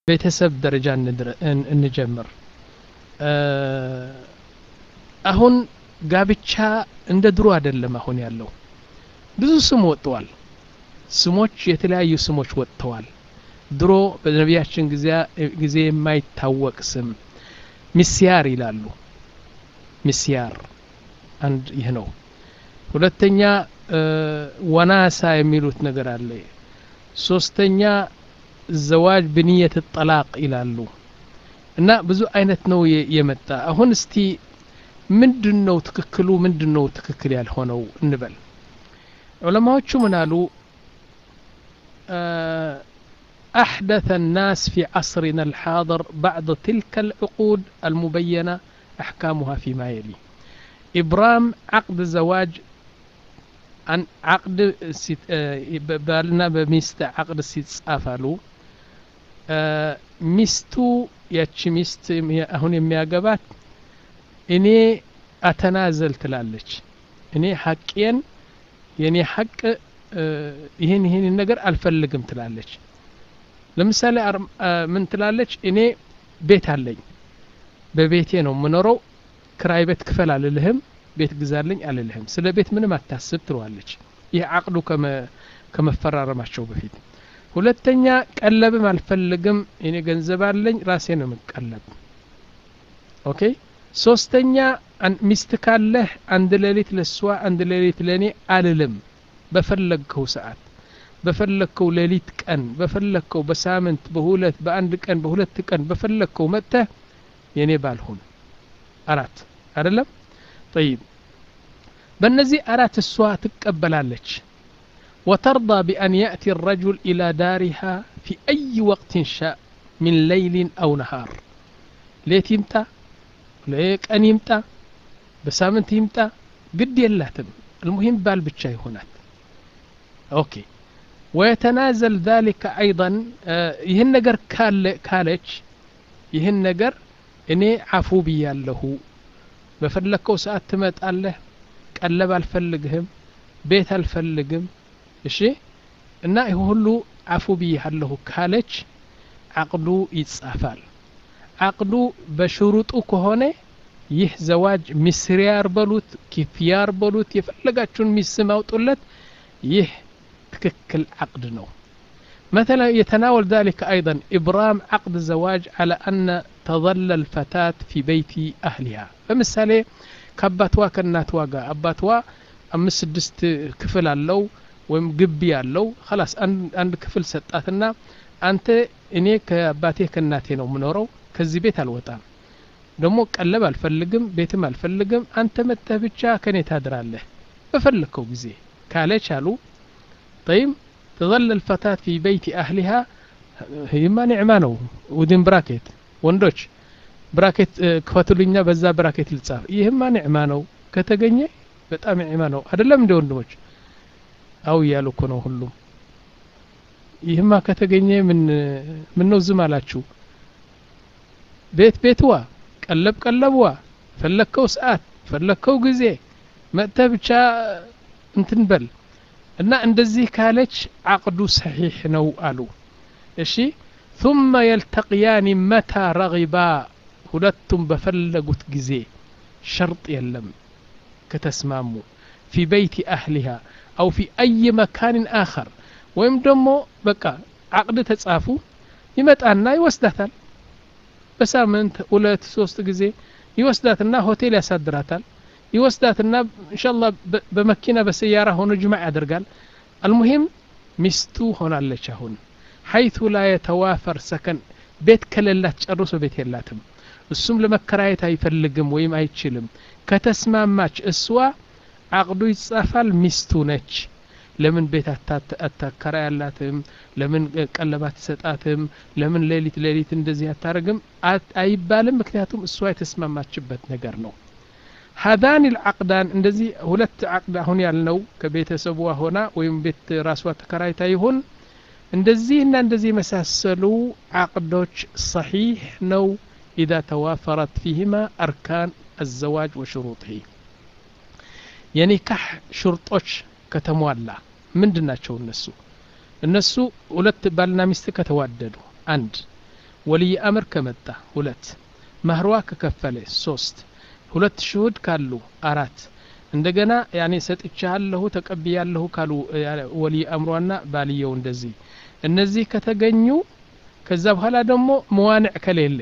ቤተሰብ ደረጃ እንጀምር አሁን ጋብቻ እንደ ድሮ አይደለም አሁን ያለው ብዙ ስም ወጥተዋል ስሞች የተለያዩ ስሞች ወጥተዋል ድሮ በነቢያችን ጊዜ የማይታወቅ ስም ሚስያር ይላሉ ሚስያር አንድ ይህ ነው ሁለተኛ ወናሳ የሚሉት ነገር አለ ሶስተኛ ዘዋጅ ብንየት ጠላቅ ይላሉ እና ብዙ አይነት ነው የመጣ አሁን እስቲ ምንድን ነው ትክክሉ ምንድን ነው ትክክል ያልሆነው እንበል ዑለማዎቹ ምን አሉ أحدث الناس في عصرنا الحاضر بعد تلك العقود المبينة أحكامها فيما يلي إبرام عقد زواج عن عقد بالنا بميست عقد ሲጻፋሉ ሚስቱ ያቺ ሚስት አሁን የሚያገባት እኔ አተናዘል ትላለች እኔ ሐቄን የኔ ሐቅ ይህን ይህን ነገር አልፈልግም ትላለች ለምሳሌ ምን ትላለች እኔ ቤት አለኝ በቤቴ ነው የምኖረው ክራይ ቤት ክፈል አልልህም ቤት ግዛልኝ አልልህም ስለ ቤት ምንም አታስብ ትለዋለች ይህ አቅዱ ከመፈራረማቸው በፊት ሁለተኛ ቀለብም አልፈልግም እኔ ገንዘብ አለኝ ራሴ ነው የምቀለብ ኦኬ ሶስተኛ ሚስት ካለህ አንድ ሌሊት ለሷ አንድ ሌሊት ለእኔ አልልም በፈለግከው ሰዓት በፈለግከው ሌሊት ቀን በፈለግከው በሳምንት በሁለት በአንድ ቀን በሁለት ቀን በፈለግከው መጥተህ የኔ ባልሁን አራት አይደለም ጠይብ በእነዚህ አራት እሷ ትቀበላለች وترضى بأن يأتي الرجل إلى دارها في أي وقت شاء من ليل أو نهار ليت يمتى ليك أن يمتى بسامنت يمتى قد يلاتم المهم بال بتشاي هناك أوكي ويتنازل ذلك أيضا يهن نجر كالج يهن نجر إني عفو بياله بفلكو ساعات تمت الله ቀለብ አልፈልግህም ቤት አልፈልግም እሺ እና ይህ ሁሉ አፉ ብያለሁ ካለች አቅዱ ይጻፋል አቅዱ በሽሩጡ ከሆነ ይህ ዘዋጅ ሚስሪያር በሉት ኪፍያር በሉት የፈለጋችሁን ሚስም አውጡለት ይህ ትክክል عقد ነው مثلا يتناول ذلك أيضا إبرام عقد زواج على أن تظل الفتاة في بيت أهلها فمثالي ከአባትዋ ከእናትዋ ጋር አባትዋ አምስት ስድስት ክፍል አለው ወይም ግቢ አለው ላስ አንድ ክፍል ሰጣትና አንተ እኔ ከአባቴ ከእናቴ ነው የምኖረው ከዚህ ቤት አልወጣም ደግሞ ቀለብ አልፈልግም ቤትም አልፈልግም አንተ መጥተህ ብቻ ከኔ ታድራለህ በፈለግከው ጊዜ ካለች አሉ طيب تظل الفتاة في بيت أهلها هيما نعمة ነው ودين براكيت ወንዶች ብራኬት ክፈቱልኛ በዛ ብራኬት ልጻፍ ይህማ ኒዕማ ነው ከተገኘ በጣም ኒዕማ ነው አይደለም እንደ ወንድሞች አው እያሉ እኮ ነው ሁሉም ይህማ ከተገኘ ምን ምን ነው ዝም አላችሁ ቤት ቤትዋ ቀለብ ቀለብዋ ፈለግከው ሰዓት ፈለግከው ጊዜ መጥተ ብቻ እንትን በል እና እንደዚህ ካለች አቅዱ ሰሒሕ ነው አሉ እሺ ثم يلتقيان متى رغبا ሁለቱም በፈለጉት ጊዜ ሸርጥ የለም ከተስማሙ ፊ በይቲ አህሊሃ አው ፊ አይ መካንን አኸር ወይም ደግሞ በቃ አቅድ ተጻፉ ይመጣና ይወስዳታል በሳምንት ሁለት ሶስት ጊዜ ይወስዳትና ሆቴል ያሳድራታል ይወስዳትና እንሻላ በመኪና በሰያራ ሆኖ ጅማዕ ያደርጋል አልሙሂም ሚስቱ ሆናለች አሁን ሐይቱ ላ የተዋፈር ሰከን ቤት ከሌላት ጨርሶ ቤት የላትም እሱም ለመከራየት አይፈልግም ወይም አይችልም ከተስማማች እሷ አቅዱ ይጻፋል ሚስቱ ነች ለምን ቤት አታከራያላትም ለምን ቀለብ አትሰጣትም ለምን ሌሊት ሌሊት እንደዚህ አታረግም አይባልም ምክንያቱም እሷ የተስማማችበት ነገር ነው ሀዳን ልዓቅዳን እንደዚህ ሁለት ዓቅድ አሁን ያልነው ከቤተሰቧ ሆና ወይም ቤት ራሷ ተከራይታ ይሁን እንደዚህ እና እንደዚህ የመሳሰሉ ዓቅዶች ሰሒሕ ነው إذا توافرت فيهما أركان الزواج وشروطه የኒካህ ሽርጦች ከተሟላ ምንድን ናቸው እነሱ እነሱ ሁለት ባልና ሚስት ከተዋደዱ አንድ ወልይ አምር ከመጣ ሁለት ማህሯ ከከፈለ ሶስት ሁለት ሽሁድ ካሉ አራት እንደገና ያኔ ሰጥቻለሁ ተቀብያለሁ ካሉ ወልይ አምሯና ባልየው እንደዚህ እነዚህ ከተገኙ ከዛ በኋላ ደግሞ መዋንዕ ከሌለ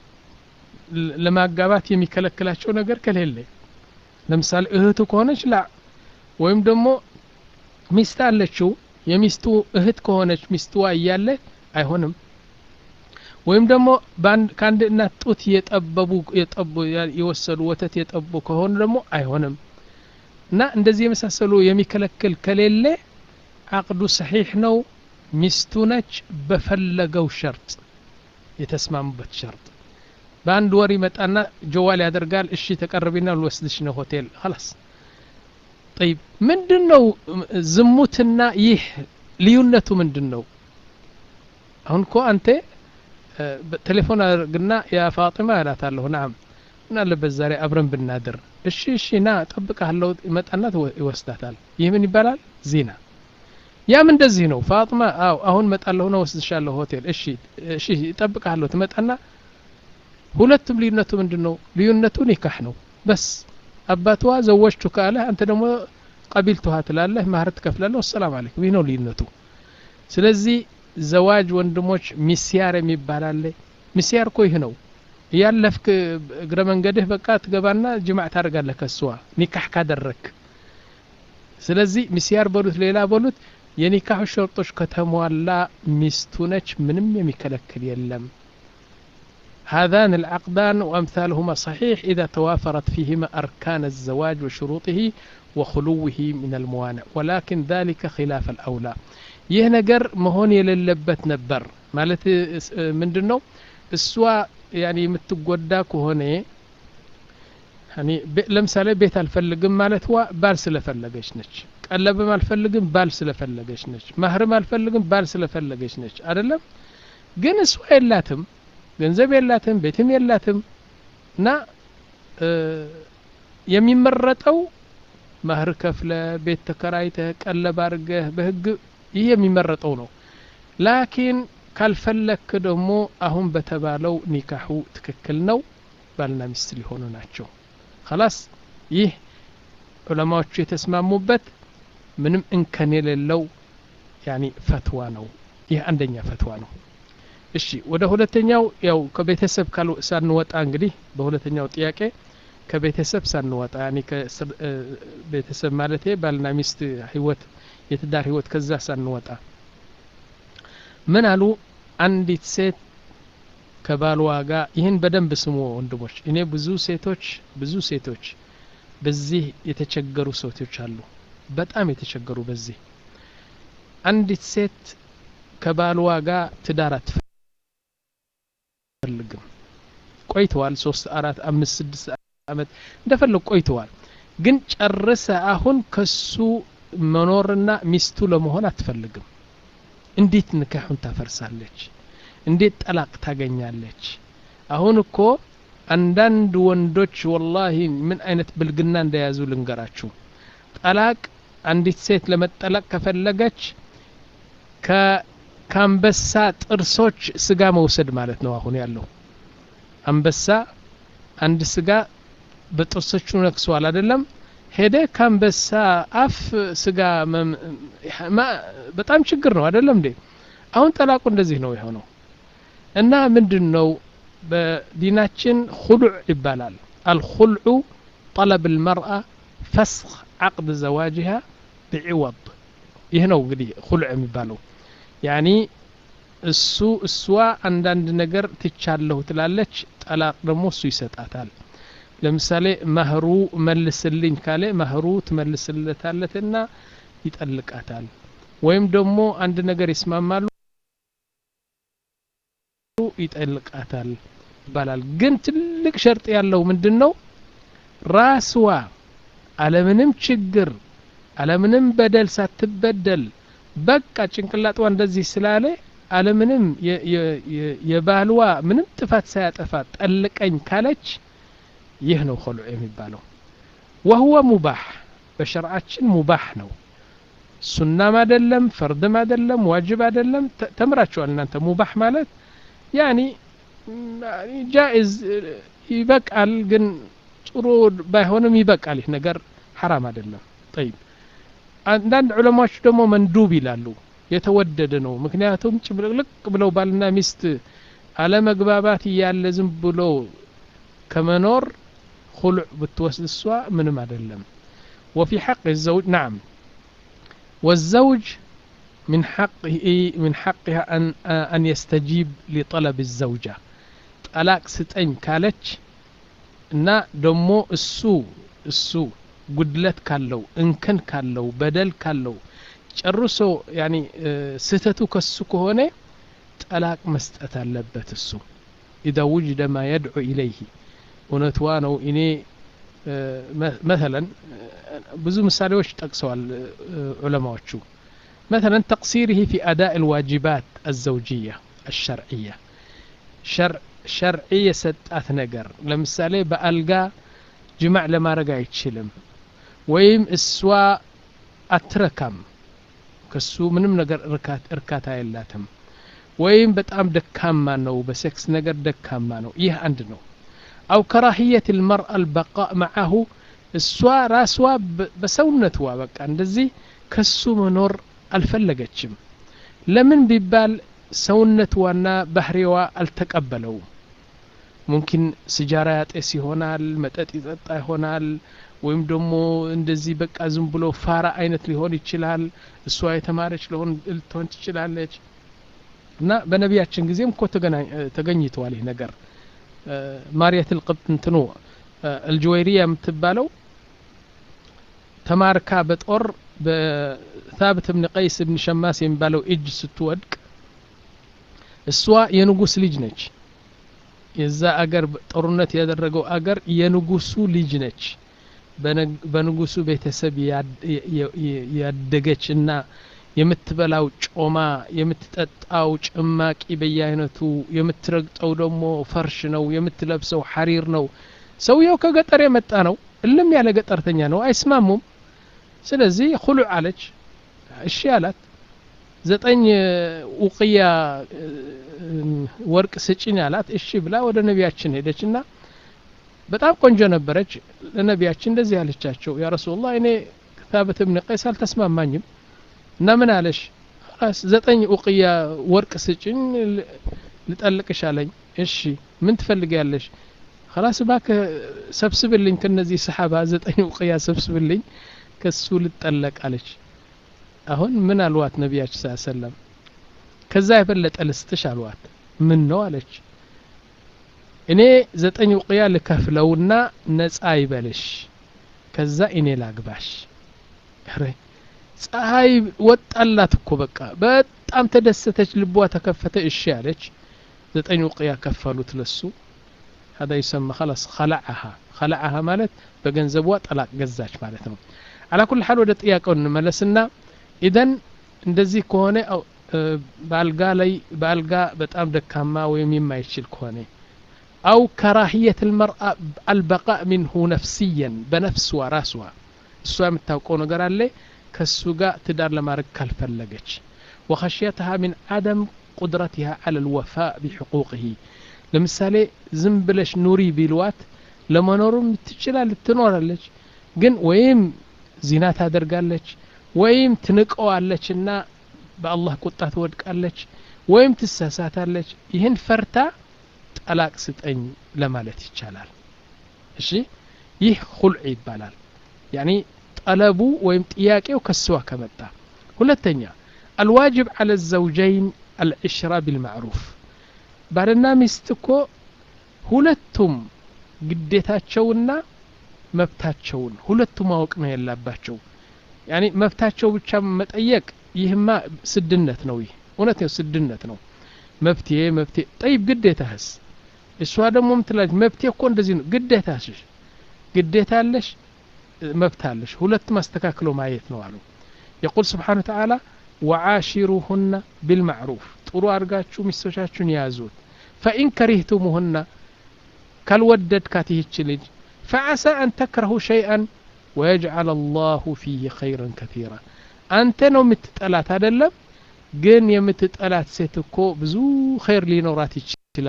ለማጋባት የሚከለክላቸው ነገር ከሌለ ለምሳሌ እህቱ ከሆነች ላ ወይም ደግሞ ሚስት አለችው የሚስቱ እህት ከሆነች ሚስትዋ እያለ አይሆንም ወይም ደግሞ ከአንድ እናት ጡት የጠበቡ የጠቡ የወሰዱ ወተት የጠቡ ከሆኑ ደግሞ አይሆንም እና እንደዚህ የመሳሰሉ የሚከለክል ከሌለ አቅዱ ሰሒሕ ነው ሚስቱ ነች በፈለገው ሸርጥ የተስማሙበት ሸርጥ በአንድ ወር ይመጣና ጀዋል ያደርጋል እሺ ተቀርቢና ልወስድሽ ነው ሆቴል ላስ ጠይብ ምንድን ነው ዝሙትና ይህ ልዩነቱ ምንድን ነው አሁን እኮ አንተ ቴሌፎን አድርግና ያ ፋጢማ እላታለሁ ናም ምን አለበት ዛሬ አብረን ብናድር እሺ እሺ ና ጠብቃለሁ ይመጣና ይወስዳታል ይህ ምን ይባላል ዚና ያም እንደዚህ ነው ፋጥማ አው አሁን መጣለሁ ነው ወስድሻለሁ ሆቴል እሺ እሺ ይጠብቃለሁ ትመጣና ሁለቱም ልዩነቱ ምንድን ነው ልዩነቱ ኒካህ ነው በስ አባትዋ ዘወጅቱ ካለ አንተ ደግሞ ቀቢልቱሃ ትላለህ ማህር ትከፍላለህ ወሰላም አለይኩም ይህ ነው ልዩነቱ ስለዚህ ዘዋጅ ወንድሞች ሚስያር የሚባል አለ ሚስያር እኮ ይህ ነው እያለፍክ እግረ መንገድህ በቃ ትገባና ጅማዕ ታደርጋለህ ከስዋ ኒካህ ካደረክ ስለዚህ ሚስያር በሉት ሌላ በሉት የኒካሁ ሸርጦች ከተሟላ ሚስቱ ነች ምንም የሚከለክል የለም هذان العقدان وأمثالهما صحيح إذا توافرت فيهما أركان الزواج وشروطه وخلوه من الموانع ولكن ذلك خلاف الأولى ይህ ነገር መሆን የሌለበት ነበር ማለት ምንድን ነው እሷ ያኒ የምትጎዳ ከሆነ ለምሳሌ ቤት አልፈልግም ማለት ዋ ባል ስለፈለገች ነች ቀለብም አልፈልግም ባል ስለፈለገች ነች ማህርም አልፈልግም ባል ስለፈለገች ነች አይደለም ግን እሷ የላትም ገንዘብ የላትም ቤትም የላትም እና የሚመረጠው ማህር ከፍለ ቤት ተከራይተህ ቀለብ አድርገህ በህግ ይህ የሚመረጠው ነው ላኪን ካልፈለክ ደግሞ አሁን በተባለው ኒካሑ ትክክል ነው ባልና ሚስት ሊሆኑ ናቸው ከላስ ይህ ዑለማዎቹ የተስማሙበት ምንም እንከን የሌለው ያኒ ፈትዋ ነው ይህ አንደኛ ፈትዋ ነው እሺ ወደ ሁለተኛው ያው ከቤተሰብ ሳንወጣ እንግዲህ በሁለተኛው ጥያቄ ከቤተሰብ ሳንወጣ ያኒ ቤተሰብ ማለት ባልና ሚስት ህይወት የትዳር ህይወት ከዛ ሳንወጣ ምን አሉ አንዲት ሴት ከባልዋ ጋር ይህን በደንብ ስሙ ወንድሞች እኔ ብዙ ሴቶች ብዙ ሴቶች በዚህ የተቸገሩ ሴቶች አሉ በጣም የተቸገሩ በዚህ አንዲት ሴት ከባልዋ ጋር ትዳር አትፈልግም ቆይተዋል ሶስት አራት አምስት ስድስት አመት እንደፈለግ ቆይተዋል ግን ጨርሰ አሁን ከሱ መኖርና ሚስቱ ለመሆን አትፈልግም እንዴት ንካሑን ታፈርሳለች እንዴት ጠላቅ ታገኛለች አሁን እኮ አንዳንድ ወንዶች ወላሂ ምን አይነት ብልግና እንደያዙ ልንገራችሁ ጠላቅ አንዲት ሴት ለመጠላቅ ከፈለገች ከአንበሳ ጥርሶች ስጋ መውሰድ ማለት ነው አሁን ያለው አንበሳ አንድ ስጋ በጥርሶቹ ነክሷል አይደለም ሄደ ከአንበሳ አፍ ስጋ በጣም ችግር ነው አይደለም እንዴ አሁን ጠላቁ እንደዚህ ነው የሆነው እና ምንድን ነው በዲናችን ሁሉዕ ይባላል አልኹልዑ ጠለብ ልመርአ ፈስኽ ዓቅድ ዘዋጅሃ ብዕወድ ይህ ነው እንግዲህ ሁሉዕ የሚባለው ያኒ እሱ እሷ አንዳንድ ነገር ትቻለሁ ትላለች ጠላቅ ደግሞ እሱ ይሰጣታል ለምሳሌ ማህሩ መልስልኝ ካለ ማህሩ ትመልስለታለትና ይጠልቃታል ወይም ደግሞ አንድ ነገር ይስማማሉ ይጠልቃታል ይባላል ግን ትልቅ ሸርጥ ያለው ምንድን ነው ራስዋ አለምንም ችግር አለምንም በደል ሳትበደል በቃ ጭንቅላጧ እንደዚህ ስላለ አለምንም የባልዋ ምንም ጥፋት ሳያጠፋ ጠልቀኝ ካለች ይህ ነው ኸሉዕ የሚባለው ወህወ ሙባህ በሸርዓችን ሙባህ ነው ሱናም አደለም ፈርድም አደለም ዋጅብ አደለም ተምራችኋል እናንተ ሙባህ ማለት ያኒ ጃኢዝ ይበቃል ግን ጥሩ ባይሆንም ይበቃል ይህ ነገር ሐራም አይደለም ጠይብ አንዳንድ ዑለማዎች ደግሞ መንዱብ ይላሉ የተወደደ ነው ምክንያቱም ጭብልቅልቅ ብለው ባልና ሚስት አለመግባባት እያለ ዝም ብሎ ከመኖር خلع بتوسد السواء من مدلم وفي حق الزوج نعم والزوج من حقه من حقها أن أن يستجيب لطلب الزوجة طلاق ستين كالتش እና ደሞ እሱ እሱ ጉድለት ካለው እንከን ካለው በደል ካለው ጨርሶ ያኒ ስህተቱ ከሱ ከሆነ ጠላቅ መስጠት አለበት እሱ ኢዛ ውጅደ ማ የድዑ ኢለይህ እውነትዋ ነው እኔ መተለን ብዙ ምሳሌዎች ጠቅሰዋል ዑለማዎቹ مثلا تقصيره في أداء الواجبات الزوجية الشرعية شرع شرعي የሰጣት ነገር ለምሳሌ በአልጋ ጅማዕ ለማድረግ አይችልም ወይም እሷ አትረካም ከሱ ምንም ነገር እርካታ የላትም ወይም በጣም ደካማ ነው በሴክስ ነገር ደካማ ነው ይህ አንድ ነው أو كراهية المرأة البقاء معه እሷ ራስዋ በሰውነትዋ በቃ እንደዚህ ከሱ መኖር አልፈለገችም ለምን ቢባል ሰውነትዋና ባህሪዋ አልተቀበለውም ሙምኪን ስጃራ ያጤስ ይሆናል መጠጥ ይጠጣ ይሆናል ወይም ደግሞ እንደዚህ በቃ ዝም ብሎ ፋራ አይነት ሊሆን ይችላል እሷ የተማረች ሊሆን ልትሆን ትችላለች እና በነቢያችን ጊዜም እኮ ተገኝተዋል ይህ ነገር ማርየት ልቅብጥ እንትኑ አልጅወይሪያ የምትባለው ተማርካ በጦር በታብት ብን ቀይስ ብን ሸማስ የሚባለው እጅ ስትወድቅ እሷ የንጉስ ልጅ ነች የዛ አገር ጦርነት ያደረገው አገር የንጉሱ ልጅ ነች በንጉሱ ቤተሰብ ያደገች እና የምትበላው ጮማ የምትጠጣው ጭማቂ በየአይነቱ የምትረግጠው ደግሞ ፈርሽ ነው የምትለብሰው ሐሪር ነው ሰውየው ከገጠር የመጣ ነው እልም ያለ ገጠርተኛ ነው አይስማሙም ስለዚህ ሁሉዕ አለች እሺ አላት ዘጠኝ ውቅያ ወርቅ ስጭኝ አላት እሺ ብላ ወደ ነቢያችን ሄደች እና በጣም ቆንጆ ነበረች ለነቢያችን እንደዚህ አለቻቸው ያ ረሱላህ እኔ ታበት ብን ቀይስ አልተስማማኝም እና ምን አለሽ ራስ ዘጠኝ ኡቅያ ወርቅ ስጭኝ ልጠልቅሽ አለኝ እሺ ምን ትፈልጊያለሽ خلاص ባክ ሰብስብልኝ ከነዚህ ሰሓባ ዘጠኝ ኡቅያ ሰብስብልኝ ከሱ ልጠለቅ አለች አሁን ምን አልዋት ነቢያችን ስ ሰለም ከዛ የበለጠ ልስጥሽ አልዋት ምን ነው አለች እኔ ዘጠኝ ውቅያ ልከፍለውና ነጻ ይበልሽ ከዛ እኔ ላግባሽ ፀሐይ ወጣላት እኮ በቃ በጣም ተደሰተች ልቧ ተከፈተ እሺ አለች ዘጠኝ ውቅያ ከፈሉት ለሱ هذا يسمى خلاص خلعها خلعها ማለት በገንዘቧ ጠላቅ ገዛች ማለት ነው على كل حال ወደ ጥያቄው እንመለስና ኢደን እንደዚህ ከሆነ በአልጋ ላይ በአልጋ በጣም ደካማ ወይም የማይችል ከሆነ أو كراهية المرأة البقاء منه نفسيا بنفسها راسها እሷ የምታውቀው ነገር አለ ከሱ ጋር ትዳር ለማድረግ ካልፈለገች وخشيتها من عدم قدرتها على الوفاء بحقوقه ለምሳሌ ዝም ብለሽ ኑሪ ቢልዋት ለመኖሩም ትችላል ትኖራለች ግን ወይም ዚና ታደርጋለች ወይም ትንቀዋለች እና በአላህ ቁጣ ትወድቃለች ወይም ትሳሳታለች ይህን ፈርታ ጠላቅ ስጠኝ ለማለት ይቻላል እሺ ይህ ሁልዕ ይባላል ያኒ ጠለቡ ወይም ጥያቄው ከስዋ ከመጣ ሁለተኛ አልዋጅብ አለ ዘውጀይን አልዕሽራ ቢልማዕሩፍ ባልና ሚስት እኮ ሁለቱም ግዴታቸውና መብታቸውን ሁለቱ ማወቅ ነው ያላባቸው ያኒ መብታቸው ብቻ መጠየቅ ይህማ ስድነት ነው ይህ እውነት ነው ስድነት ነው መብትሄ መብቴ ጠይብ ግዴታህስ እሷ ደግሞ ምትላለች መብቴ እኮ እንደዚህ ነው ግዴታሽ ግዴታ አለሽ መብት አለሽ ሁለት ማስተካክሎ ማየት ነው አሉ የቁል ስብሓን ተዓላ ወዓሺሩሁና ቢልማዕሩፍ ጥሩ አድርጋችሁ ሚስቶቻችሁን ያዙት ፈኢን ከሪህቱሙሁና ካልወደድካት ይህች ልጅ ፈዓሳ አን ተክረሁ ሸይአን ወየጅዓል አላሁ ፊህ ኸይረን ከቲራ አንተ ነው የምትጠላት አይደለም ግን የምትጠላት ሴት እኮ ብዙ ኸይር ሊኖራት ይችላል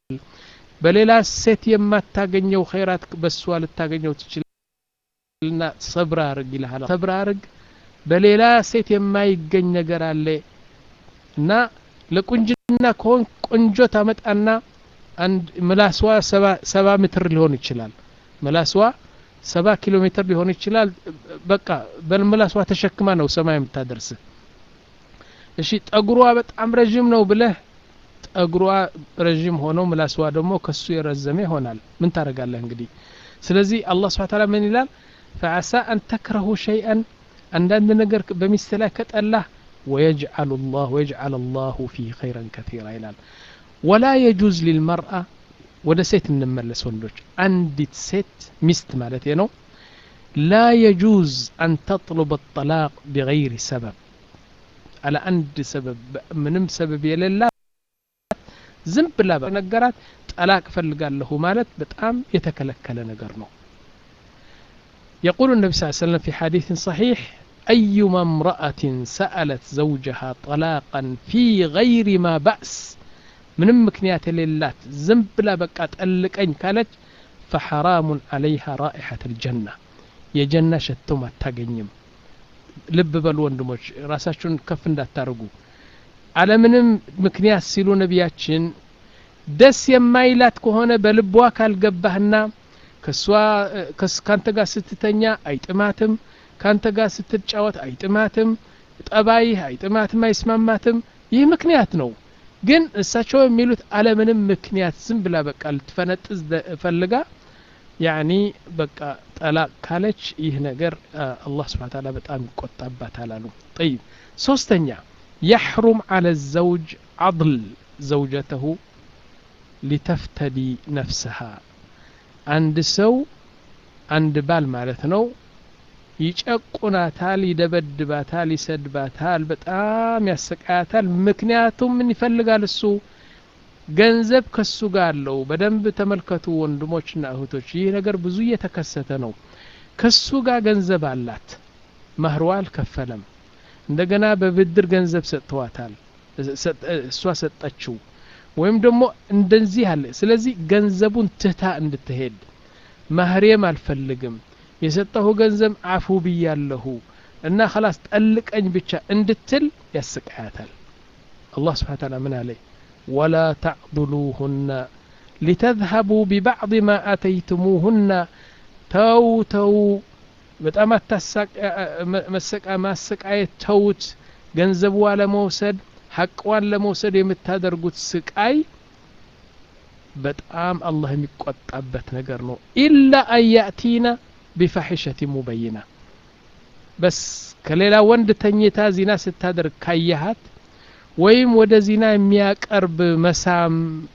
በሌላ ሴት የማታገኘው ኸይራት በሷ ልታገኘው ትችልና ሰብር አርግ ይልሃል ሰብር አርግ በሌላ ሴት የማይገኝ ነገር አለ እና ለቁንጅና ከሆን ቆንጆ ታመጣና አንድ ምላስዋ ሰባ ሜትር ሊሆን ይችላል ምላስዋ ሰባ ኪሎ ሜትር ሊሆን ይችላል በቃ በምላስዋ ተሸክማ ነው ሰማይ የምታደርስ እሺ ጠጉሯ በጣም ረዥም ነው ብለህ ጠጉሯ ረዥም ሆኖ ምላስዋ ደግሞ ከሱ የረዘመ ይሆናል ምን ታደርጋለህ እንግዲህ ስለዚህ አላህ ስብሐ ተዓላ ምን ይላል ፈዓሳ አን ተክረሁ ሸይአን አንዳንድ ነገር በሚስት ላይ ከጠላህ ويجعل الله ويجعل الله فيه خيرا كثيرا ይላል ولا يجوز للمرأة ወደ ሴት እንመለስ ወንዶች አንዲት ሴት ሚስት ማለት ነው لا يجوز أن تطلب الطلاق بغير سبب على عند سبب ምንም ሰበብ የሌላት ዝም ብላ ነገራት ጠላቅ ፈልጋለሁ ማለት በጣም የተከለከለ ነገር ነው يقول النبي صلى الله عليه وسلم في حديث صحيح أيما امرأة سألت زوجها طلاقا في غير ما بأس ምንም ምክንያት የሌላት ዝም ብላ በቃ ጠልቀኝ ካለች ፈሐራሙን አለይሃ ራኢሐት ልጀና የጀና ሸቶም አታገኝም ልብ በሉ ወንድሞች ራሳችሁን ከፍ እንዳታርጉ አለምንም ምክንያት ሲሉ ነቢያችን ደስ የማይላት ከሆነ በልቧ ካልገባህና ከሷ ካንተ ጋር ስትተኛ አይጥማትም ካንተ ጋር ስትጫወት አይጥማትም ጠባይህ አይጥማትም አይስማማትም ይህ ምክንያት ነው ግን እሳቸው የሚሉት አለምንም ምክንያት ዝም ብላ በቃ ልትፈነጥዝ ፈልጋ ያኒ በቃ ጠላቅ ካለች ይህ ነገር አላህ ስብሓን ታላ በጣም ይቆጣባታል አሉ ጠይብ ሶስተኛ يحرم على الزوج عضل زوجته لتفتدي نفسها عند سو عند بال مالتنا ይጨቁናታል ይደበድባታል ይሰድባታል በጣም ያሰቃያታል ምክንያቱም ምን ይፈልጋል እሱ ገንዘብ ከሱ ጋር አለው በደንብ ተመልከቱ ወንድሞችና እህቶች ይህ ነገር ብዙ እየተከሰተ ነው ከሱ ጋር ገንዘብ አላት ማህርዋ አልከፈለም እንደገና በብድር ገንዘብ ሰጥተዋታል እሷ ሰጠችው ወይም ደግሞ እንደዚህ አለ ስለዚህ ገንዘቡን ትታ እንድትሄድ ማህሬም አልፈልግም የሰጠሁ ገንዘብ አፉ ብያለሁ እና خلاص ጠልቀኝ ብቻ እንድትል ያስቃያታል አላህ ስብሓን ታላ ምን አለ ወላ ተዕضሉሁና ሊተذهبوا ببعض ما آتيتموهن ተው ተው በጣም ማሰቃየት ተውት ገንዘቧ ለመውሰድ ሐቅዋን ለመውሰድ የምታደርጉት ስቃይ በጣም አላህ የሚቆጣበት ነገር ነው ኢላ አን ያእቲና ቢፋሒሸት ሙበይና በስ ከሌላ ወንድ ተኝታ ዚና ስታደርግ ካየሃት ወይም ወደ ዚና የሚያቀርብ መሳም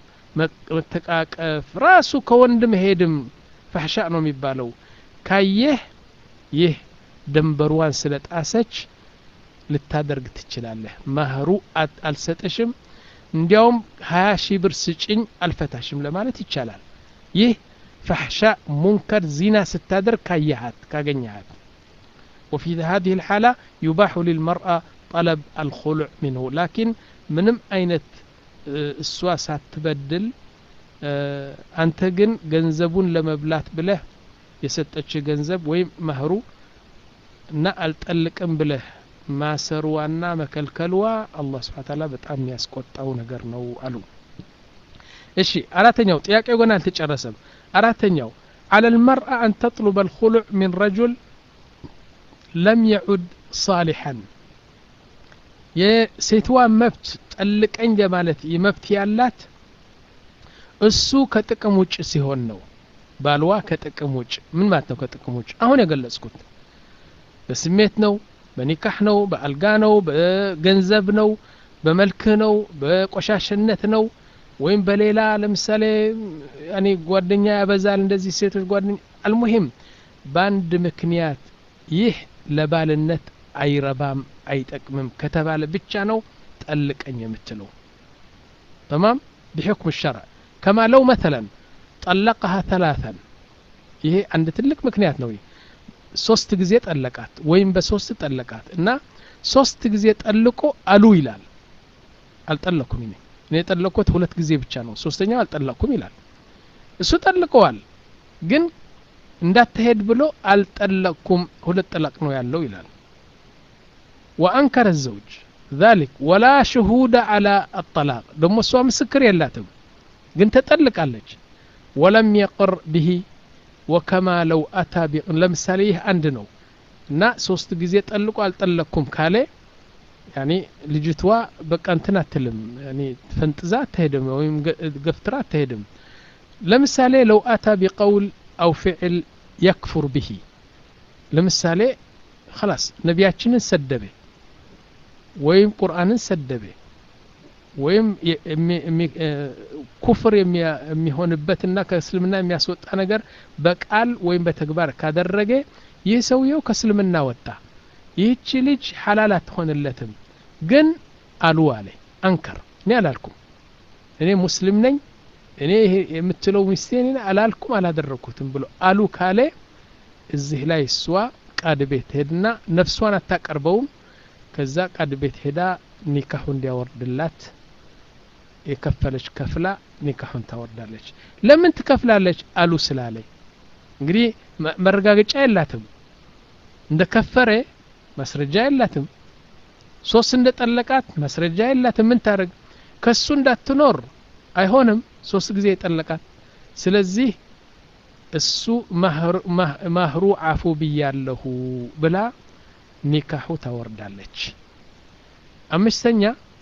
መተቃቀፍ ራሱ ከወንድ መሄድም ፋሕሻ ነው የሚባለው ካየህ ይህ ድንበሯን ስለ ጣሰች ልታደርግ ትችላለህ ማህሩ አልሰጥሽም እንዲያውም ሀያ ሺህ ብር ስጭኝ አልፈታሽም ለማለት ይቻላል ይህ فحشاء منكر زنا ستادر كايهات كاغنيهات وفي هذه الحالة يباح للمرأة طلب الخلع منه لكن منم أينت السوا ساتبدل أنت جن جنزبون لمبلات بله የሰጠች ገንዘብ ወይም መህሩ እና አልጠልቅም ብለህ ማሰርዋና መከልከልዋ አላህ ስብሓን ታላ በጣም የሚያስቆጣው ነገር ነው አሉ እሺ አራተኛው ጥያቄው ገና አልተጨረሰም አራተኛው على المرأة أن تطلب الخلع من رجل لم يعد صالحا የሴትዋ መብት ጠልቀኝ ለማለት መብት ያላት እሱ ከጥቅም ውጭ ሲሆን ነው ባልዋ ከጥቅም ውጭ ምን ማለት ነው ከጥቅም ውጭ አሁን የገለጽኩት በስሜት ነው በኒካህ ነው በአልጋ ነው በገንዘብ ነው በመልክህ ነው በቆሻሽነት ነው ወይም በሌላ ለምሳሌ ያኔ ጓደኛ ያበዛል እንደዚህ ሴቶች ጓደኛ አልሙሂም በአንድ ምክንያት ይህ ለባልነት አይረባም አይጠቅምም ከተባለ ብቻ ነው ጠልቀኝ የምትለው ተማም بحكم الشرع كما لو مثلا طلقها ثلاثا ይሄ አንድ ትልቅ ምክንያት ነው ሶስት ጊዜ ጠለቃት ወይም በሶስት ጠለቃት እና ሶስት ጊዜ ጠልቆ አሉ ይላል አልጠለኩም እኔ እኔ የጠለቅኩት ሁለት ጊዜ ብቻ ነው ሶስተኛው አልጠለቅኩም ይላል እሱ ጠልቀዋል ግን እንዳትሄድ ብሎ አልጠለቅኩም ሁለት ጠላቅ ነው ያለው ይላል ወአንከረ ዘውጅ ذلك ولا شهود على الطلاق ደሞ እሷ ምስክር የላትም ግን ተጠልቃለች ወለም የቅር ብሂ ወከማ ለው አታ ለምሳሌ ይህ አንድ ነው እና ሶስት ጊዜ ጠልቆ አልጠለቅኩም ካለ ያኔ ልጅቷ በቃ እንትን አትልም ያኔ ፈንጥዛ አትሄድም ወይም ገፍትራ አትሄድም ለምሳሌ ለው አታ ቢቀውል አው ፍዕል የክፉር ብሂ ለምሳሌ خلاص ነቢያችንን ሰደበ ወይም ቁርአንን ሰደበ ወይም ኩፍር የሚሆንበትና ከእስልምና የሚያስወጣ ነገር በቃል ወይም በተግባር ካደረገ ይህ ሰውየው ከእስልምና ወጣ ይህቺ ልጅ ሐላል አትሆንለትም ግን አሉ አለ አንከር እኔ አላልኩም እኔ ሙስሊም ነኝ እኔ ይሄ የምትለው ሚስቴን አላልኩም አላደረግኩትም ብሎ አሉ ካለ እዚህ ላይ እሷ ቃድ ቤት ሄድና ነፍሷን አታቀርበውም ከዛ ቃድ ቤት ሄዳ ኒካሁ እንዲያወርድላት የከፈለች ከፍላ ኒካሁን ታወርዳለች ለምን ትከፍላለች አሉ ስላለኝ እንግዲህ መረጋገጫ የላትም እንደ ከፈረ ማስረጃ የላትም ሶስት እንደ ጠለቃት ማስረጃ የላትም ምን ታደርግ ከሱ እንዳትኖር አይሆንም ሶስት ጊዜ የጠለቃት ስለዚህ እሱ ማህሩ አፉ ብያለሁ ብላ ኒካሁ ታወርዳለች አምስተኛ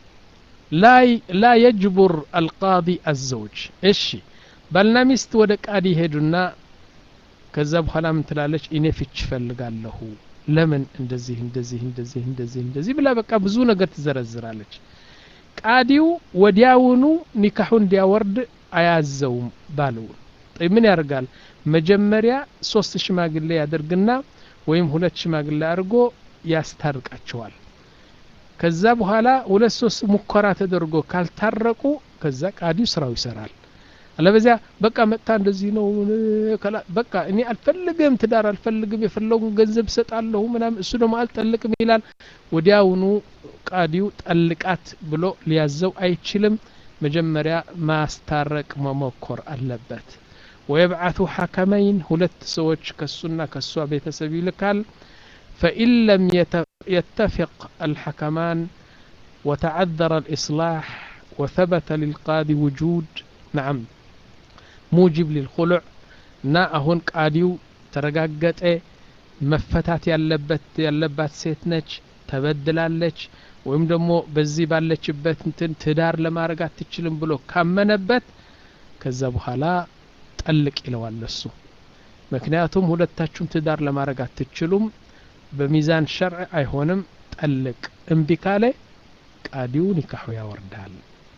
ላ የጅቡር አልቃዲ አዘውጅ እሺ ባልና ሚስት ወደ ቃዲ ሄዱና ከዛ በኋላ ምን ትላለች እኔ ፍች ፈልጋለሁ ለምን እንደዚህ እንደዚህ እንደዚህ እንደዚህ እንደዚህ ብላ በቃ ብዙ ነገር ትዘረዝራለች ቃዲው ወዲያውኑ ኒካሑ እንዲያወርድ አያዘውም ባለው ምን ያደርጋል መጀመሪያ ሶስት ሽማግሌ ያደርግና ወይም ሁለት ሽማግሌ አድርጎ ያስታርቃቸዋል ከዛ በኋላ ሁለት ሶስት ሙከራ ተደርጎ ካልታረቁ ከዛ ቃዲው ስራው ይሰራል አለበዚያ በቃ መጥታ እንደዚህ ነው በቃ እኔ አልፈልግም ትዳር አልፈልግም የፈለጉን ገንዘብ ሰጣለሁ ምናምን እሱ ደግሞ አልጠልቅም ይላል ወዲያውኑ ቃዲው ጠልቃት ብሎ ሊያዘው አይችልም መጀመሪያ ማስታረቅ መሞከር አለበት ወየብዓቱ ሐከመይን ሁለት ሰዎች ከሱና ከሷ ቤተሰብ ይልካል ፈኢን ለም يتفق الحكمان وتعذر الإصلاح وثبت للقاضي وجود نعم موجب للخلع نا أهون قاديو ترقاقت መፈታት ያለበት ያለባት ሴት ነች ተበድላለች ወይም ደግሞ በዚህ ባለችበት እንትን ትዳር ለማድረግ አትችልም ብሎ ካመነበት ከዛ በኋላ ጠልቅ ይለዋል እሱ ምክንያቱም ሁለታችሁም ትዳር ለማድረግ አትችሉም በሚዛን ሸርዕ አይሆንም ጠልቅ እምቢ ካለ ቃዲው ኒካሑ ያወርዳል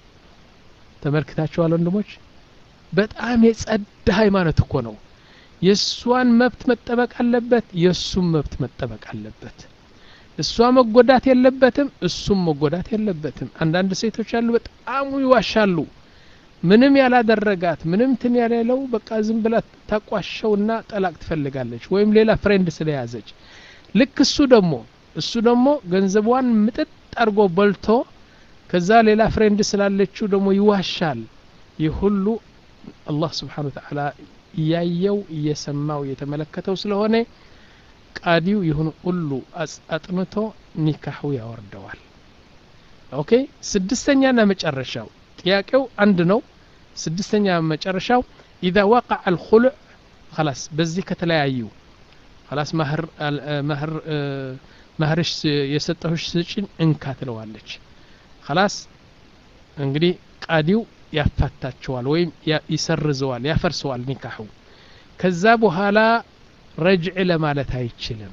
ተመልክታችኋል ወንድሞች በጣም የጸዳ ሃይማኖት እኮ ነው የእሷን መብት መጠበቅ አለበት የእሱም መብት መጠበቅ አለበት እሷ መጎዳት የለበትም እሱም መጎዳት የለበትም አንዳንድ ሴቶች ያሉ በጣም ይዋሻሉ ምንም ያላደረጋት ምንም ትን ያሌለው በቃ ዝም ብላ ታቋሸውና ጠላቅ ትፈልጋለች ወይም ሌላ ፍሬንድ ስለያዘች ልክ እሱ ደግሞ እሱ ደግሞ ገንዘቧን ምጥጥ አድርጎ በልቶ ከዛ ሌላ ፍሬንድ ስላለችው ደግሞ ይዋሻል ይህ ሁሉ አላህ ስብሓን ወተዓላ እያየው እየሰማው እየተመለከተው ስለሆነ ቃዲው ይሁን ሁሉ አጥንቶ ኒካሑ ያወርደዋል ኦኬ ስድስተኛና መጨረሻው ጥያቄው አንድ ነው ስድስተኛ መጨረሻው ኢዛ ወቃዕ አልኹሉዕ خلاص በዚህ ከተለያዩ خلاص ማህር ማህር ማህርሽ የሰጠሁሽ ስጭን እንካ ትለዋለች خلاص እንግዲህ ቃዲው ያፋታቸዋል ወይም ይሰርዘዋል ያፈርሰዋል ኒካሑ ከዛ በኋላ ረጅዕ ለማለት አይችልም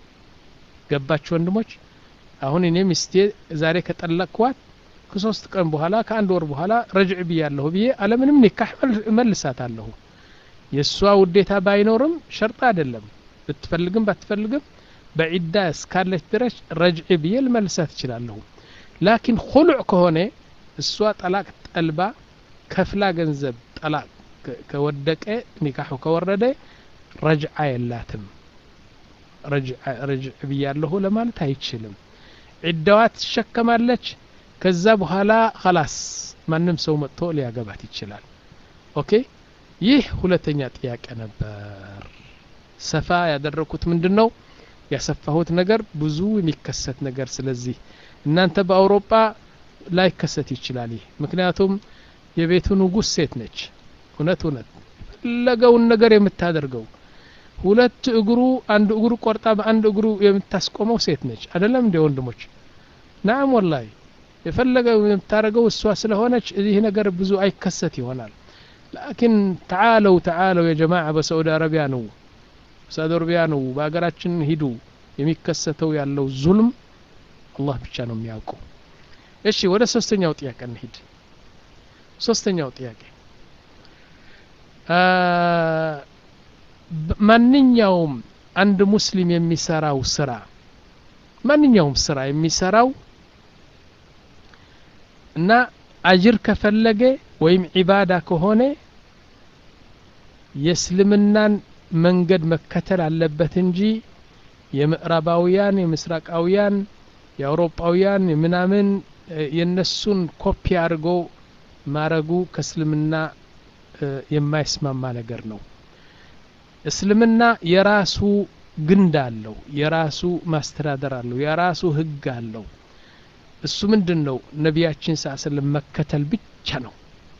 ገባችሁ ወንድሞች አሁን እኔ ሚስቴ ዛሬ ከጠለቅኳት ከሶስት ቀን በኋላ ከአንድ ወር በኋላ ረጅዕ ብያለሁ ብዬ አለምንም ኒካህ መልሳታለሁ የእሷ ውዴታ ባይኖርም ሸርጥ አይደለም ብትፈልግም ባትፈልግም በዒዳ እስካለች ድረስ ረጅዕ ብዬ ልመልሳት እችላለሁ ላኪን ኩሉዕ ከሆነ እሷ ጠላቅ ጠልባ ከፍላ ገንዘብ ጠላቅ ከወደቀ ኒካሑ ከወረደ ረጅዓ የላትም ረጅዕ ብያለሁ ለማለት አይችልም ዒዳዋ ትሸከማለች ከዛ በኋላ ኸላስ ማንም ሰው መጥቶ ሊያገባት ይችላል ኦኬ ይህ ሁለተኛ ጥያቄ ነበር ሰፋ ያደረኩት ምንድን ነው ያሰፋሁት ነገር ብዙ የሚከሰት ነገር ስለዚህ እናንተ በአውሮፓ ላይከሰት ይችላል ይህ ምክንያቱም የቤቱ ንጉስ ሴት ነች እውነት እውነት የፈለገውን ነገር የምታደርገው ሁለት እግሩ አንድ እግሩ ቆርጣ በአንድ እግሩ የምታስቆመው ሴት ነች አደለም እንደ ወንድሞች ናም ወላሂ የፈለገው የምታደርገው እሷ ስለሆነች ይህ ነገር ብዙ አይከሰት ይሆናል ላኪን ተዓለው ተዓለው የጀማዓ በሳዑዲ አረቢያ ነው ሳዑዲ አረቢያ ነው በሀገራችን ሂዱ የሚከሰተው ያለው ዙልም አላህ ብቻ ነው የሚያውቀው እሺ ወደ ሶስተኛው ጥያቄ እንሂድ ሶስተኛው ጥያቄ ማንኛውም አንድ ሙስሊም የሚሰራው ስራ ማንኛውም ስራ የሚሰራው እና አጅር ከፈለገ ወይም ዒባዳ ከሆነ የእስልምናን መንገድ መከተል አለበት እንጂ የምዕራባውያን የምስራቃውያን የአውሮፓውያን ምናምን የነሱን ኮፒ አድርጎ ማረጉ ከእስልምና የማይስማማ ነገር ነው እስልምና የራሱ ግንድ አለው የራሱ ማስተዳደር አለው የራሱ ህግ አለው እሱ ምንድን ነው ነቢያችን ሳስለም መከተል ብቻ ነው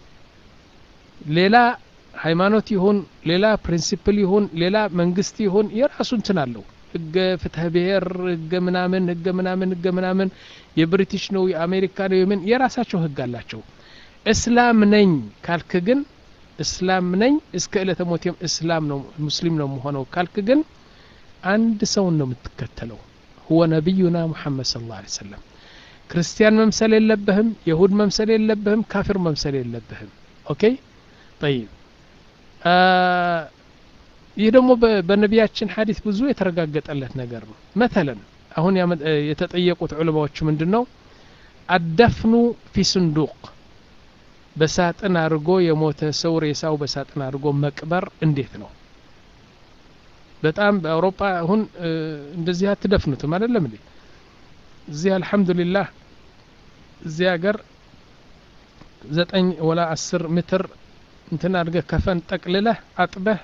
ሌላ ሃይማኖት ይሁን ሌላ ፕሪንሲፕል ይሁን ሌላ መንግስት ይሁን የራሱ እንትን አለው ህገ ፍትህ ብሔር ህገ ምናምን ህገ ምናምን ህገ ምናምን የብሪቲሽ ነው የአሜሪካ ነው የምን የራሳቸው ህግ አላቸው እስላም ነኝ ካልክ ግን እስላም ነኝ እስከ እለተ ሞቴም እስላም ነው ሙስሊም ነው መሆነው ካልክ ግን አንድ ሰውን ነው የምትከተለው ሁወ ነቢዩና ሙሐመድ ስለ ላ ሰለም ክርስቲያን መምሰል የለብህም የሁድ መምሰል የለብህም ካፊር መምሰል የለብህም ኦኬ ጠይብ ይህ ደግሞ በነቢያችን ሀዲት ብዙ የተረጋገጠለት ነገር ነው መተለን አሁን የተጠየቁት ዑለማዎቹ ምንድን ነው አደፍኑ ፊ ስንዱቅ በሳጥን አድርጎ የሞተ ሰው ሬሳው በሳጥን አድርጎ መቅበር እንዴት ነው በጣም በአውሮፓ አሁን እንደዚህ አትደፍኑትም አይደለም እንዴ እዚህ አልሐምዱሊላህ እዚህ ሀገር ዘጠኝ ወላ አስር ሜትር እንትን አድርገህ ከፈን ጠቅልለህ አጥበህ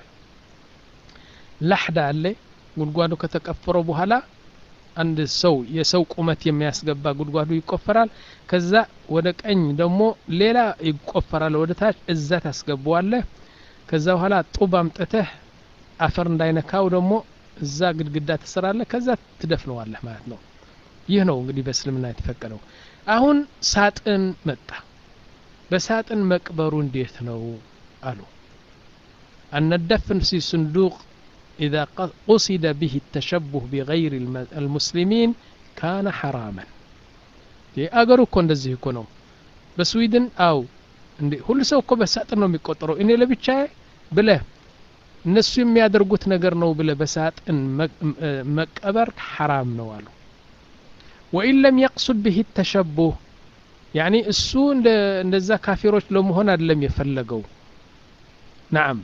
ላሕዳ አለ ጉድጓዱ ከተቀፈረው በኋላ አንድ ሰው የሰው ቁመት የሚያስገባ ጉድጓዱ ይቆፈራል ከዛ ወደ ቀኝ ደግሞ ሌላ ይቆፈራል ወደ ታች እዛ ታስገባዋለህ ከዛ በኋላ ጡብ አምጥተህ አፈር እንዳይነካው ደግሞ እዛ ግድግዳ ትሰራለህ ከዛ ትደፍነዋለህ ማለት ነው ይህ ነው እንግዲህ በእስልምና የተፈቀደው አሁን ሳጥን መጣ በሳጥን መቅበሩ እንዴት ነው አሉ አነደፍን ሲ ስንዱቅ إذا قصد به التشبه بغير المسلمين كان حراما አገሩ እኮ እንደዚህ እኮ ነው በስዊድን አው እንዴ ሁሉ ሰው እኮ በሳጥን ነው የሚቆጠረው እኔ ለብቻ ብለህ እነሱ የሚያደርጉት ነገር ነው ብለ በሳጥን መቀበር ሐራም ነው አሉ ወኢን ለም የቅሱድ ብህ ተሸቡህ ያኒ እሱ እንደዛ ካፊሮች ለመሆን አይደለም የፈለገው ናም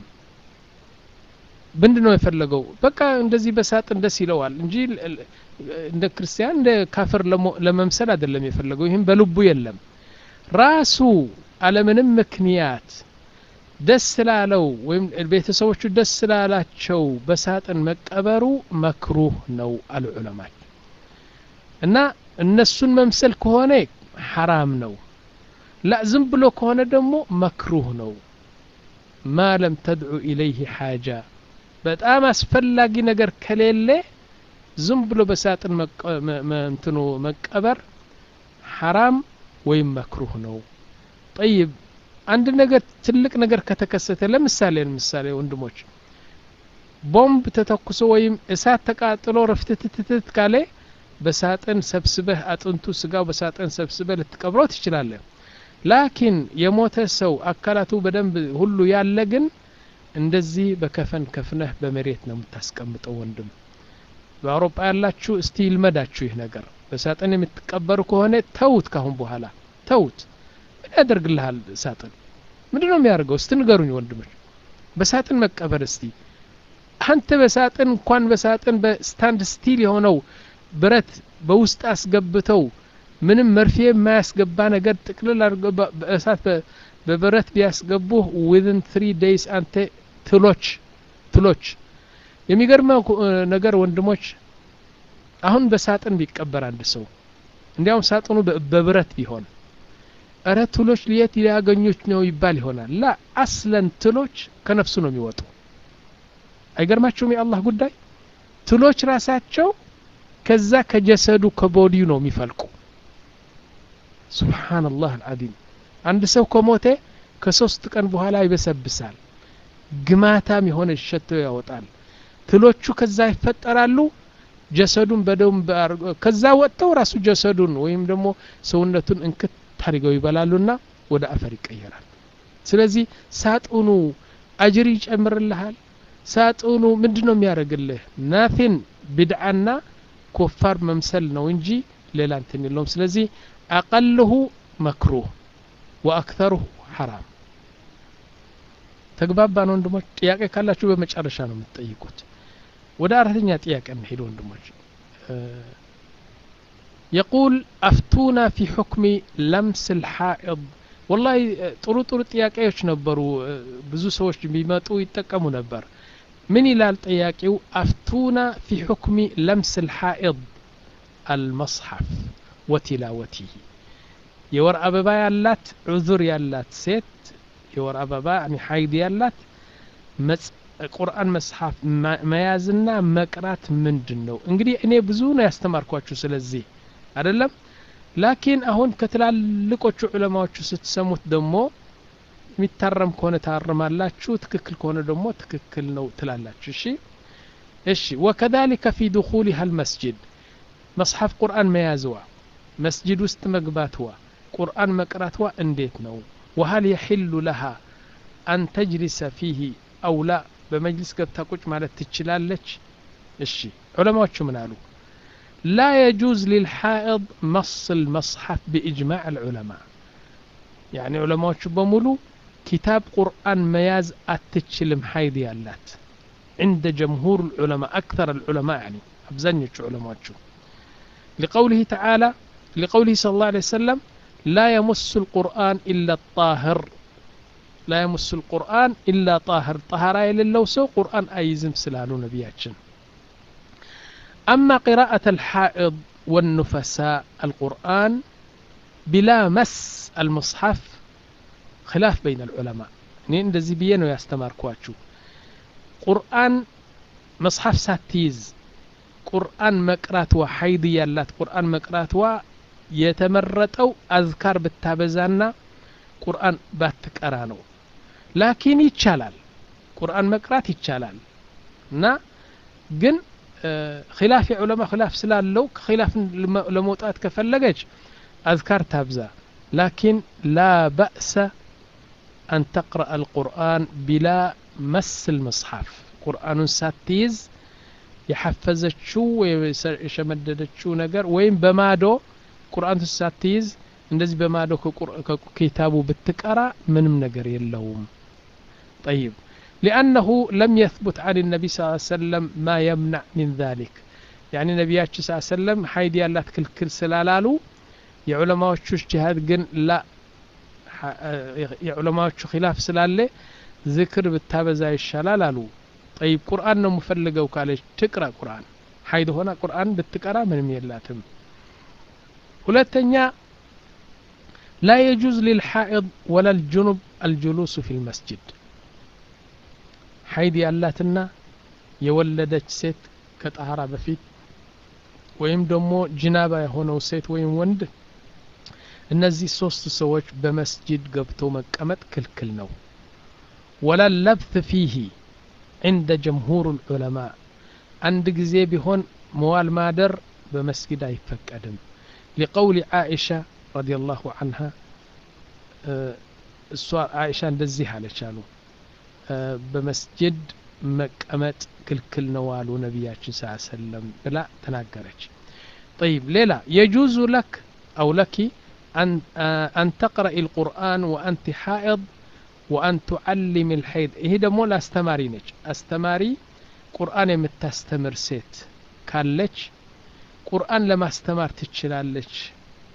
ምንድን ነው የፈለገው በቃ እንደዚህ በሳጥን ደስ ይለዋል እንጂ እንደ ክርስቲያን እንደ ካፍር ለመምሰል አይደለም የፈለገው ይህም በልቡ የለም ራሱ አለምንም ምክንያት ደስ ስላለው ወይም ቤተሰቦቹ ደስ ስላላቸው በሳጥን መቀበሩ መክሩህ ነው አሉ ዑለማች እና እነሱን መምሰል ከሆነ ሐራም ነው ላ ዝም ብሎ ከሆነ ደግሞ መክሩህ ነው ማ ለም ተድዑ ኢለይህ ሓጃ በጣም አስፈላጊ ነገር ከሌለ ዝም ብሎ በሳጥን እንትኑ መቀበር ሐራም ወይም መክሩህ ነው ጠይብ አንድ ነገር ትልቅ ነገር ከተከሰተ ለምሳሌ ለምሳሌ ወንድሞች ቦምብ ተተኩሶ ወይም እሳት ተቃጥሎ ረፍትትትት ካለ በሳጥን ሰብስበህ አጥንቱ ስጋው በሳጥን ሰብስበህ ልትቀብረው ትችላለህ ላኪን የሞተ ሰው አካላቱ በደንብ ሁሉ ያለ ግን እንደዚህ በከፈን ከፍነህ በመሬት ነው የምታስቀምጠው ወንድም በአውሮፓ ያላችሁ እስቲ ይልመዳችሁ ይህ ነገር በሳጥን የምትቀበሩ ከሆነ ተውት ካሁን በኋላ ተውት ምን ያደርግልሃል ሳጥን ምንድ ነው የሚያደርገው እስቲ ንገሩኝ ወንድሞች በሳጥን መቀበር እስቲ አንተ በሳጥን እንኳን በሳጥን በስታንድ ስቲል የሆነው ብረት በውስጥ አስገብተው ምንም መርፌ የማያስገባ ነገር ጥቅልል አድርገው በእሳት በብረት ቢያስገቡህ ዊዝን ትሪ ዴይስ አንተ ትሎች ትሎች የሚገርመው ነገር ወንድሞች አሁን በሳጥን ቢቀበር አንድ ሰው እንዲያውም ሳጥኑ በብረት ቢሆን እረ ትሎች ልየት ሊያገኙት ነው ይባል ይሆናል ላ አስለን ትሎች ከነፍሱ ነው የሚወጡ አይገርማችሁም የአላህ ጉዳይ ትሎች ራሳቸው ከዛ ከጀሰዱ ከቦዲው ነው የሚፈልቁ ሱብሓነላህ አልዓዚም አንድ ሰው ከሞተ ከሶስት ቀን በኋላ ይበሰብሳል ግማታም የሆነ ሸቶ ያወጣል ትሎቹ ከዛ ይፈጠራሉ ጀሰዱን በደም ከዛ ወጥተው ራሱ ጀሰዱን ወይም ደግሞ ሰውነቱን እንክት አድርገው ይበላሉና ወደ አፈር ይቀየራል ስለዚህ ሳጥኑ አጅር ይጨምርልሃል ሳጥኑ ምንድን ነው የሚያደርግልህ ናፊን ቢድዓና ኮፋር መምሰል ነው እንጂ ሌላ እንትን የለውም ስለዚህ አቀልሁ መክሩህ ወአክተሩሁ ሐራም ተግባባን ወንድሞች ጥያቄ ካላችሁ በመጨረሻ ነው የምትጠይቁት ወደ አራተኛ ጥያቄ እንሄድ ወንድሞች يقول أفتونا في حكم لمس الحائض والله ጥሩ ጥሩ ጥያቄዎች ነበሩ ብዙ ሰዎች ቢመጡ ይጠቀሙ ነበር ምን ይላል ጥያቄው አፍቱና ፊ ሑክሚ ለምስ ልሓኢድ አልመጽሐፍ ወቲላወቲህ የወር አበባ ያላት ዑዙር ያላት ሴት የወር አበባ ሀይድ ያላት ቁርአን መጽሐፍ መያዝና መቅራት ምንድን ነው እንግዲህ እኔ ብዙ ነው ያስተማርኳችሁ ስለዚህ አይደለም ላኪን አሁን ከትላልቆቹ ዑለማዎቹ ስትሰሙት ደግሞ የሚታረም ከሆነ ታርማላችሁ ትክክል ከሆነ ደግሞ ትክክል ነው ትላላችሁ እሺ እሺ ወከذلك في دخولها المسجد መጽሐፍ ቁርአን መያዝዋ መስጅድ ውስጥ መግባትዋ ቁርአን መቅራትዋ እንዴት ነው وهل يحل لها أن تجلس فيه أو لا በመጅልስ ገብታ ቁጭ ማለት ትችላለች እሺ ዑለማዎቹ ምን አሉ لا يجوز للحائض مص المصحف بإجماع العلماء يعني علماء بمولو كتاب قرآن مياز أتتشلم حيد يالات عند جمهور العلماء أكثر العلماء يعني أبزنيش علماء لقوله تعالى لقوله صلى الله عليه وسلم لا يمس القرآن إلا الطاهر لا يمس القرآن إلا طاهر طهارة لله سو قرآن أيزم سلالو نبياتشن أما قراءة الحائض والنفساء القرآن بلا مس المصحف خلاف بين العلماء እኔ እንደዚህ ብዬ ነው ያስተማርኳችሁ ቁርአን መጽሐፍ ሳትይዝ ቁርአን መቅራትዋ ሀይድ ያላት ቁርአን መቅራትዋ የተመረጠው አዝካር ብታበዛና ቁርአን ባትቀራ ነው ላኪን ይቻላል ቁርአን መቅራት ይቻላል እና ግን ኪላፍ የዑለማ ኪላፍ ስላለው ከኪላፍ ለመውጣት ከፈለገች አዝካር ታብዛ ላኪን ላ በእሰ أن تقرأ القرآن بلا مس المصحف قرآن ساتيز የሐፈዘችው የሸመደደችው ነገር ወይም በማዶ ቁርአን ሳትይዝ እንደዚህ በማዶ ከኪታቡ ብትቀራ ምንም ነገር የለውም طيب لأنه لم يثبت عن النبي صلى الله عليه وسلم ما يمنع من ذلك يعني نبياتش صلى الله عليه وسلم حيدي ያላት ክልክል ስላላሉ የዑለማዎቹ እጅሃድ ግን ላ የዑለማዎቹ ኪላፍ ስላለ ዝክር ብታበዛ ይሻላል አሉ ጠይብ ቁርአን ነው የምፈልገው ካለች ትቅራ ቁርአን ሀይድ ሆና ቁርአን ብትቀራ ምንም የላትም ሁለተኛ لا يجوز للحائض ولا الجنب الجلوس في المسجد حيد ያላትና የወለደች ሴት ከጣሃራ በፊት ወይም ደግሞ ጅናባ የሆነው ሴት ወይም ወንድ እነዚህ ሶስት ሰዎች በመስጅድ ገብተው መቀመጥ ክልክል ነው ወላ ለብት ፊሂ عند جمهور العلماء عند ጊዜ ቢሆን መዋል ማደር በመስጊድ አይፈቀድም لقول عائشة رضي الله عنها እሷ አይሻ እንደዚህ አለች አሉ በመስጅድ መቀመጥ ክልክል ነው አሉ ነቢያችን ስ ሰለም ብላ ተናገረች طيب ሌላ የጁዙ ለክ አው ለኪ أن تقرأ القرآن وأنت حائض وأن تعلم الحيض ይሄ ደግሞ ለአስተማሪ ነች አስተማሪ ቁርአን የምታስተምር ሴት ካለች ቁርአን ለማስተማር ትችላለች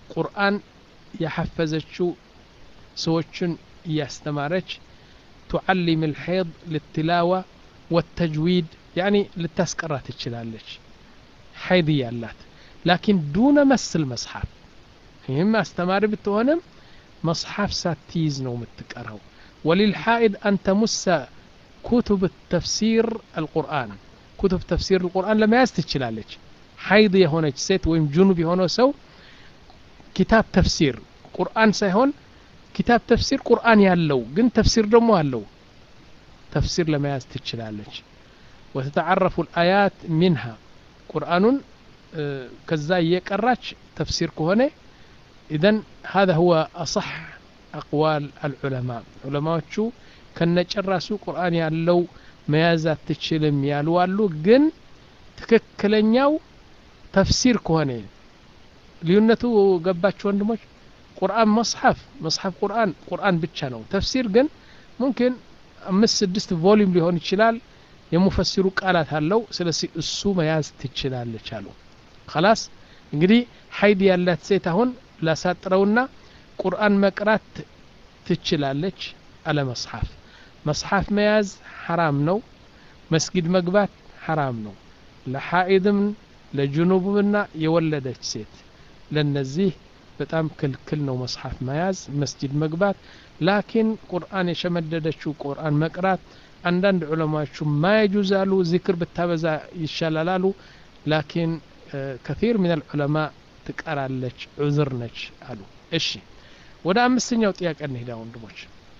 ቁርአን ያሐፈዘችው ሰዎችን እያስተማረች ቱዓሊም ልሐይድ ልትላዋ ወተጅዊድ ያኒ ልታስቀራ ትችላለች ሐይድ ያላት ላኪን ዱነ መስል መጽሐፍ ይህም አስተማሪ ብትሆንም መጽሐፍ ሳትይዝ ነው የምትቀራው ወሊልሓኢድ አን ተሙሰ ኩቱብ ተፍሲር አልቁርአን ኩቱብ ተፍሲር አልቁርአን ለመያዝ ትችላለች ሐይድ የሆነች ሴት ወይም ጁኑብ የሆነ ሰው ኪታብ ተፍሲር ቁርአን ሳይሆን ኪታብ ተፍሲር ቁርአን ያለው ግን ተፍሲር ደግሞ አለው ተፍሲር ለመያዝ ትችላለች ወተተዓረፉ ልአያት ሚንሃ ቁርአኑን ከዛ እየቀራች ተፍሲር ከሆነ ኢዘን هذا هو أصح أقوال العلماء ዑለማዎቹ ከነጨራሱ ቁርአን ያለው መያዝ አትችልም ያሉ አሉ ግን ትክክለኛው ተፍሲር ከሆነ ልዩነቱ ገባችሁ ወንድሞች ቁርአን መጽሐፍ መጽሐፍ ቁርአን ቁርአን ብቻ ነው ተፍሲር ግን ሙምኪን አምስት ስድስት ቮሊዩም ሊሆን ይችላል የሙፈሲሩ ቃላት አለው ስለዚህ እሱ መያዝ ትችላለች አሉ ከላስ እንግዲህ ሀይድ ያላት ሴት አሁን ላሳጥረውና ቁርአን መቅራት ትችላለች አለ መጽሐፍ መጽሐፍ መያዝ ሐራም ነው መስጊድ መግባት ሐራም ነው ለሐኢድም ለጅኑብምና የወለደች ሴት ለነዚህ በጣም ክልክል ነው መጽሐፍ መያዝ መስጂድ መግባት ላኪን ቁርአን የሸመደደችው ቁርአን መቅራት አንዳንድ ዑለማዎቹ ማየጁዝ አሉ ዚክር ብታበዛ ይሻላል አሉ ላኪን ከፊር ምን ልዑለማ ትቀራለች ዑዝር ነች አሉ እሺ ወደ አምስተኛው ጥያቄ እንሂዳ ወንድሞች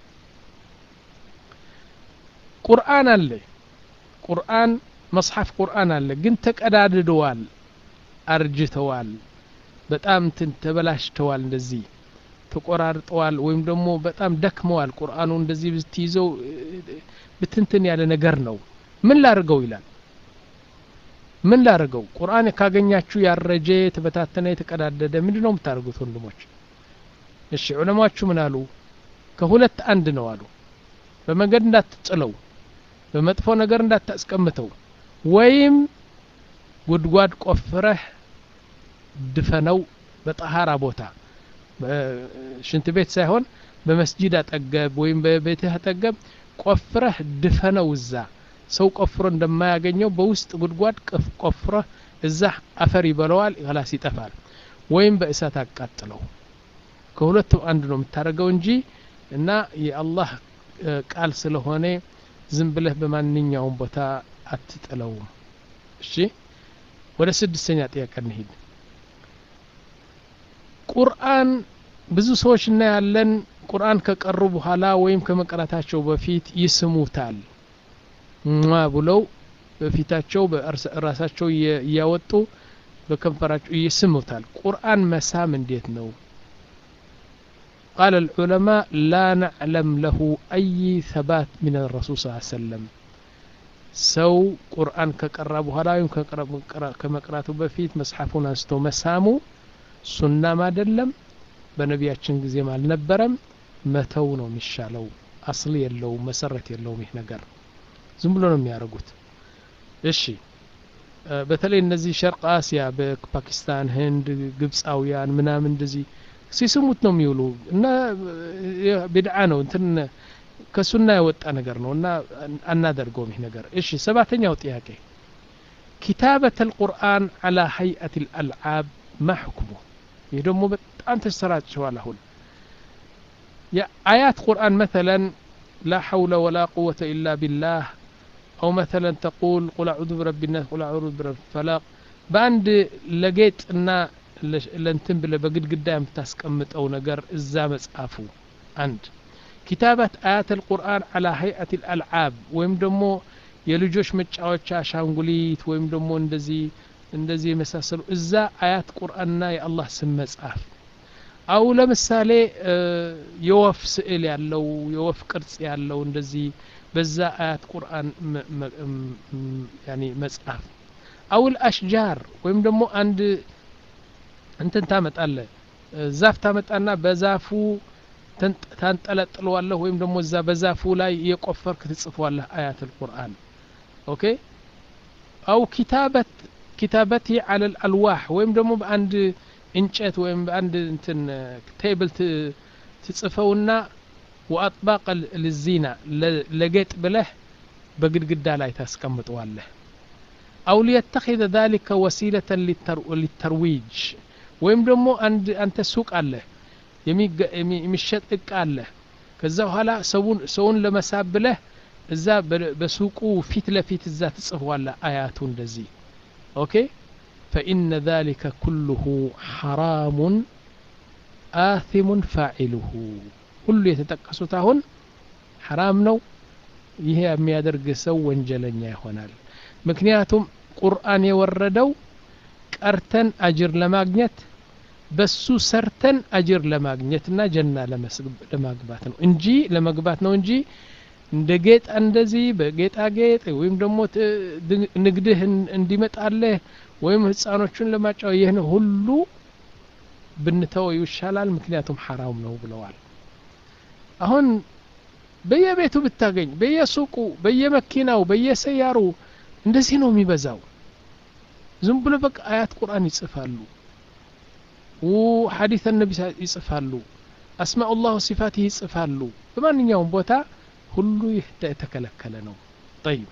ቁርአን አለ ቁርአን መጽሐፍ ቁርአን አለ ግን ተቀዳድደዋል አርጅተዋል በጣም እንትን ተበላሽተዋል እንደዚህ ተቆራርጠዋል ወይም ደግሞ በጣም ደክመዋል ቁርአኑ እንደዚህ ብትይዘው ብትንትን ያለ ነገር ነው ምን ላርገው ይላል ምን ላርገው ቁርአን ካገኛችሁ ያረጀ የተበታተነ የተቀዳደደ ምንድ ነው የምታደርጉት ወንድሞች እሺ ዑለማዎቹ ምን አሉ ከሁለት አንድ ነው አሉ በመንገድ እንዳትጥለው በመጥፎ ነገር እንዳታስቀምተው ወይም ጉድጓድ ቆፍረህ ድፈነው በጠሃራ ቦታ ሽንት ቤት ሳይሆን በመስጂድ አጠገብ ወይም በቤትህ አጠገብ ቆፍረህ ድፈነው እዛ ሰው ቆፍሮ እንደማያገኘው በውስጥ ጉድጓድ ቆፍረህ እዛ አፈር ይበለዋል ላስ ይጠፋል ወይም በእሳት አቃጥለው ከሁለቱ አንድ ነው የምታደርገው እንጂ እና የአላህ ቃል ስለሆነ ዝም ብለህ በማንኛውም ቦታ አትጥለውም እሺ ወደ ስድስተኛ ጥያቄ እንሂድ ቁርአን ብዙ ሰዎች እናያለን ቁርአን ከቀሩ በኋላ ወይም ከመቅራታቸው በፊት ይስሙታል ማ ብለው በፊታቸው ራሳቸው እያወጡ በከንፈራቸው ይስሙታል ቁርአን መሳም እንዴት ነው قال العلماء لا نعلم له أي ثبات من الرسول صلى الله عليه وسلم ሰው ቁርአን ከቀራ በኋላ ወይም ከመቅራቱ በፊት መጽሐፉን አንስቶ መሳሙ ሱናም አይደለም በነቢያችን ጊዜም አልነበረም መተው ነው የሚሻለው አስል የለውም መሰረት የለውም ይህ ነገር ዝም ብሎ ነው የሚያደርጉት እሺ በተለይ እነዚህ ሸርቅ አሲያ በፓኪስታን ህንድ ግብፃውያን ምናምን እንደዚህ ሲስሙት ነው የሚውሉ እና ቢድዓ ነው እንትን ከሱና የወጣ ነገር ነው እና አናደርገውም ይህ ነገር እሺ ሰባተኛው ጥያቄ ኪታበት አልቁርአን አላ ሀይአት ልአልዓብ ማ ሕክሙ ይህ ደግሞ በጣም ተሰራጭተዋል አሁን የአያት ቁርአን መተለን لا حول ولا قوة إلا بالله أو مثلا تقول قل أعوذ برب الناس قل أعوذ برب الفلاق بأند لقيت أن لنتن بلا بقد قدام تسكمت أو نقر الزامس أفو عند كتابة آيات القرآن على هيئة الألعاب ويم دمو የልጆች መጫወቻ አሻንጉሊት ወይም ደግሞ እንደዚህ እንደዚህ የመሳሰሉ እዛ አያት ቁርአንና የአላህ ስም መጽሐፍ አው ለምሳሌ የወፍ ስዕል ያለው የወፍ ቅርጽ ያለው እንደዚህ በዛ አያት ቁርአን ያኒ መጽሐፍ አውል አሽጃር ወይም ደግሞ አንድ እንትን ታመጣለ ዛፍ ታመጣና በዛፉ ታንጠለጥለዋለህ ወይም ደግሞ እዛ በዛፉ ላይ የቆፈርክ ትጽፏለህ አያት ልቁርአን ኦኬ አው ኪታበት ኪታበቲ አለ አልዋህ ወይም ደግሞ በአንድ እንጨት ወይም በአንድ እንትን ቴብል ትጽፈውና ወአጥባቅ ልዚና ለጌጥ ብለህ በግድግዳ ላይ ታስቀምጠዋለህ አው ሊየተኪዘ ذلك ወሲለة ሊተርዊጅ ወይም ደግሞ አንድ አንተ ሱቅ አለህ የሚሸጥ እቃ አለህ ከዛ በኋላ ሰውን ለመሳብ ብለህ እዛ በሱቁ ፊት ለፊት እዛ ትጽፈዋለህ አያቱ እንደዚህ ኦኬ ፈኢነ ذلك ኩልሁ ሐራሙን አثሙን ፋዒሉሁ ሁሉ የተጠቀሱት አሁን ሐራም ነው ይሄ የሚያደርግ ሰው ወንጀለኛ ይሆናል ምክንያቱም ቁርአን የወረደው ቀርተን አጅር ለማግኘት በሱ ሰርተን አጅር ለማግኘትና ጀና ለማግባት ነው እንጂ ለመግባት ነው እንጂ እንደ ጌጥ እንደዚህ በጌጣጌጥ ወይም ደግሞ ንግድህ እንዲመጣለህ ወይም ህፃኖቹን ለማጫወ ይህን ሁሉ ብንተወው ይሻላል ምክንያቱም ሐራም ነው ብለዋል አሁን በየቤቱ ብታገኝ በየሱቁ በየመኪናው በየሰያሩ እንደዚህ ነው የሚበዛው ዝም ብሎ በቃ አያት ቁርአን ይጽፋሉ ሐዲስ ነቢ ይጽፋሉ አስማኡ ላህ ሲፋት ይጽፋሉ በማንኛውም ቦታ ሁሉ ይህ የተከለከለ ነው ጠይብ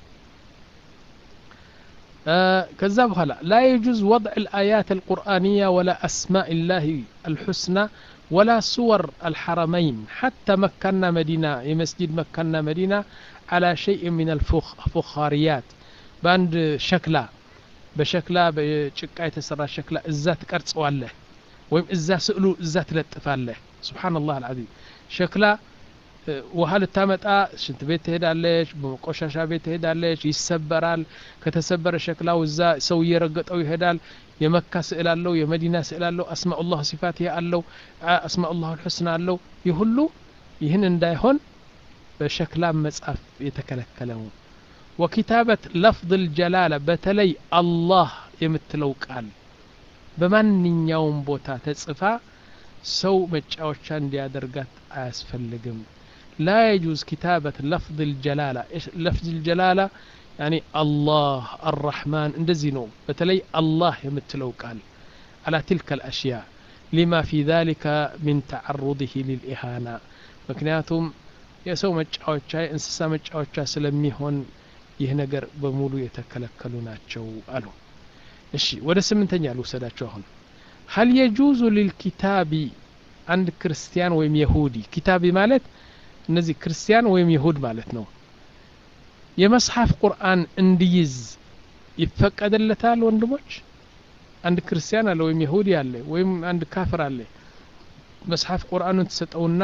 ከዛ በኋላ ላ የጁዝ ወضዕ الآيات القرآنية ولا أسماء الله الحسنى ولا صور الحرمين حتى مكنا مدينة يمسجد مكنا مدينة على شيء من الفخاريات باند شكلا بشكلا بشكا يتسرى شكلا إزا تقرصዋለህ ወይም እዛ ስዕሉ እዛ ትለጥፋለህ ስብሓን ላህ አልዓዚም ሸክላ ውሃ ልታመጣ ሽንት ቤት ትሄዳለች ቆሻሻ ቤት ትሄዳለች ይሰበራል ከተሰበረ ሸክላው እዛ ሰው እየረገጠው ይሄዳል የመካ ስዕል አለው የመዲና ስዕል አለው አስማኡላህ ሲፋት አለው አስማኡላህ ልሑስና አለው ይህ ሁሉ ይህን እንዳይሆን በሸክላ መጻፍ የተከለከለ ነው ወኪታበት ለፍظ ልጀላላ በተለይ አላህ የምትለው ቃል በማንኛውም ቦታ ተጽፋ ሰው መጫወቻ እንዲያደርጋት አያስፈልግም ላ የጁዝ ኪታበት ለፍظ ልጀላላ ለፍظ ልጀላላ ያኒ አላህ አራሕማን እንደዚህ ነው በተለይ አላህ የምትለው ቃል አላ ትልከ ልአሽያ ሊማ ፊ ذلك ምን ተዓሩضህ ልልኢሃና ምክንያቱም የሰው መጫወቻ የእንስሳ መጫወቻ ስለሚሆን ይህ ነገር በሙሉ የተከለከሉ ናቸው አሉ እሺ ወደ ስምንተኛ ልውሰዳቸው አሁን ሀል የጁዙ ሊልኪታቢ አንድ ክርስቲያን ወይም የሁዲ ኪታቢ ማለት እነዚህ ክርስቲያን ወይም ይሁድ ማለት ነው የመጽሐፍ ቁርአን እንዲይዝ ይፈቀድለታል ወንድሞች አንድ ክርስቲያን አለ ወይም ይሁዲ አለ ወይም አንድ ካፍር አለ መጽሐፍ ቁርአኑን ትሰጠውና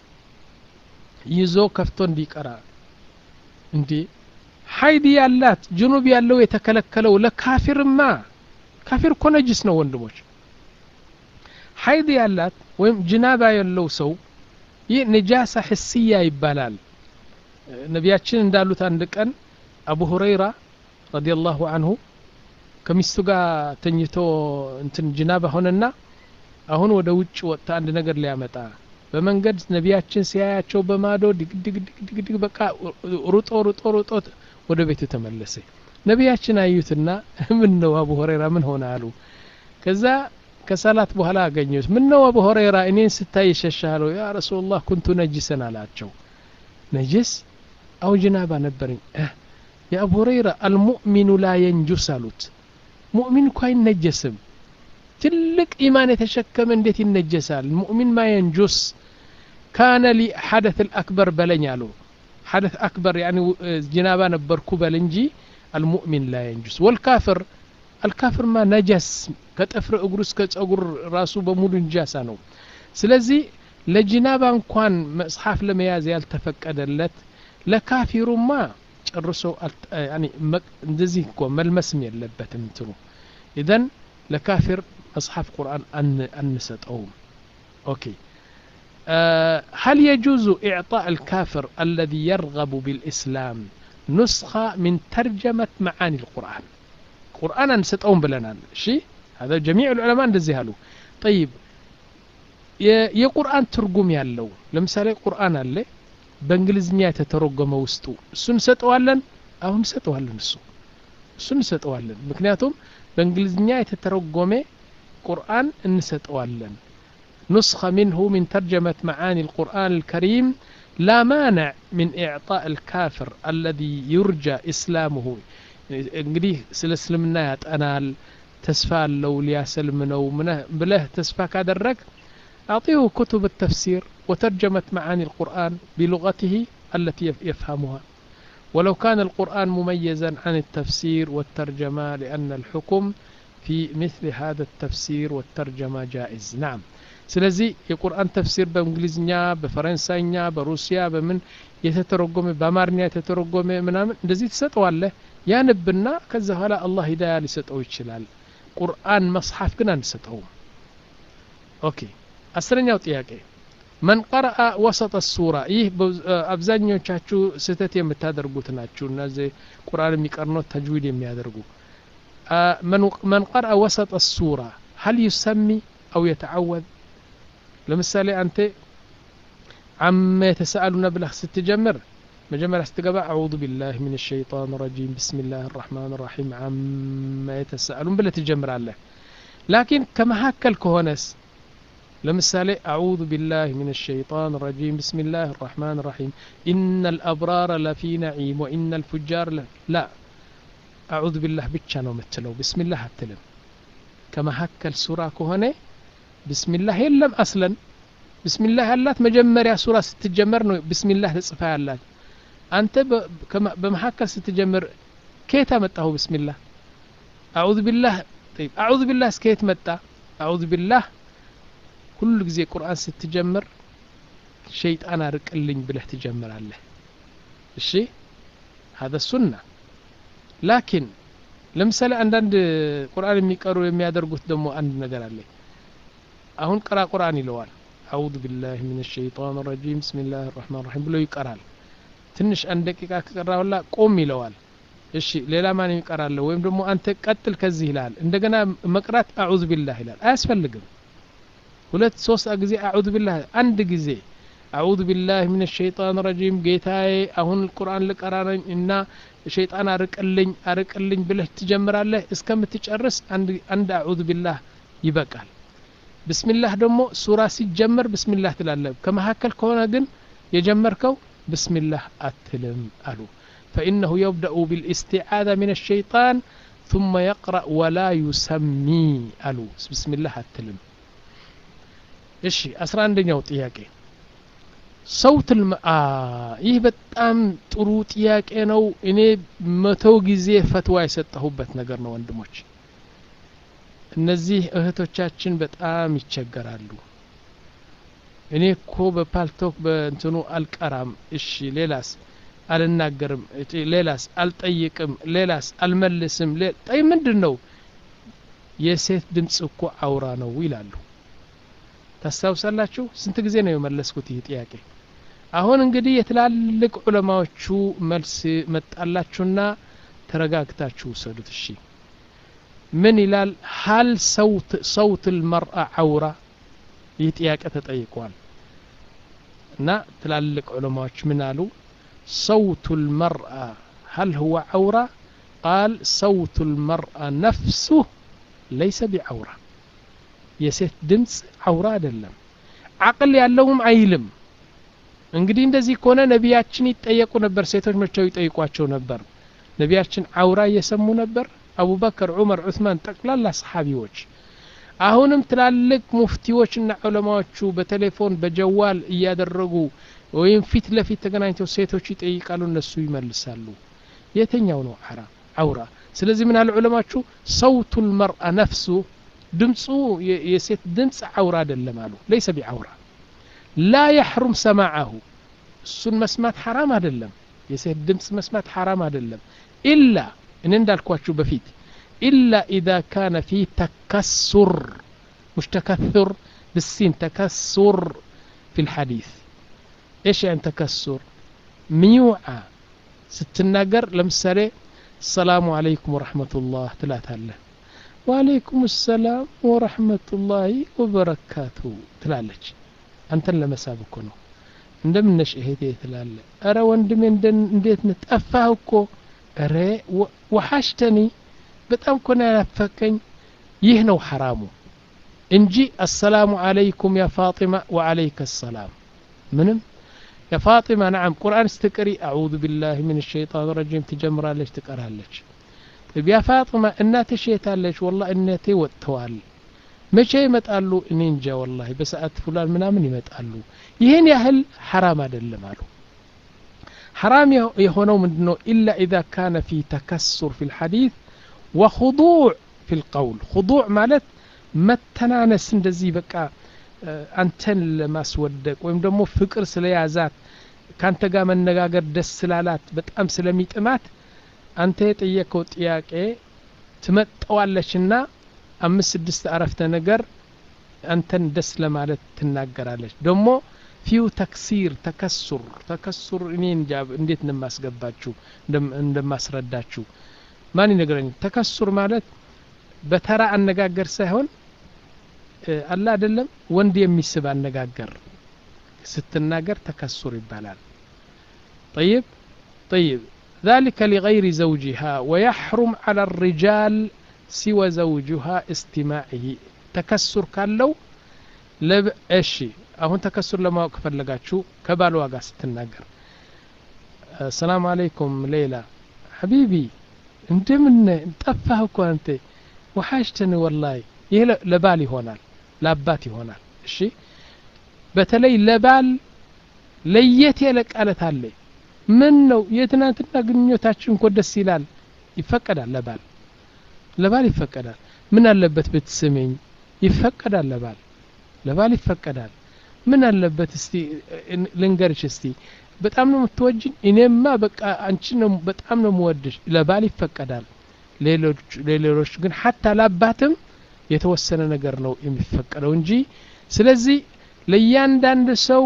ይዞ ከፍቶ እንዲቀራ እንዴ ሀይድ ያላት ጅኑብ ያለው የተከለከለው ለካፊርማ ካፊር እኮ ነጅስ ነው ወንድሞች ሀይድ ያላት ወይም ጅናባ ያለው ሰው ይህ ነጃሳ ሕስያ ይባላል ነቢያችን እንዳሉት አንድ ቀን አቡ ሁረይራ ረዲየላሁ አንሁ ከሚስቱ ጋር ተኝቶ እንትን ጅናባ ሆነና አሁን ወደ ውጭ ወጥታ አንድ ነገር ሊያመጣ በመንገድ ነቢያችን ሲያያቸው በማዶ ድግድግድግድግ በቃ ሩጦ ሩጦ ሩጦ ወደ ቤቱ ተመለሰ ነቢያችን አዩትና ምን ነው አቡ ሁረይራ ምን ሆነ አሉ ከዛ ከሰላት በኋላ አገኘሁት ምን ነው አቡ ሁረይራ እኔን ስታይ ይሸሻለሁ ያ ረሱላህ ኩንቱ ነጅሰን አላቸው ነጅስ አው ጅናባ ነበረኝ የአቡ ሁረይራ አልሙእሚኑ ላ የንጁስ አሉት ሙእሚን እኮ አይነጀስም ትልቅ ኢማን የተሸከመ እንዴት ይነጀሳል ሙእሚን ማ የንጁስ ካነ ሊ ሐደት ልአክበር በለኝ አሉ ሐደት አክበር ያኒ ጅናባ ነበርኩ በል እንጂ አልሙእሚን ላ የንጁስ ወልካፍር አልካፍር ማ ነጀስ ከጥፍር እግሩ እስከ ጸጉር ራሱ በሙሉ እንጃሳ ነው ስለዚህ ለጅናባ እንኳን መጽሐፍ ለመያዝ ያልተፈቀደለት ለካፊሩማ ጨርሶ እንደዚህ እኮ መልመስም የለበትም እንትኑ ኢዘን ለካፊር መጽሐፍ ቁርአን አንሰጠውም ኦኬ هل يجوز إعطاء الكافر الذي يرغب بالإسلام نسخة من ترجمة معاني القرآن قرآن نستقوم بلنا شيء هذا جميع العلماء እንደዚህ አሉ طيب የቁርአን ትርጉም ያለው ለምሳሌ ቁርአን አለ በእንግሊዝኛ የተተረጎመ ውስጡ እሱ እንሰጠዋለን አሁን እንሰጠዋለን እሱ እሱ እንሰጠዋለን ምክንያቱም በእንግሊዝኛ የተተረጎመ ቁርአን እንሰጠዋለን نسخة منه من ترجمة معاني القرآن الكريم لا مانع من إعطاء الكافر الذي يرجى إسلامه እንግዲህ ስለ እስልምና ያጠናል ተስፋ አለው ሊያሰልም ነው ብለህ ተስፋ ካደረግ أعطيه كتب التفسير وترجمة معاني القرآن بلغته التي يفهمها ولو كان القرآن مميزا عن التفسير والترجمة لأن الحكم في مثل هذا التفسير والترجمة جائز نعم ስለዚህ የቁርአን ተፍሲር በእንግሊዝኛ በፈረንሳይኛ በሩሲያ በምን የተተረጎመ በአማርኛ የተተረጎመ ምናምን እንደዚህ ትሰጠዋለህ ያንብና ከዛ በኋላ አላህ ሂዳያ ሊሰጠው ይችላል ቁርአን መጽሐፍ ግን አንሰጠውም ኦኬ አስረኛው ጥያቄ መን ቀረአ ወሰጠ ሱራ ይህ አብዛኞቻችሁ ስህተት የምታደርጉት ናችሁ እነዚህ ቁርአን የሚቀርኖት ተጅዊድ የሚያደርጉ መን ቀረአ ወሰጠ ሱራ هل يسمي أو يتعوذ ለምሳሌ አንተ አመ የተሰአሉነ ብለህ ስትጀምር መጀመሪያ ስትገባ አዑዙ ቢላህ ምን ሸይጣን ረጂም ብስሚላህ ራሕማን ራሒም አመ የተሰአሉን ብለህ ትጀምራለህ ላኪን ከመካከል ከሆነስ ለምሳሌ አዑዙ ቢላህ ምን ሸይጣን ረጂም ብስሚላህ ራሕማን ራሒም ኢነ ልአብራረ ለፊ ነዒም ወኢነ ልፉጃር ላ አዑዙ ቢላህ ብቻ ነው የምትለው ብስሚላህ አትልም ከመካከል ሱራ ከሆነ ብስሚላህ የለም አስለን ብስሚላህ ያላት መጀመሪያ ሱራ ስትጀመር ነው ብስሚላህ ተጽፋ ያላት አንተ በመካከል ስትጀምር ከየት አመጣሁ ብስሚላህ አዑዙ ቢላህ ጠይብ አዑዙ ቢላህ እስከየት መጣ አዑዙ ቢላህ ሁሉ ጊዜ ቁርአን ስትጀምር ሸይጣን አርቅልኝ ብለህ ትጀምራለህ እሺ هذا السنة ላኪን ለምሳሌ አንዳንድ ቁርአን የሚቀሩ የሚያደርጉት ደግሞ አንድ ነገር አለ አሁን ቅራ ቁርአን ይለዋል አዑዙ ቢላህ ምን ሸይጣን ረጂም ብስሚላህ ራሕማን ራሒም ብሎ ይቀራል ትንሽ አንድ ደቂቃ ከቀራ በኋላ ቆም ይለዋል እሺ ሌላ ማን ይቀራለ ወይም ደግሞ አንተ ቀጥል ከዚህ ይላል እንደገና መቅራት አዑዙ ቢላህ ይላል አያስፈልግም ሁለት ሶስት ጊዜ አዑዙ ቢላህ አንድ ጊዜ አዑዙ ቢላህ ምን ሸይጣን ረጂም ጌታዬ አሁን ቁርአን ልቀራ ነኝ እና ሸይጣን አርቅልኝ አርቅልኝ ብለህ ትጀምራለህ እስከምትጨርስ አንድ አዑዙ ቢላህ ይበቃል ብስሚላህ ደግሞ ሱራ ሲጀመር ብስሚላህ ትላለህ ከመካከል ከሆነ ግን የጀመርከው ብስሚላህ አትልም አሉ فإنه يبدأ بالاستعاذة من الشيطان ثم يقرأ ولا يسمي ألو بسم الله التلم እሺ አስራ አንደኛው ጥያቄ ሰውት ይህ በጣም ጥሩ ጥያቄ ነው እኔ መተው ጊዜ ፈትዋ የሰጠሁበት ነገር ነው ወንድሞች እነዚህ እህቶቻችን በጣም ይቸገራሉ እኔ እኮ በፓልቶክ በእንትኑ አልቀራም እሺ ሌላስ አልናገርም ሌላስ አልጠይቅም ሌላስ አልመልስም ጠይ ምንድን ነው የሴት ድምፅ እኮ አውራ ነው ይላሉ ታስታውሳላችሁ ስንት ጊዜ ነው የመለስኩት ይህ ጥያቄ አሁን እንግዲህ የትላልቅ ዑለማዎቹ መልስ መጣላችሁና ተረጋግታችሁ ውሰዱት እሺ ምን ይላል ሀል ሰውት ልመርአ አውራ ይህ ጥያቄ ተጠይቋል እና ትላልቅ ዑለማዎች ምን አሉ صوت المرأة هل هو عورة قال صوت المرأة نفسه ليس بعورة የሴት ድምፅ አውራ አይደለም አቅል ያለውም አይልም እንግዲህ እንደዚህ ከሆነ ነቢያችን ይጠየቁ ነበር ሴቶች መቸው ይጠይቋቸው ነበር ነቢያችን አውራ እየሰሙ ነበር አቡበከር ዑመር ዑስማን ጠቅላላ ሰሓቢዎች አሁንም ትላልቅ ሙፍቲዎችና ዑለማዎቹ በቴሌፎን በጀዋል እያደረጉ ወይም ፊት ለፊት ተገናኝተው ሴቶች ይጠይቃሉ እነሱ ይመልሳሉ የትኛው ነው አውራ ስለዚህ ምን አለ ዑለማችሁ ሰውቱ ልመርአ ነፍሱ ድምፁ የሴት ድምፅ አውራ አይደለም አሉ ለይሰ ቢዐውራ ላ የሕሩም ሰማዓሁ እሱን መስማት ሐራም አይደለም የሴት ድምፅ መስማት ሐራም አይደለም ኢላ እኔ እንዳልኳችሁ በፊት ኢላ ኢዛ ካነ ፊ ተከሱር مش تكثر بالسين تكسر في الحديث ايش يعني تكسر ميوعة ستناقر لمسالي السلام عليكم ورحمة الله تلاتها وعليكم السلام ورحمة الله وبركاته ትላለች አንተን ለመሳብ እኮ ነው እንደምነሽ እህቴ ትላለ እረ ወንድሜ እንዴት ነህ ጠፋህ እኮ እረ ወሓሽተኒ በጣም እኮ ነው ያናፈቀኝ ይህ ነው ሐራሙ እንጂ አሰላሙ አለይኩም ያ ፋጢማ ወአለይከ ሰላም ምንም ያ ፋጢማ ነዓም ቁርአን ስትቅሪ አዑዙ ቢላህ ምን ሸይጣን ረጂም ትጀምራለች ትቀራለች ያ ፋጢማ እናትሽ የታለች ወላ እናቴ ወጥተዋል መቼ ይመጣሉ እኔ እንጃ ወላሂ በሰዓት ፉላን ምናምን ይመጣሉ ይህን ያህል ሐራም አይደለም አሉ ሐራም የሆነው ምንድን ነው ኢላ ኢዛ ካነ ፊ ተከሱር ፊ ልሐዲት ወኹዱዕ ፊ ልቀውል ኹዱዕ ማለት መተናነስ እንደዚህ በቃ አንተን ለማስወደቅ ወይም ደግሞ ፍቅር ስለያዛት ካንተ ጋር መነጋገር ደስ ስላላት በጣም ስለሚጥማት አንተ የጠየቀው ጥያቄ ትመጠዋለችና አምስት ስድስት አረፍተ ነገር አንተን ደስ ለማለት ትናገራለች ደግሞ ፊው ተክሲር ተከሱር ተከሱር እኔ እንጃ እንዴት እንደማስገባችሁ እንደማስረዳችሁ ማን ይነግረኝ ተከሱር ማለት በተራ አነጋገር ሳይሆን አላ አይደለም ወንድ የሚስብ አነጋገር ስትናገር ተከሱር ይባላል طيب طيب ذلك لغير زوجها ويحرم على الرجال سوى زوجها استماعه ተከሱር ካለው እሺ አሁን ተከሱር ለማወቅ ፈለጋችሁ ከባሏ ጋር ስትናገር ሰላም አለይኩም ሌላ ሐቢቢ እንደምን ጠፋህ እኮ አንተ ወሓሽተን ወላሂ ይህ ለባል ይሆናል ለአባት ይሆናል እሺ በተለይ ለባል ለየት ያለ ቃለት አለ ምን ነው የትናንትና ግንኙነታችን እኮ ደስ ይላል ይፈቀዳል ለባል ለባል ይፈቀዳል ምን አለበት ብትስመኝ ይፈቀዳል ለባል ለባል ይፈቀዳል ምን አለበት እስቲ ልንገርሽ እስቲ በጣም ነው የምትወጅኝ እኔማ በቃ አንቺ ነው በጣም ነው የምወድሽ ለባል ይፈቀዳል ሌሎች ግን ሀታ ለአባትም የተወሰነ ነገር ነው የሚፈቀደው እንጂ ስለዚህ ለእያንዳንድ ሰው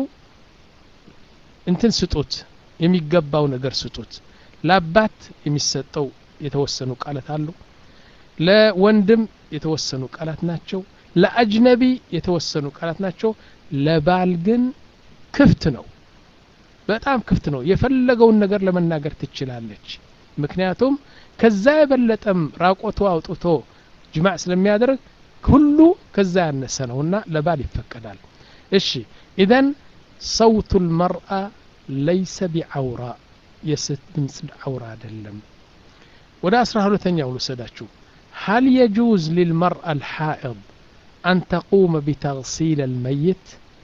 እንትን ስጡት የሚገባው ነገር ስጡት ለአባት የሚሰጠው የተወሰኑ ቃላት አሉ ለወንድም የተወሰኑ ቃላት ናቸው ለአጅነቢ የተወሰኑ ቃላት ናቸው ለባል ግን ክፍት ነው በጣም ክፍት ነው የፈለገውን ነገር ለመናገር ትችላለች ምክንያቱም ከዛ የበለጠም ራቆቱ አውጥቶ ጅማዕ ስለሚያደርግ ሁሉ ከዛ ያነሰ ነውና ለባል ይፈቀዳል እሺ ኢዘን ሰውቱ ልመርአ ለይሰ ቢዐውራ የሴት ድምፅ ዐውራ አይደለም ወደ አስራ ሁለተኛው ልውሰዳችሁ هل يجوز للمرأة الحائض أن تقوم بتغسيل الميت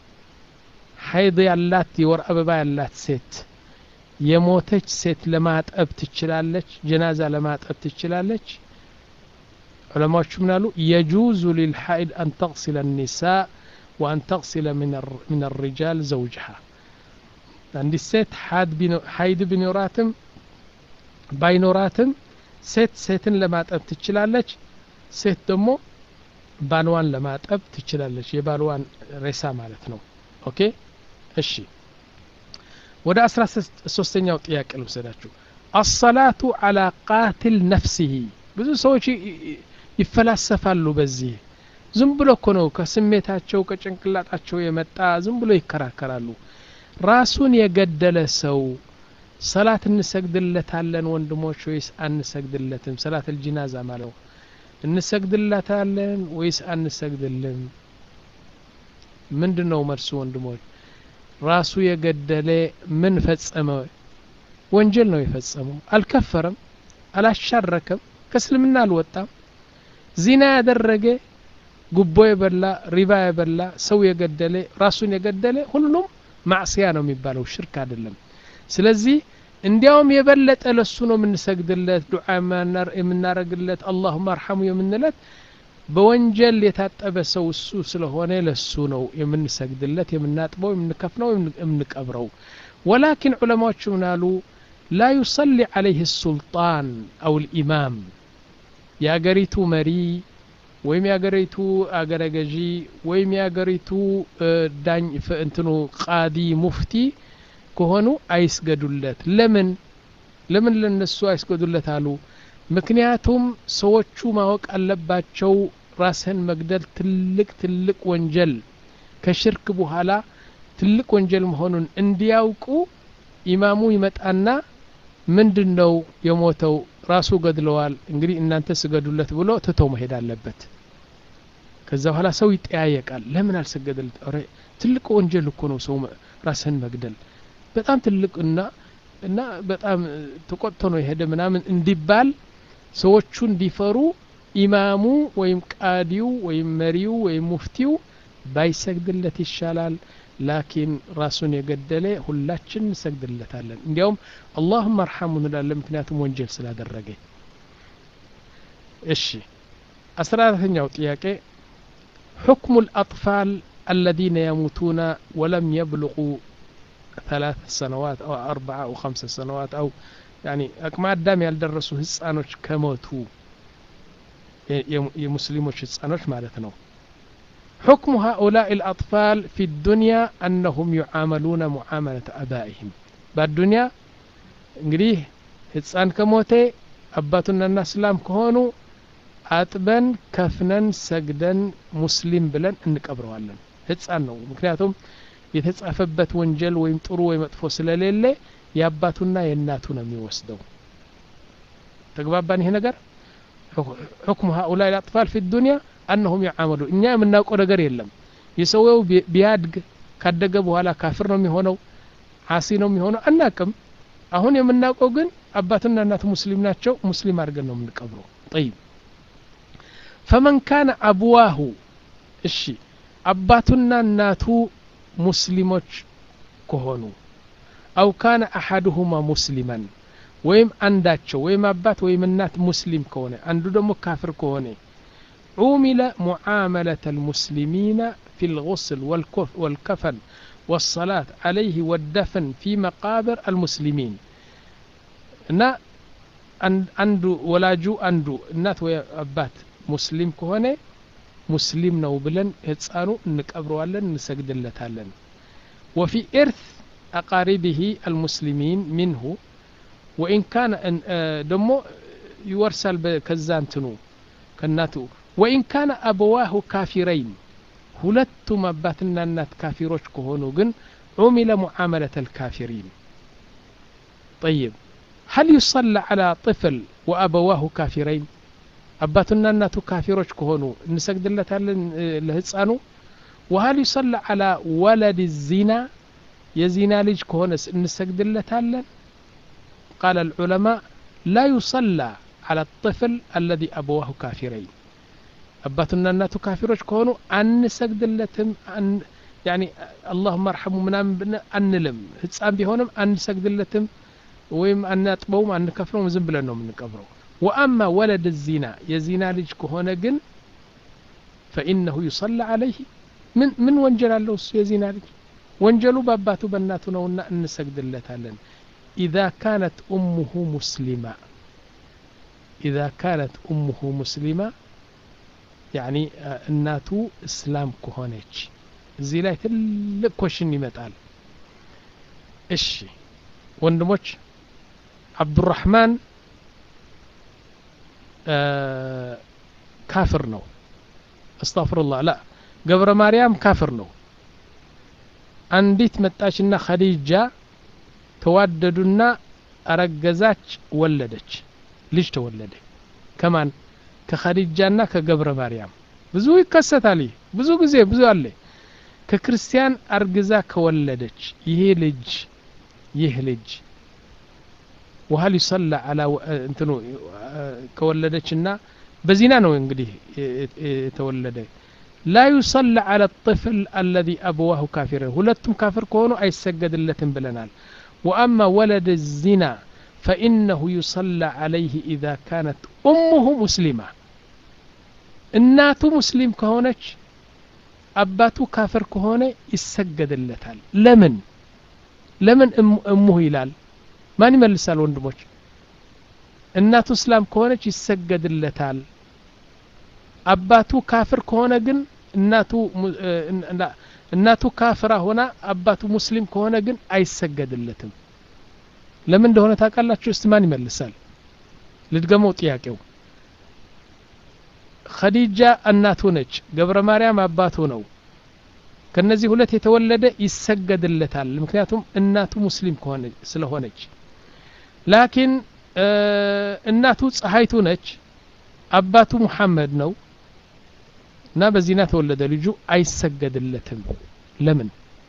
حيض ያላት የወር አበባ ያላት ሴት የሞተች ሴት ለማጠብ ትችላለች ጀናዛ ለማጠብ ትችላለች ዑለማዎቹ ምን አሉ የጁዙ ሊልሓኢድ አን ተغሲለ الኒሳء وأن تغسل من الرجال زوجها አንዲት ሴት ሀይድ ቢኖራትም ባይኖራትም ሴት ሴትን ለማጠብ ትችላለች ሴት ደግሞ ባልዋን ለማጠብ ትችላለች የባልዋን ሬሳ ማለት ነው ኦኬ እሺ ወደ አስራ ሶስተኛው ጥያቄ ልውሰዳችሁ አሰላቱ አላ ቃትል ነፍሲሂ ብዙ ሰዎች ይፈላሰፋሉ በዚህ ዝም ብሎ እኮ ነው ከስሜታቸው ከጭንቅላጣቸው የመጣ ዝም ብሎ ይከራከራሉ ራሱን የገደለ ሰው ሰላት እንሰግድለታለን ወንድሞች ወይስ አንሰግድለትም ሰላት አልጂናዛ ማለት ነው እንሰግድለታለን ወይስ አንሰግድልም ምንድን ነው መልሱ ወንድሞች ራሱ የገደለ ምን ፈጸመ ወንጀል ነው የፈጸመው አልከፈረም አላሻረከም ከእስልምና አልወጣም ዚና ያደረገ ጉቦ የበላ ሪባ የበላ ሰው የገደለ ራሱን የገደለ ሁሉም ማዕስያ ነው የሚባለው ሽርክ አይደለም ስለዚህ እንዲያውም የበለጠ ለሱ ነው የምንሰግድለት ዱዓ የምናረግለት አላሁማ አርሐሙ የምንለት በወንጀል የታጠበ ሰው እሱ ስለሆነ ለሱ ነው የምንሰግድለት የምናጥበው የምንከፍነው የምንቀብረው ወላኪን ዑለማዎቹ ምናሉ ላ ዩሰሊ ዓለይህ ሱልጣን አው ልኢማም የአገሪቱ መሪ ወይም የአገሪቱ አገረ ገዢ ወይም የአገሪቱ ዳኝ እንትኑ ቃዲ ሙፍቲ ከሆኑ አይስገዱለት ለምን ለምን ለነሱ አይስገዱለት አሉ ምክንያቱም ሰዎቹ ማወቅ አለባቸው ራስህን መግደል ትልቅ ትልቅ ወንጀል ከሽርክ በኋላ ትልቅ ወንጀል መሆኑን እንዲያውቁ ኢማሙ ይመጣና ምንድን ነው የሞተው ራሱ ገድለዋል እንግዲህ እናንተ ስገዱለት ብሎ ትቶ መሄድ አለበት ከዛ በኋላ ሰው ይጠያየቃል ለምን አልሰገደለት ረ ትልቅ ወንጀል እኮ ነው ሰው ራስህን መግደል በጣም ትልቅ እና እና በጣም ተቆጥቶ ነው የሄደ ምናምን እንዲባል ሰዎቹ እንዲፈሩ ኢማሙ ወይም ቃዲው ወይም መሪው ወይም ሙፍቲው ባይሰግድለት ይሻላል ላኪን ራሱን የገደለ ሁላችን እንሰግድለታለን እንዲያውም አላሁም አርሐሙ እንላለን ምክንያቱም ወንጀል ስላደረገ እሺ አስራ አራተኛው ጥያቄ حكم الأطفال الذين يموتون ولم يبلغوا ثلاث سنوات أو أربعة أو خمس سنوات أو يعني أكما الدام يالدرسوا هسانوش كموتوا የሙስሊሞች ህጻኖች ማለት ነው حكم هؤلاء الأطفال في الدنيا أنهم يعاملون معاملة أبائهم بالدنيا እንግዲህ ህፃን ከሞቴ አባቱና እና እስላም ከሆኑ አጥበን ከፍነን ሰግደን ሙስሊም ብለን እንቀብረዋለን ህፃን ነው ምክንያቱም የተጻፈበት ወንጀል ወይም ጥሩ ወይ መጥፎ ስለሌለ የአባቱና የእናቱ ነው የሚወስደው ተግባባን ይሄ ነገር حكم هؤلاء الأطفال في الدنيا أنهم يعاملون እኛ የምናውቀው ነገር የለም የሰውየው ቢያድግ ካደገ በኋላ ካፍር ነው የሚሆነው አሲ ነው የሚሆነው አናቅም አሁን የምናውቀው ግን አባትና እናቱ ሙስሊም ናቸው ሙስሊም አድርገን ነው የምንቀብረው ጠይብ ፈመን ካነ አብዋሁ እሺ አባቱና እናቱ ሙስሊሞች ከሆኑ አው ካነ አሐድሁማ ሙስሊመን ወይም አንዳቸው ወይም አባት ወይም እናት ሙስሊም ከሆነ አንዱ ደግሞ ካፍር ከሆነ ዑሚለ ሙዓመለተ ልሙስሊሚነ ፊ ልغስል ወልከፈን والصلاة عليه والدفن في مقابر المسلمين እና አንዱ ወላጁ አንዱ እናት ወይ አባት ሙስሊም ከሆነ ሙስሊም ነው ብለን ህፃኑ እንቀብረዋለን እንሰግድለታለን وفي إرث أقاربه المسلمين منه وإن كان ደሞ ይወርሳል ከዛ እንትኑ ከእናቱ وإن كان أبواه كافرين ሁለቱም አባትና እናት ካፊሮች ከሆኑ ግን ዑሚለ ሙዓመለተ الكافرين طيب هل يصلى على طفل وأبواه كافرين አባቱና እናቱ ካፊሮች ከሆኑ እንሰግድለታለን ለህፃኑ وهل يصلى على ولد الزنا የዚና ልጅ ከሆነስ እንሰግድለታለን قال العلماء لا يصلى على الطفل الذي أبواه كافرين አባቱና እናቱ ካፊሮች ከሆኑ አንሰግድለትም ያኒ አላሁመ አርሐሙ ምናምን አንልም ህፃን ቢሆንም አንሰግድለትም ወይም አናጥበውም አንከፍለውም ዝም ብለን ነው የምንቀብረው ወአማ ወለድ ዚና የዚና ልጅ ከሆነ ግን ፈኢነሁ ዩሰላ አለይህ ምን ምን ወንጀል አለው እሱ የዚና ልጅ ወንጀሉ በአባቱ በእናቱ ነውና እንሰግድለታለን ኢዛ ካነት ኡሙሁ ሙስሊማ ኢዛ ካነት ኡሙሁ ሙስሊማ ያኒ እናቱ እስላም ከሆነች እዚህ ላይ ትልቅ ኮሽን ይመጣል እሺ ወንድሞች አብዱራህማን ካፍር ነው አስታፍሩላህ ላ ገብረ ማርያም ካፍር ነው አንዲት መጣችና ኸዲጃ ተዋደዱና አረገዛች ወለደች ልጅ ተወለደ ከማን ከኸዲጃና ከገብረ ማርያም ብዙ ይከሰታል ይህ ብዙ ጊዜ ብዙ አለ ከክርስቲያን አርግዛ ከወለደች ይሄ ልጅ ይህ ልጅ وهل يصلى على እንትኑ ከወለደችና በዚና ነው እንግዲህ የተወለደ لا يصلى على الطفل الذي أبواه كافرين ሁለቱም ካፍር ከሆኑ አይሰገድለትም ብለናል وأما ولد الزنا فإنه يصلى عليه إذا كانت أمه مسلمة እናቱ ሙስሊም ከሆነች አባቱ ካፍር ከሆነ ይሰገድለታል ለምን ለምን እሙሁ ይላል ማን ይመልሳል ወንድሞች እናቱ እስላም ከሆነች ይሰገድለታል አባቱ ካፍር ከሆነ ግን እናቱ እናቱ ካፍራ ሆና አባቱ ሙስሊም ከሆነ ግን አይሰገድለትም ለምን እንደሆነ ታውቃላችሁ እስቲ ማን ይመልሳል ልድገመው ጥያቄው ኸዲጃ እናቱ ነች ገብረ ማርያም አባቱ ነው ከነዚህ ሁለት የተወለደ ይሰገድለታል ምክንያቱም እናቱ ሙስሊም ከሆነ ስለሆነች ላኪን እናቱ ፀሐይቱ ነች አባቱ ሙሐመድ ነው እና በዚና ተወለደ ልጁ አይሰገድለትም ለምን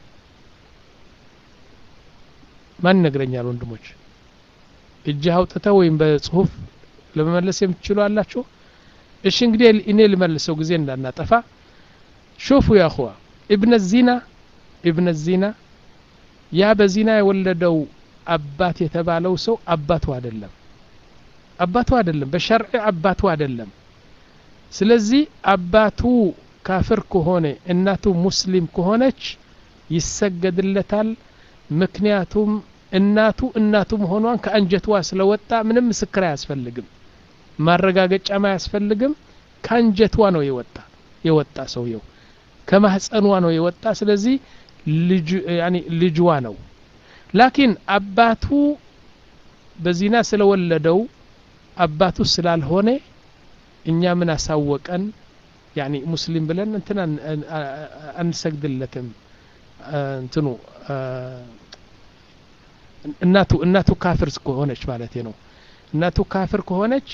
ማን ይነግረኛል ወንድሞች እጅ አውጥተው ወይም በጽሁፍ ለመመለስ የምትችሉ አላችሁ እሺ እንግዲህ እኔ ልመልሰው ጊዜ እንዳናጠፋ ሾፉ ያኹዋ ኢብነ ዚና ኢብነ ዚና ያ በዚና የወለደው አባት የተባለው ሰው አባቱ አይደለም አባቱ አይደለም በሸርዕ አባቱ አይደለም ስለዚህ አባቱ ካፍር ከሆነ እናቱ ሙስሊም ከሆነች ይሰገድለታል ምክንያቱም እናቱ እናቱ መሆኗን ከአንጀቷ ስለወጣ ምንም ምስክር አያስፈልግም ማረጋገጫም አያስፈልግም ከአንጀቷ ነው የወጣ የወጣ ሰውየው ከማህፀኗ ነው የወጣ ስለዚህ ልጅዋ ነው ላኪን አባቱ በዚና ስለወለደው አባቱ ስላልሆነ እኛ ምን አሳወቀን ያኒ ሙስሊም ብለን እንትን አንሰግድለትም እንትኑ እናቱ እናቱ ካፍር ከሆነች ማለት ነው እናቱ ካፍር ከሆነች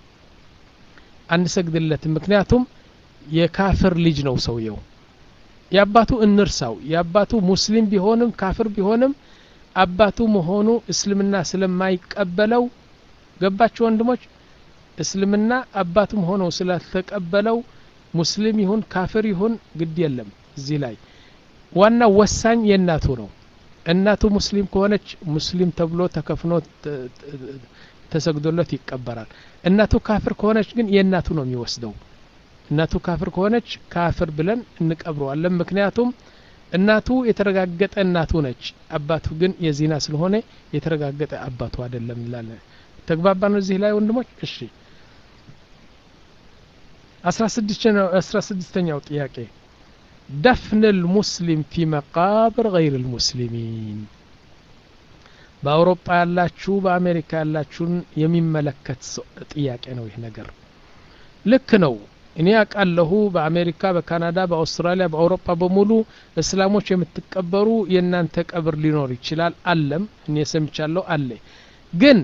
አንሰግድለትም ምክንያቱም የካፍር ልጅ ነው ሰውየው የአባቱ እንርሳው የአባቱ ሙስሊም ቢሆንም ካፍር ቢሆንም አባቱ መሆኑ እስልምና ስለማይቀበለው ገባችሁ ወንድሞች እስልምና አባቱም ሆኖ ስላልተቀበለው ሙስሊም ይሁን ካፍር ይሁን ግድ የለም እዚህ ላይ ዋና ወሳኝ የእናቱ ነው እናቱ ሙስሊም ከሆነች ሙስሊም ተብሎ ተከፍኖ ተሰግዶለት ይቀበራል እናቱ ካፍር ከሆነች ግን የእናቱ ነው የሚወስደው እናቱ ካፍር ከሆነች ካፍር ብለን እንቀብረዋለን ምክንያቱም እናቱ የተረጋገጠ እናቱ ነች አባቱ ግን የዚና ስለሆነ የተረጋገጠ አባቱ አይደለም እንላለን ተግባባ ነው እዚህ ላይ ወንድሞች እሺ አስራ ስድስተኛው ጥያቄ ደፍን ልሙስሊም ፊ መቃብር ገይር ልሙስሊሚን በአውሮፓ ያላችሁ በአሜሪካ ያላችሁን የሚመለከት ጥያቄ ነው ይህ ነገር ልክ ነው እኔ አውቃለሁ በአሜሪካ በካናዳ በአውስትራሊያ በአውሮፓ በሙሉ እስላሞች የምትቀበሩ የእናንተ ቀብር ሊኖር ይችላል አለም እኔ ሰምቻለሁ አለ ግን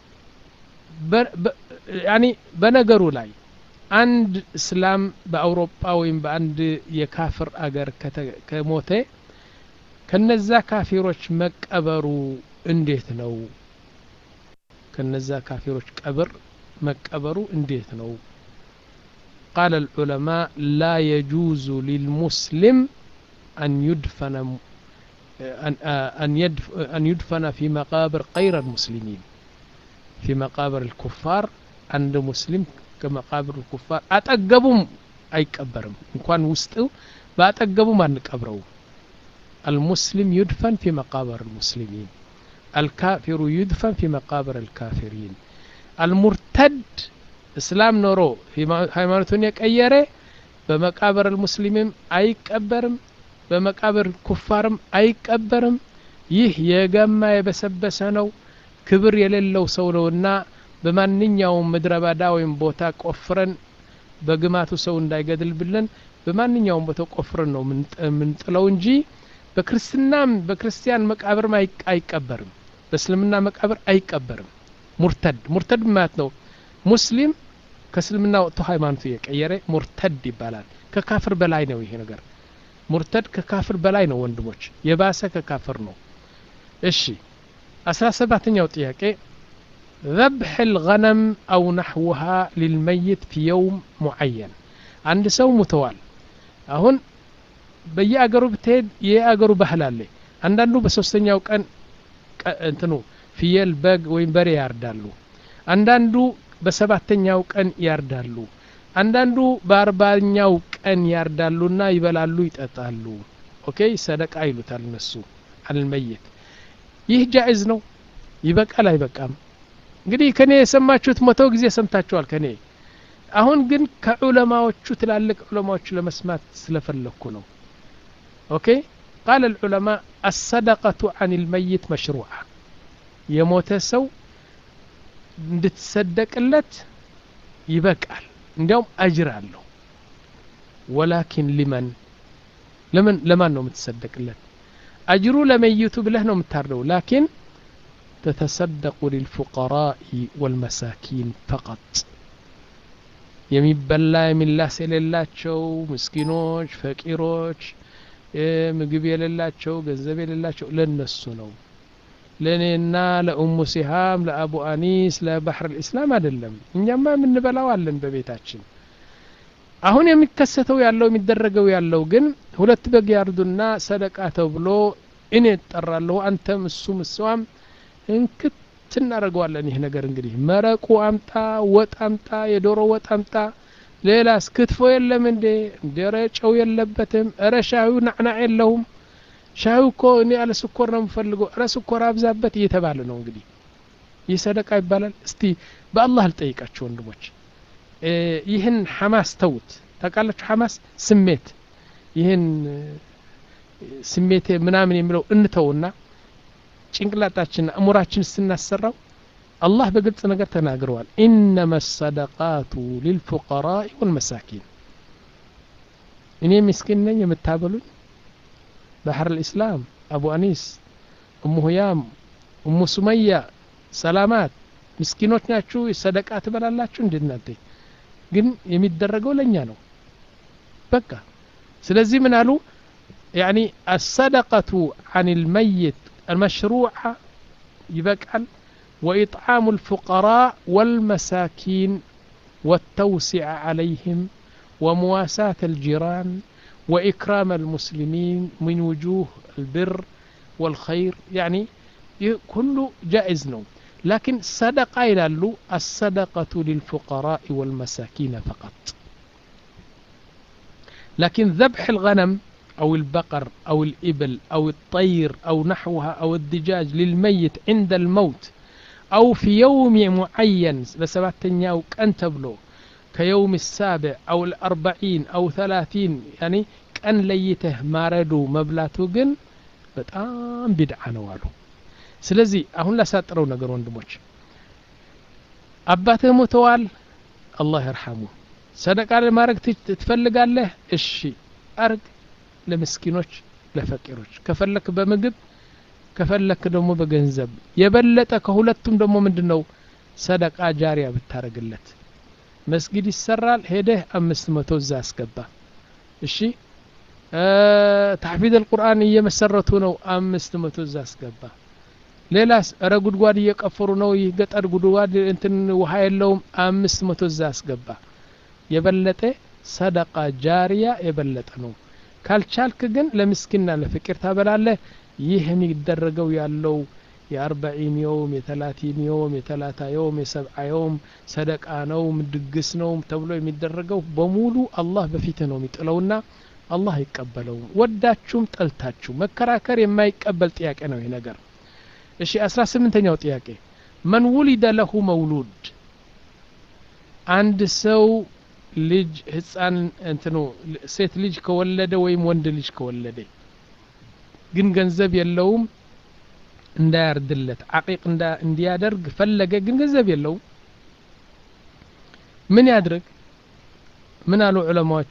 ያኒ በነገሩ ላይ አንድ እስላም በአውሮፓ ወይም በአንድ የካፍር አገር ከሞተ ከነዛ ካፊሮች መቀበሩ እንዴት ነው ከነዛ ካፊሮች ቀብር መቀበሩ እንዴት ነው قال العلماء لا يجوز للمسلم أن يدفن أن أن يدفن في مقابر غير المسلمين في مقابر الكفار عند مسلم ከመቃብር ኩፋር አጠገቡም አይቀበርም እንኳን ውስጡ በአጠገቡም አንቀብረው المسلم يدفن في مقابر المسلمين الكافر يدفن في مقابر الكافرين المرتد እስላም ኖሮ ሃይማኖቱን የቀየረ በመቃብር ሙስሊምም አይቀበርም በመቃብር ኩፋርም አይቀበርም ይህ የገማ የበሰበሰ ነው ክብር የሌለው ሰው ነውና በማንኛውም ምድረ በዳ ወይም ቦታ ቆፍረን በግማቱ ሰው እንዳይገድልብልን በማንኛውም ቦታ ቆፍረን ነው የምንጥለው እንጂ በክርስትናም በክርስቲያን መቃብርም አይቀበርም በእስልምና መቃብር አይቀበርም ሙርተድ ሙርተድ ማለት ነው ሙስሊም ከእስልምና ወጥቶ ሃይማኖቱ የቀየረ ሙርተድ ይባላል ከካፍር በላይ ነው ይሄ ነገር ሙርተድ ከካፍር በላይ ነው ወንድሞች የባሰ ከካፍር ነው እሺ አስራ ሰባተኛው ጥያቄ ذبح الغنم أو نحوها للميت في يوم معين عند سو متوال አሁን በየአገሩ ብትሄድ የአገሩ ባህል አለ አንዳንዱ በሶስተኛው ቀን እንትኑ ፍየል በግ ወይም በሬ ያርዳሉ አንዳንዱ በሰባተኛው ቀን ያርዳሉ አንዳንዱ በአርባኛው ቀን ያርዳሉና ይበላሉ ይጠጣሉ ኦኬ ሰደቃ ይሉታል እነሱ አልመየት ይህ ጃኢዝ ነው ይበቃል አይበቃም እንግዲህ ከኔ የሰማችሁት መቶ ጊዜ ሰምታችኋል ከኔ አሁን ግን ከዑለማዎቹ ትላልቅ ዑለማዎቹ ለመስማት ስለፈለግኩ ነው ኦኬ ቃል العلماء الصدقة عن الميت مشروعة የሞተ ሰው እንድትሰደቅለት ይበቃል እንዲያውም አጅር አለው ወላኪን ሊመን ለምን ለማን ነው የምትሰደቅለት አጅሩ ለመይቱ ብለህ ነው የምታርደው ላኪን تتصدق للفقراء والمساكين فقط የሚበላ የሚላስ የሌላቸው ምስኪኖች፣ ፈቂሮች፣ ምግብ የሌላቸው ገንዘብ የሌላቸው ለነሱ ነው። ለእኔና ለኡሙ ሲሃም ለአቡ አኒስ ለባህር ልእስላም አይደለም። እኛማ የምንበላው አለን በቤታችን። አሁን የሚከሰተው ያለው የሚደረገው ያለው ግን ሁለት በግ ያርዱና ሰደቃ ተብሎ እኔ እጠራለሁ፣ አንተም እሱም እሷም እንክት እናደርገዋለን። ይህ ነገር እንግዲህ መረቁ አምጣ፣ ወጥ አምጣ፣ የዶሮ ወጥ አምጣ፣ ሌላስ ክትፎ የለም እንዴ? እንደረ ጨው የለበትም። እረ ሻዩ ናዕናዕ የለውም። ሻዩ እኮ እኔ ያለ ስኮር ነው የምፈልገው። እረ ስኮር አብዛበት እየተባለ ነው እንግዲህ። ይህ ሰደቃ ይባላል? እስቲ በአላህ ልጠይቃችሁ ወንድሞች፣ ይህን ሐማስ ተውት። ታውቃላችሁ ሐማስ ስሜት፣ ይህን ስሜቴ ምናምን የሚለው እንተውና ጭንቅላታችን እሙራችን ስናሰራው አላህ በግልጽ ነገር ተናግረዋል። ኢነማ ሰደቃቱ ሊልፉቀራኢ ወልመሳኪን። እኔ ምስኪን ነኝ የምታበሉኝ ባህር ልእስላም አቡ አኒስ እሙ ሁያም እሙ ሱመያ ሰላማት ምስኪኖች ናችሁ፣ ሰደቃ ትበላላችሁ። እንዴት እናንተ ግን የሚደረገው ለእኛ ነው። በቃ ስለዚህ ምን አሉ ያኒ አሰደቀቱ አን ልመይት المشروعة يبقى وإطعام الفقراء والمساكين والتوسع عليهم ومواساة الجيران وإكرام المسلمين من وجوه البر والخير يعني كله جائز نوم لكن صدقة إلى الصدقة للفقراء والمساكين فقط لكن ذبح الغنم أو البقر أو الإبل أو الطير أو نحوها أو الدجاج للميت عند الموت أو في يوم معين بسبعتين أو كان تبلو كيوم السابع أو الأربعين أو ثلاثين يعني كان ليته ماردو مبلاتو جن በጣም ቢድዓ ነው አሉ ስለዚህ አሁን ላሳጥረው ነገር ወንድሞች አባትህ ሞተዋል አላህ ይርሐሙ ሰደቃ ለማድረግ ትፈልጋለህ እሺ አርግ ለምስኪኖች ለፈቂሮች ከፈለክ በምግብ ከፈለክ ደግሞ በገንዘብ የበለጠ ከሁለቱም ደግሞ ምንድን ነው ሰደቃ ጃሪያ ብታረግለት መስጊድ ይሰራል ሄደህ አምስት መቶ እዛ አስገባ እሺ ታሕፊዝ አልቁርአን እየመሰረቱ ነው አምስት መቶ እዛ አስገባ ሌላስ እረ ጉድጓድ እየቀፈሩ ነው ይህ ገጠር ጉድጓድ እንትን ውሃ የለውም አምስት መቶ እዛ አስገባ የበለጠ ሰደቃ ጃሪያ የበለጠ ነው ካልቻልክ ግን ለምስኪንና ለፍቅር ታበላለህ ይህ የሚደረገው ያለው የአርበዒን የውም የተላቲን የውም የተላታ የውም የሰብዓ የውም ሰደቃ ነው ድግስ ነው ተብሎ የሚደረገው በሙሉ አላህ በፊት ነው የሚጥለውና አላህ አይቀበለውም ወዳችሁም ጠልታችሁ መከራከር የማይቀበል ጥያቄ ነው ይህ ነገር እሺ አስራ ስምንተኛው ጥያቄ መን ውሊደ ለሁ መውሉድ አንድ ሰው ልጅ ህፃን እንትኑ ሴት ልጅ ከወለደ ወይም ወንድ ልጅ ከወለደ ግን ገንዘብ የለውም እንዳያርድለት አቂቅ እንዲያደርግ ፈለገ ግን ገንዘብ የለውም ምን ያድርግ ምን አሉ ዑለማዎቹ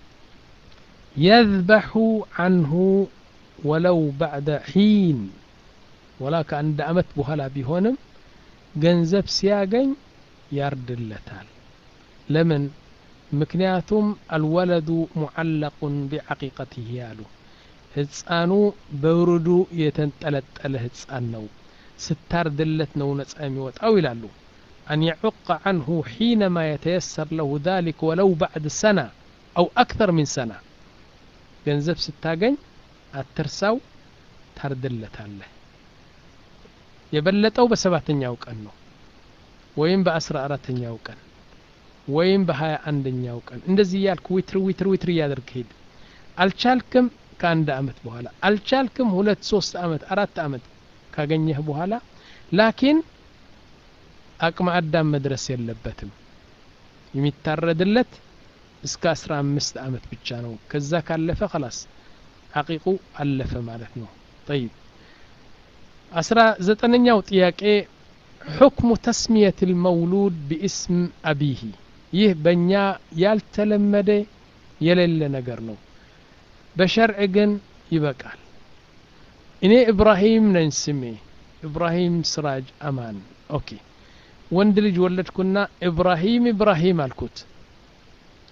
የዝበሑ አንሁ ወለው ባዕደ ሒን ወላ ከአንድ አመት በኋላ ቢሆንም ገንዘብ ሲያገኝ ያርድለታል ለምን ምክንያቱም አልወለዱ ሙዓለቁን ቢዓቂቀትህ ያሉ ህፃኑ በውርዱ የተንጠለጠለ ህፃን ነው ስታርድለት ነው ነጻ የሚወጣው ይላሉ أن يعق عنه حينما يتيسر له ذلك ولو بعد سنة أو أكثر من سنة ገንዘብ ስታገኝ አትርሳው ታርድለታለህ የበለጠው በሰባተኛው ቀን ነው ወይም በአስራ አራተኛው ቀን ወይም በሀያ አንደኛው ቀን እንደዚህ እያልክ ዊትር ዊትር ዊትር እያደርግ ሄድ አልቻልክም ከአንድ አመት በኋላ አልቻልክም ሁለት ሶስት አመት አራት አመት ካገኘህ በኋላ ላኪን አቅመ አዳም መድረስ የለበትም የሚታረድለት እስከ አስራ አምስት አመት ብቻ ነው ከዛ ካለፈ ከላስ አቂቁ አለፈ ማለት ነው ጠይብ አስራ ዘጠነኛው ጥያቄ حكم تسمية المولود باسم أبيه ይህ በእኛ ያልተለመደ የሌለ ነገር ነው በሸርዕ ግን ይበቃል እኔ ኢብራሂም ነኝ ስሜ ኢብራሂም ስራጅ አማን ኦኬ ወንድ ልጅ ወለድኩና ኢብራሂም ኢብራሂም አልኩት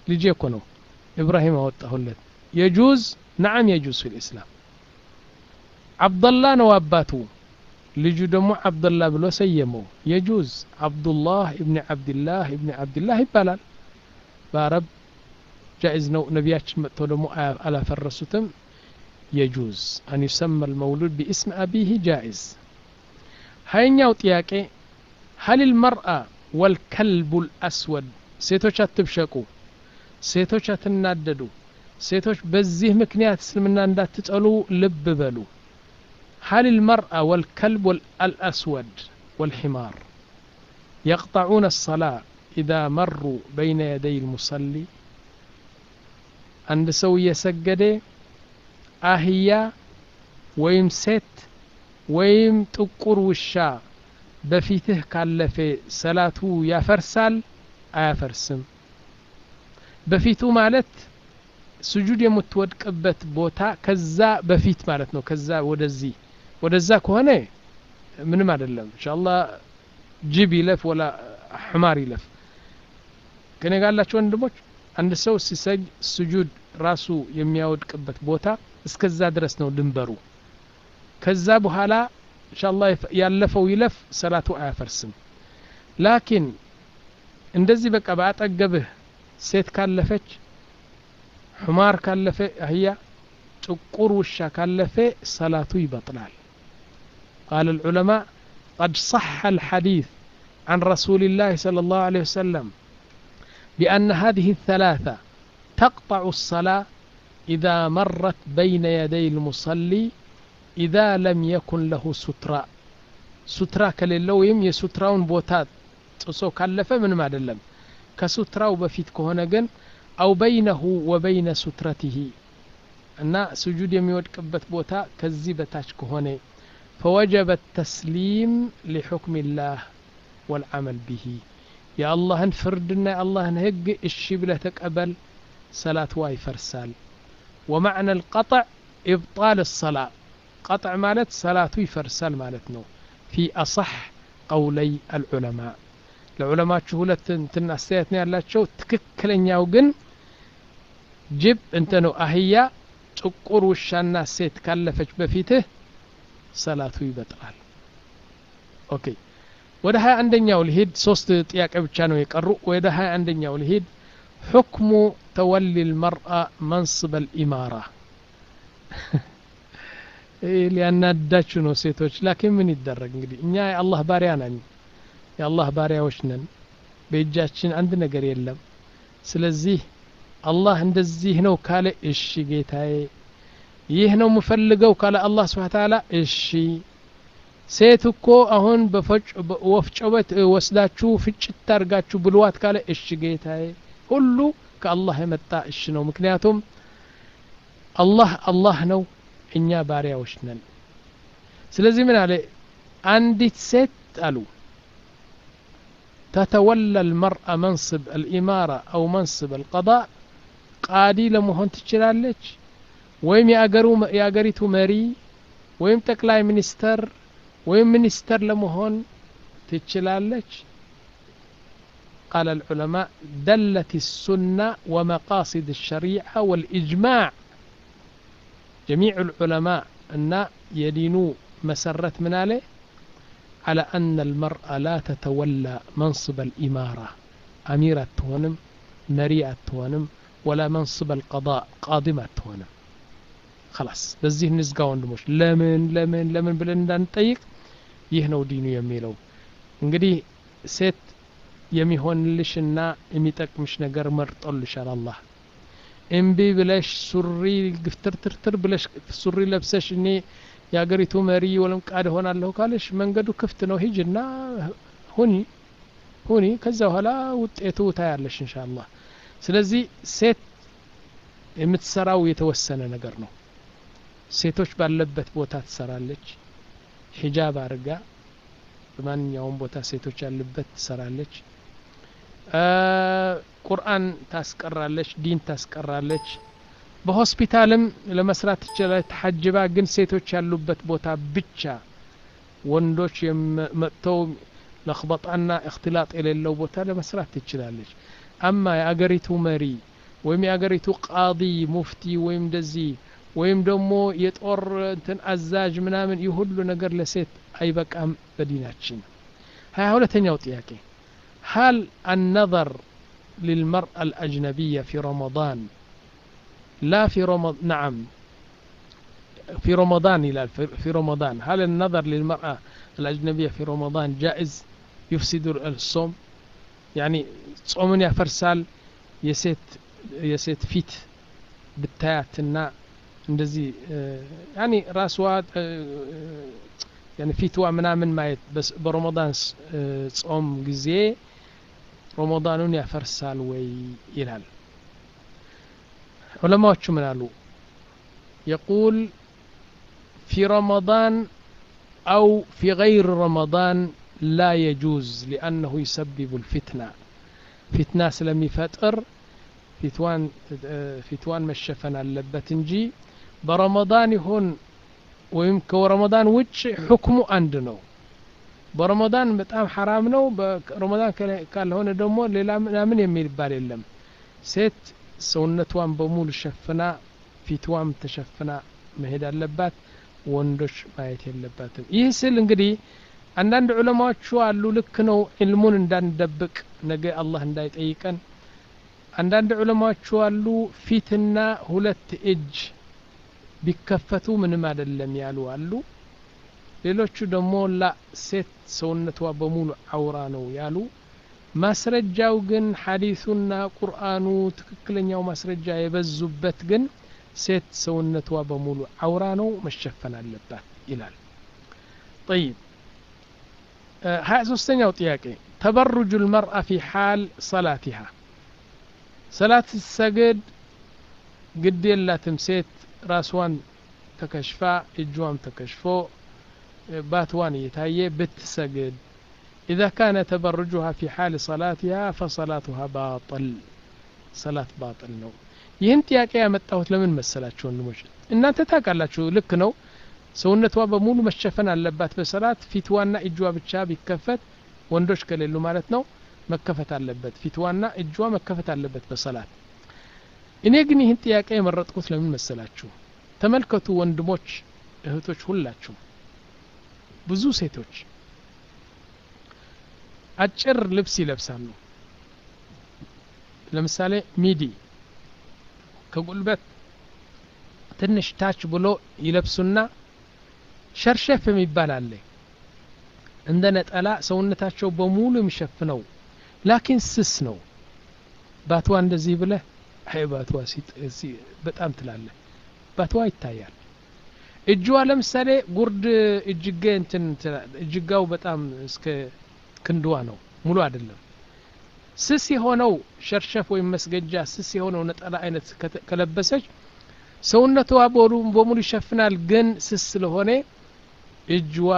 ልጄ እኮ ነው ኢብራሂም አወጣሁለት የጁዝ ነዓም የጁዝ ፊል ኢስላም አብደላ ነው አባቱ ልጁ ደግሞ አብደላ ብሎ ሰየመው የጁዝ አብዱላህ እብኒ ዓብድላህ እብኒ ዓብድላህ ይባላል በአረብ ጃኢዝ ነው ነቢያችን መጥተው ደግሞ አላፈረሱትም የጁዝ አን ዩሰመ ልመውሉድ ቢእስም አቢህ ጃኢዝ ሀይኛው ጥያቄ ሀል ልመርአ ወልከልቡ ልአስወድ ሴቶች አትብሸቁ ሴቶች አትናደዱ ሴቶች በዚህ ምክንያት እስልምና እንዳትጠሉ ልብ በሉ هل المرأة والكلب الأسود والحمار يقطعون الصلاة إذا مروا بين يدي المصلي عند سوية سجدة أهيا ويم ست ويم تقر وشا በፊትህ ካለፈ ሰላቱ ያፈርሳል አያፈርስም በፊቱ ማለት ስጁድ የምትወድቅበት ቦታ ከዛ በፊት ማለት ነው ከዛ ወደዚህ ወደዛ ከሆነ ምንም አይደለም እንሻላ ጅብ ይለፍ ወላ ሕማር ይለፍ ከኔ ጋላቸው ወንድሞች አንድ ሰው ሲሰጅ ስጁድ ራሱ የሚያወድቅበት ቦታ እስከዛ ድረስ ነው ድንበሩ ከዛ በኋላ እንሻላ ያለፈው ይለፍ ሰላቱ አያፈርስም ላኪን እንደዚህ በቃ በአጠገብህ ሴት ካለፈች حمار كلفه هي تقر وشا كلفه صلاته يبطلال قال العلماء قد صح الحديث عن رسول الله صلى الله عليه وسلم بأن هذه الثلاثة تقطع الصلاة إذا مرت بين يدي المصلي إذا لم يكن له سترة سترة كللويم يستراون بوتات تصو كلفه من ما دلم كستراو بفيت كهنا جن أو بينه وبين سترته እና ስጁድ የሚወድቅበት ቦታ ከዚህ በታች ከሆነ ፈወጀበ ተስሊም ሊሑክም ላህ ወልዓመል ብሂ የአላህን ፍርድና የአላህን ህግ እሺ ብለህ ተቀበል ሰላትዋ ይፈርሳል ወማዕና ልቀጥዕ ኢብጣል ሰላ ቀጥዕ ማለት ሰላቱ ይፈርሳል ማለት ነው ፊ አصሕ ቀውለይ አልዑለማ ለዑለማችሁ ሁለት እንትን አስተያየት ነው ያላቸው ትክክለኛው ግን ጅብ እንተ ነው አህያ ጥቁር ውሻና ሴት ካለፈች በፊትህ ሰላቱ ይበጥራል ኦኬ ወደ ሀያ አንደኛው ልሂድ ሶስት ጥያቄ ብቻ ነው የቀሩ ወደ ሀያ አንደኛው ልሂድ حكم تولي المرأة منصب الإمارة ሊያናዳችሁ ነው ሴቶች ላኪን ምን ይደረግ እንግዲህ እኛ የአላህ ባሪያ ነን የአላህ ባሪያዎች ነን በእጃችን አንድ ነገር የለም ስለዚህ አላህ እንደዚህ ነው ካለ እሺ ጌታዬ ይህ ነው የምፈልገው ካለ አላህ ስብሓ ተዓላ እሺ ሴት እኮ አሁን በወፍጮ ቤት ወስዳችሁ ፍጭት አድርጋችሁ ብልዋት ካለ እሺ ጌታዬ ሁሉ ከአላህ የመጣ እሺ ነው ምክንያቱም አላህ አላህ ነው እኛ ባሪያዎች ነን ስለዚህ ምን አለ አንዲት ሴት አሉ تتولى المرأة منصب الإمارة أو منصب القضاء ቃዲ ለመሆን ትችላለች ወይም የአገሪቱ መሪ ወይም ጠቅላይ ሚኒስተር ወይም ሚኒስተር ለመሆን ትችላለች قال العلماء دلت السنة ومقاصد الشريعة والإجماع جميع العلماء أن يدينوا مسرت من عليه على أن المرأة لا تتولى منصب الإمارة أميرة تونم مريئة تونم ولا منصب القضاء قاضمة تونم خلاص በዚህ ንዝጋ ወንድሞች ለምን ለምን ለምን ብለን እንዳንጠይቅ ይህ ነው ዲኑ የሚለው እንግዲህ ሴት የሚሆንልሽና የሚጠቅምሽ ነገር መርጦልሻል አላህ እምቢ ብለሽ ሱሪ ግፍትርትርትር ብለሽ ሱሪ ለብሰሽ እኔ የሀገሪቱ መሪ ወለም ቃድ ሆናለሁ ካለሽ መንገዱ ክፍት ነው ሂጅና ሁኒ ሁኒ ከዛ በኋላ ውጤቱ ታያለሽ እንሻአላህ ስለዚህ ሴት የምትሰራው የተወሰነ ነገር ነው ሴቶች ባለበት ቦታ ትሰራለች ሂጃብ አድርጋ በማንኛውም ቦታ ሴቶች ያሉበት ትሰራለች ቁርአን ታስቀራለች ዲን ታስቀራለች በሆስፒታልም ለመስራት ትችላለች ተሐጅባ ግን ሴቶች ያሉበት ቦታ ብቻ ወንዶች መጥተው ለክበጣና እክትላጥ የሌለው ቦታ ለመስራት ትችላለች አማ የአገሪቱ መሪ ወይም የአገሪቱ ቃዲ ሙፍቲ ወይም እንደዚህ ወይም ደግሞ የጦር እንትን አዛዥ ምናምን ይህ ሁሉ ነገር ለሴት አይበቃም በዲናችን ሀያ ሁለተኛው ጥያቄ هل النظر للمرأة الأجنبية في رمضان لا في رمضان نعم في رمضان إلى في رمضان هل النظر للمرأة الأجنبية في رمضان جائز يفسد الصوم يعني ጾምን ያፈርሳል የሴት የሴት ፊት ብታያትና እንደዚህ ያኒ ራስዋ ያኒ ፊትዋ ምናምን ማየት በረመዳን ጾም ጊዜ ረመዳኑን ያፈርሳል ወይ ይላል ዑለማዎቹ ምን አሉ የቁል ፊ ረመዳን አው ፊ ገይር ረመዳን ላ የጁዝ ሊአነሁ ይሰብቡ ልፊትና ፊትና ስለሚፈጥር ፊትዋን መሸፈን አለበት እንጂ በረመዳን ይሁን ወይም ከረመዳን ውጭ ሕክሙ አንድ ነው በረመዳን በጣም ሐራም ነው በረመዳን ካልሆነ ደግሞ ሌላ ምናምን የሚባል የለም ሴት ሰውነቷን በሙሉ ሸፍና ፊትዋም ተሸፍና መሄድ አለባት ወንዶች ማየት የለባትም ይህ ስል እንግዲህ አንዳንድ ዑለማዎቹ አሉ ልክ ነው ዕልሙን እንዳንደብቅ ነገ አላህ እንዳይጠይቀን አንዳንድ ዑለማዎቹ አሉ ፊትና ሁለት እጅ ቢከፈቱ ምንም አይደለም ያሉ አሉ ሌሎቹ ደግሞ ላ ሴት ሰውነቷ በሙሉ አውራ ነው ያሉ ማስረጃው ግን ሐዲሱና ቁርአኑ ትክክለኛው ማስረጃ የበዙበት ግን ሴት ሰውነቷ በሙሉ አውራ ነው መሸፈን አለባት ይላል ጠይብ ሀያ ሶስተኛው ጥያቄ ተበሩጁ ልመርአ ፊ ሓል ሰላቲሃ ሰላት ሰግድ ግድ የላትም ሴት ራስዋን ተከሽፋ እጇም ተከሽፎ باتوان يتايي بتسجد إذا كان تبرجها في حال صلاتها فصلاتها باطل صلاة باطل ነው ይህን ጥያቄ ያመጣሁት ለምን መሰላችሁ ወንድሞች እናንተ ታውቃላችሁ ልክ ነው ሰውነቷ በሙሉ መሸፈን አለባት በሰላት ፊትዋና እጇ ብቻ ቢከፈት ወንዶች ከሌሉ ማለት ነው መከፈት አለበት ፊትዋና እጇ መከፈት አለበት በሰላት እኔ ግን ይህን ጥያቄ የመረጥኩት ለምን መሰላችሁ ተመልከቱ ወንድሞች እህቶች ሁላችሁ ብዙ ሴቶች አጭር ልብስ ይለብሳሉ ለምሳሌ ሚዲ ከጉልበት ትንሽ ታች ብሎ ይለብሱና ሸርሸፍ የሚባል አለ እንደ ነጠላ ሰውነታቸው በሙሉ የሚሸፍነው ላኪን ስስ ነው ባትዋ እንደዚህ ብለህ አይ ባትዋ በጣም ትላለህ ባትዋ ይታያል እጅዋ ለምሳሌ ጉርድ እጅጌ እንትን እጅጋው በጣም እስከ ክንድዋ ነው ሙሉ አይደለም ስስ የሆነው ሸርሸፍ ወይም መስገጃ ስስ የሆነው ነጠላ አይነት ከለበሰች ሰውነቷ በሙሉ ይሸፍናል ግን ስስ ስለሆነ እጅዋ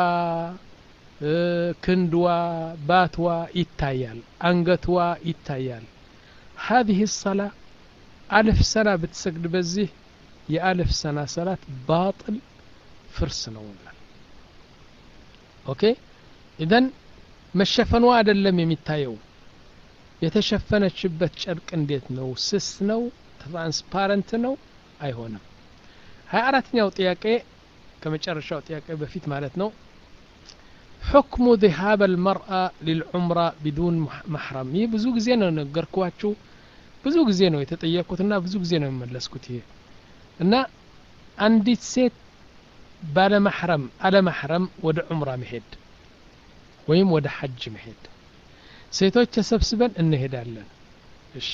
ክንድዋ ባትዋ ይታያል አንገትዋ ይታያል هذه الصلاة ألف سنة بتسجد بزيه የአልፍ ሰና ሰላት ባጥል ፍርስ ነው ይላል ኦኬ ኢዘን መሸፈኗ አይደለም የሚታየው የተሸፈነችበት ጨርቅ እንዴት ነው ስስ ነው ትራንስፓረንት ነው አይሆንም ሀያ አራተኛው ጥያቄ ከመጨረሻው ጥያቄ በፊት ማለት ነው حكم ذهاب المرأة للعمرة بدون محرم ይህ ብዙ ጊዜ ነው ነገርኳችሁ ብዙ ጊዜ ነው የተጠየቅኩትና ብዙ ጊዜ ነው የመለስኩት ይሄ እና አንዲት ሴት ባለመሕረም አለመሕረም ወደ ዑምራ መሄድ ወይም ወደ ሐጅ መሄድ ሴቶች ተሰብስበን እንሄዳለን እሺ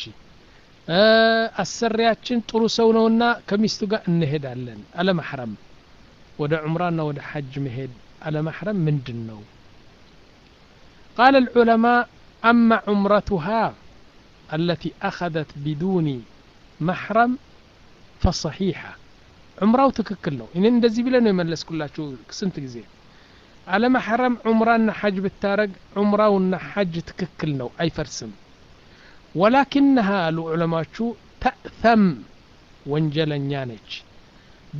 አሰሪያችን ጥሩ ሰው ነውና ከሚስቱ ጋር እንሄዳለን አለመሕረም ወደ ዑምራና ወደ ሐጅ መሄድ አለመሕረም ምንድን ነው قال العلماء أما عمرتها التي أخذت بدون محرم فصحيحة عمراው ትክክል ነው እኔ እንደዚህ ብለ ነው የመለስኩላችሁ ስንት ጊዜ አለመሐረም ዑምራና ሐጅ ብታረግ ዑምራውና ሐጅ ትክክል ነው አይፈርስም ወላኪንሃ አሉ ዑለማዎቹ ተእተም ወንጀለኛ ነች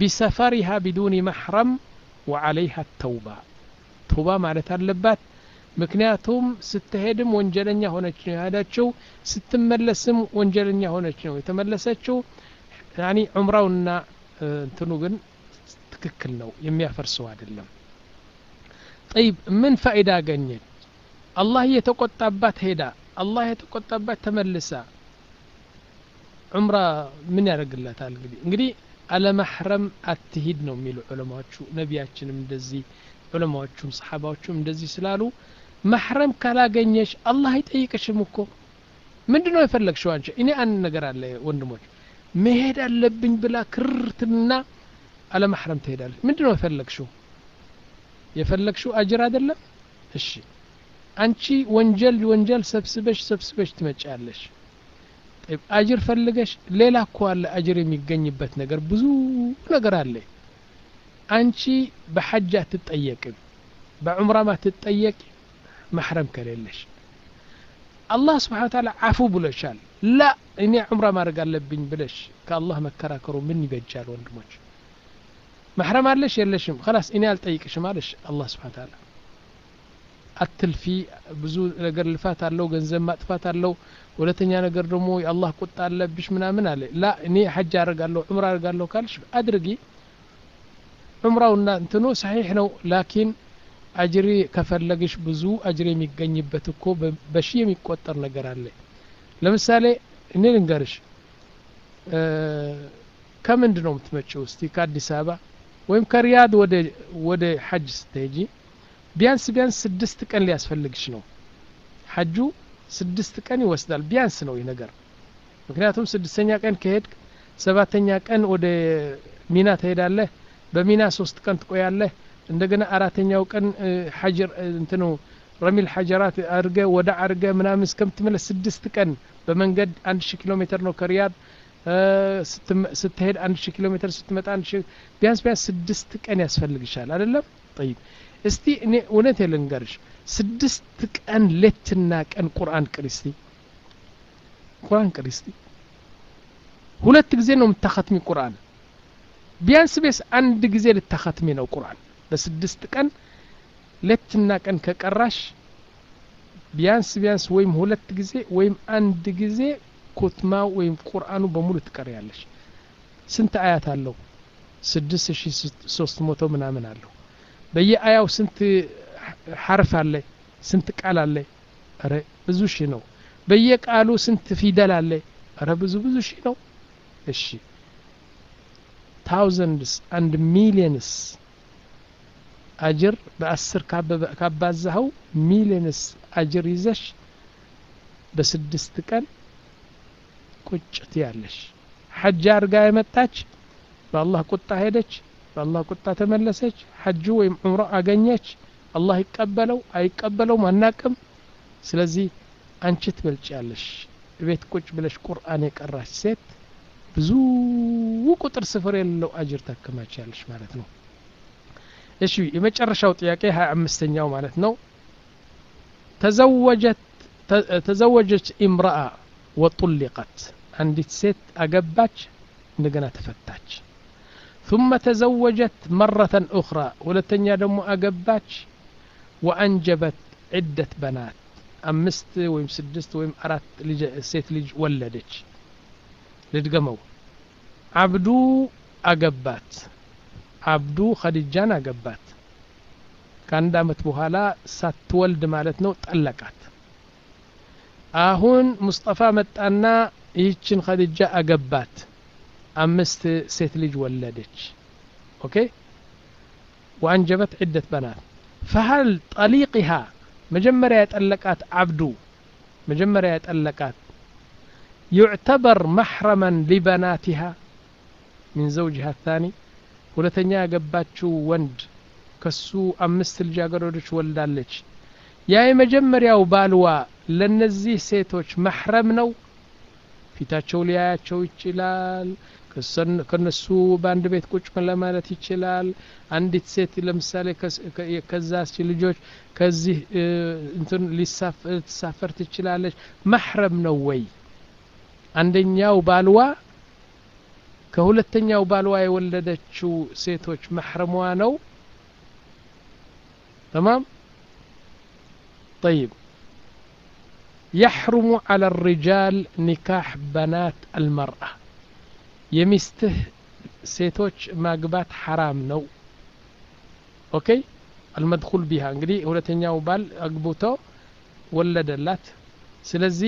ቢሰፈሪሃ ቢዱኒ መሕረም ወዓለይሃ ተውባ ተውባ ማለት አለባት ምክንያቱም ስትሄድም ወንጀለኛ ሆነች ነው የሄደችው ስትመለስም ወንጀለኛ ሆነች ነው የተመለሰችው ያኒ ዑምራውና እንትኑ ግን ትክክል ነው የሚያፈርሰው አይደለም ጠይብ ምን ፋይዳ አገኘች አላህ የተቆጣባት ሄዳ አላህ የተቆጣባት ተመልሳ ዑምራ ምን ያደርግላታል እንግዲህ እንግዲህ አለማሕረም አትሂድ ነው የሚሉ ዑለማዎቹ ነቢያችንም እንደዚህ ዑለማዎቹም ሰሓባዎቹም እንደዚህ ስላሉ ማሕረም ካላገኘሽ አላህ አይጠይቅሽም እኮ ምንድ ነው የፈለግሽው አንቺ እኔ አንድ ነገር አለ ወንድሞች መሄድ አለብኝ ብላ ክርትና አለማሕረም ትሄዳለች ምንድ ነው የፈለግሽው የፈለግሽው አጅር አይደለም እሺ አንቺ ወንጀል ወንጀል ሰብስበሽ ሰብስበሽ ትመጫለሽ አጅር ፈልገሽ ሌላ እኮ አለ አጅር የሚገኝበት ነገር ብዙ ነገር አለ አንቺ በሐጅ አትጠየቅም በዑምራም አትጠየቅ ማሕረም ከሌለሽ አላህ ስብሓን ታላ አፉ ብሎሻል ላ እኔ ዑምራ ማድረግ አለብኝ ብለሽ ከአላህ መከራከሩ ምን ይበጃል ወንድሞች ማሕረም አለሽ የለሽም ከላስ እኔ አልጠይቅሽም አለሽ አላህ ስብሓን ታላ አትልፊ ብዙ ነገር ልፋት አለው ገንዘብ ማጥፋት አለው ሁለተኛ ነገር ደግሞ የአላህ ቁጣ አለብሽ ምናምን አለ ላ እኔ ሐጅ አደርጋለሁ ዑምራ አደርጋለሁ ካልሽ አድርጊ ዑምራውና እንትኑ ሰሒሕ ነው ላኪን አጅሪ ከፈለግሽ ብዙ አጅር የሚገኝበት እኮ በሺ የሚቆጠር ነገር አለ ለምሳሌ እኔ ልንገርሽ ከምንድ ነው የምትመጪው እስቲ ከአዲስ አበባ ወይም ከሪያድ ወደ ሐጅ ስትሄጂ ቢያንስ ቢያንስ ስድስት ቀን ሊያስፈልግሽ ነው ሐጁ ስድስት ቀን ይወስዳል ቢያንስ ነው ይህ ነገር ምክንያቱም ስድስተኛ ቀን ከሄድ ሰባተኛ ቀን ወደ ሚና ትሄዳለህ በሚና ሶስት ቀን ትቆያለህ እንደገና አራተኛው ቀን ሐጅር እንትኑ ረሚል ሐጀራት አድርገ ወደ አድርገ ምናምን እስከምትመለስ ስድስት ቀን በመንገድ አንድ ሺህ ኪሎ ሜትር ነው ከሪያድ ስትሄድ አንድ ሺህ ኪሎ ሜትር ስትመጣ አንድ ሺህ ቢያንስ ቢያንስ ስድስት ቀን ያስፈልግሻል አይደለም ጠይብ እስቲ እኔ እውነት ልንገርሽ ስድስት ቀን ሌትና ቀን ቁርአን ቅሪ እስቲ ቁርአን ቅሪ እስቲ ሁለት ጊዜ ነው የምታኸትሚ ቁርአን ቢያንስ ቢያንስ አንድ ጊዜ ልታኸትሚ ነው ቁርአን በስድስት ቀን ሌትና ቀን ከቀራሽ ቢያንስ ቢያንስ ወይም ሁለት ጊዜ ወይም አንድ ጊዜ ኩትማ ወይም ቁርአኑ በሙሉ ትቀሪያለሽ ስንት አያት አለው ስድስት ሺ ሶስት መቶ ምናምን አለው በየአያው ስንት ሐርፍ አለ ስንት ቃል አለ ረ ብዙ ሺ ነው በየቃሉ ስንት ፊደል አለ ረ ብዙ ብዙ ሺ ነው እሺ ታውዘንድስ አንድ ሚሊየንስ አጅር በአስር ካባዛኸው ሚሊየንስ አጅር ይዘሽ በስድስት ቀን ቁጭት ያለሽ ሐጅ አድርጋ የመጣች በአላህ ቁጣ ሄደች በአላህ ቁጣ ተመለሰች ሐጁ ወይም ዑምራ አገኘች አላህ ይቀበለው አይቀበለውም አናቅም ስለዚህ አንቺ ትበልጭ ያለሽ ቤት ቁጭ ብለሽ ቁርአን የቀራች ሴት ብዙ ቁጥር ስፍር የሌለው አጅር ታከማች ያለሽ ማለት ነው እሺ የመጨረሻው ጥያቄ ሀያ አምስተኛው ማለት ነው ተዘወጀት ተዘወጀች ኢምራአ ወጡሊቀት አንዲት ሴት አገባች እንደገና ተፈታች ثم تزوجت مرة أخرى ولتنيا دمو أقباتش وأنجبت عدة بنات أمست ويم سدست ويم أرات لج... سيت لج ولدች ልድገመው አብዱ አገባት አብዱ ኸዲጃን አገባት ከአንድ አመት በኋላ ሳትወልድ ማለት ነው ጠለቃት አሁን ሙስጠፋ መጣና ይህችን ኸዲጃ አገባት አምስት ሴት ልጅ ወለደች ኦኬ ወአንጀበት ዒደት በናት ፈሀል ጠሊቅሃ መጀመሪያ የጠለቃት አብዱ መጀመሪያ የጠለቃት ዩዕተበር መሕረመን ሊበናቲሃ ሚን ዘውጅሃ ታኒ ሁለተኛ ያገባችው ወንድ ከሱ አምስት ልጃገረዶች ወልዳለች ያ የመጀመሪያው ባልዋ ለነዚህ ሴቶች መሕረም ነው ፊታቸው ሊያያቸው ይችላል ከነሱ በአንድ ቤት ቁጭ ለማለት ይችላል አንዲት ሴት ለምሳሌ ከዛች ልጆች ከዚህ እንትን ልትሳፈር ትችላለች መሕረም ነው ወይ አንደኛው ባልዋ ከሁለተኛው ባልዋ የወለደችው ሴቶች መሕረሟ ነው ተማም طيب يحرم على الرجال نكاح بنات المرأة يمسته ሴቶች ማግባት ሐራም ነው ኦኬ አልመድኹል ቢሃ እንግዲህ ሁለተኛው ባል አግብቶ ወለደላት ስለዚህ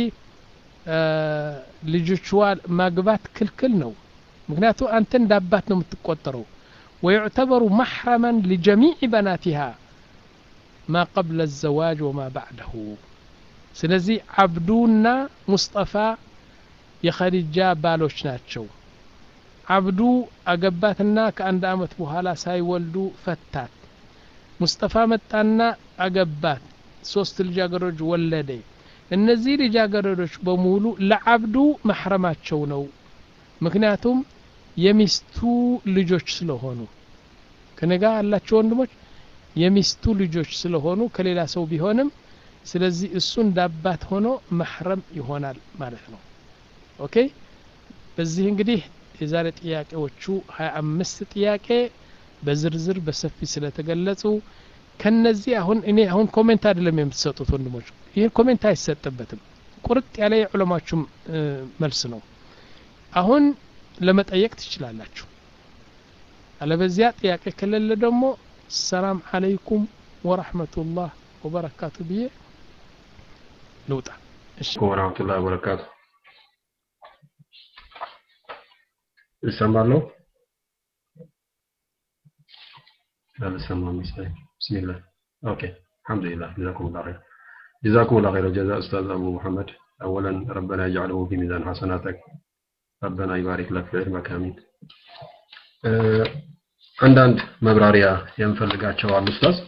ልጆቿ ማግባት ክልክል ነው ምክንያቱ አንተ እንደ አባት ነው የምትቆጠረው ويعتبر محرما لجميع بناتها ما قبل الزواج وما بعده ስለዚህ አብዱና ሙስጠፋ የኸዲጃ ባሎች ናቸው አብዱ አገባትና ከአንድ አመት በኋላ ሳይወልዱ ፈታት ሙስጠፋ መጣና አገባት ሶስት ልጃገረዶች ወለደ እነዚህ ልጃገረዶች በሙሉ ለአብዱ መሕረማቸው ነው ምክንያቱም የሚስቱ ልጆች ስለሆኑ ከነጋ ያላቸው ወንድሞች የሚስቱ ልጆች ስለሆኑ ከሌላ ሰው ቢሆንም ስለዚህ እሱ እንዳባት ሆኖ መሕረም ይሆናል ማለት ነው ኦኬ በዚህ እንግዲህ የዛሬ ጥያቄዎቹ ሀያ አምስት ጥያቄ በዝርዝር በሰፊ ስለተገለጹ ከነዚህ አሁን እኔ አሁን ኮሜንት አይደለም የምትሰጡት ወንድሞች ይህ ኮሜንት አይሰጥበትም ቁርጥ ያለ የዑለማችሁም መልስ ነው አሁን ለመጠየቅ ትችላላችሁ አለበዚያ ጥያቄ ከሌለ ደግሞ ሰላም አለይኩም ወረሕመቱላህ ወበረካቱ ብዬ ልውጣ እሺ ወረህመቱላህ ወበረካቱ ይሰማለሁ አልሰማም መሰለኝ ብስሚላህ ኦኬ አልሐምዱሊላህ ጀዛኩሙላህ ኸይር جزاكم الله خير الجزاء أستاذ أبو محمد أولا ربنا يجعله في ميزان حسناتك ربنا يبارك لك في علمك آمين አንዳንድ መብራሪያ የምፈልጋቸው አሉ ኡስታዝ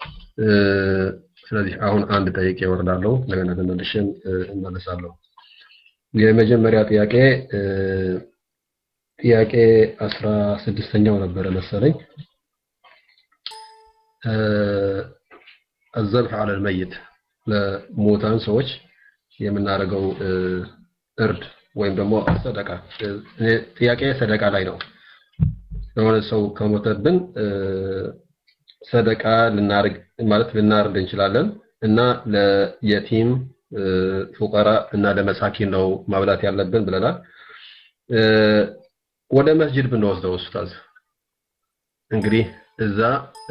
ስለዚህ አሁን አንድ ጠይቄ እወርዳለሁ እንደገና ተመልሼም እመለሳለሁ የመጀመሪያ ጥያቄ ጥያቄ አስራ ስድስተኛው ነበረ መሰለኝ አዘብሕ አለ ልመይት ለሞታን ሰዎች የምናደርገው እርድ ወይም ደግሞ ሰደቃ ጥያቄ ሰደቃ ላይ ነው የሆነ ሰው ከሞተብን ሰደቃ ልናርግ ማለት ልናርድ እንችላለን እና ለየቲም ፉቀራ እና ለመሳኪን ነው ማብላት ያለብን ብለናል ወደ መስጂድ ብንወስደው ኡስታዝ እንግዲህ እዛ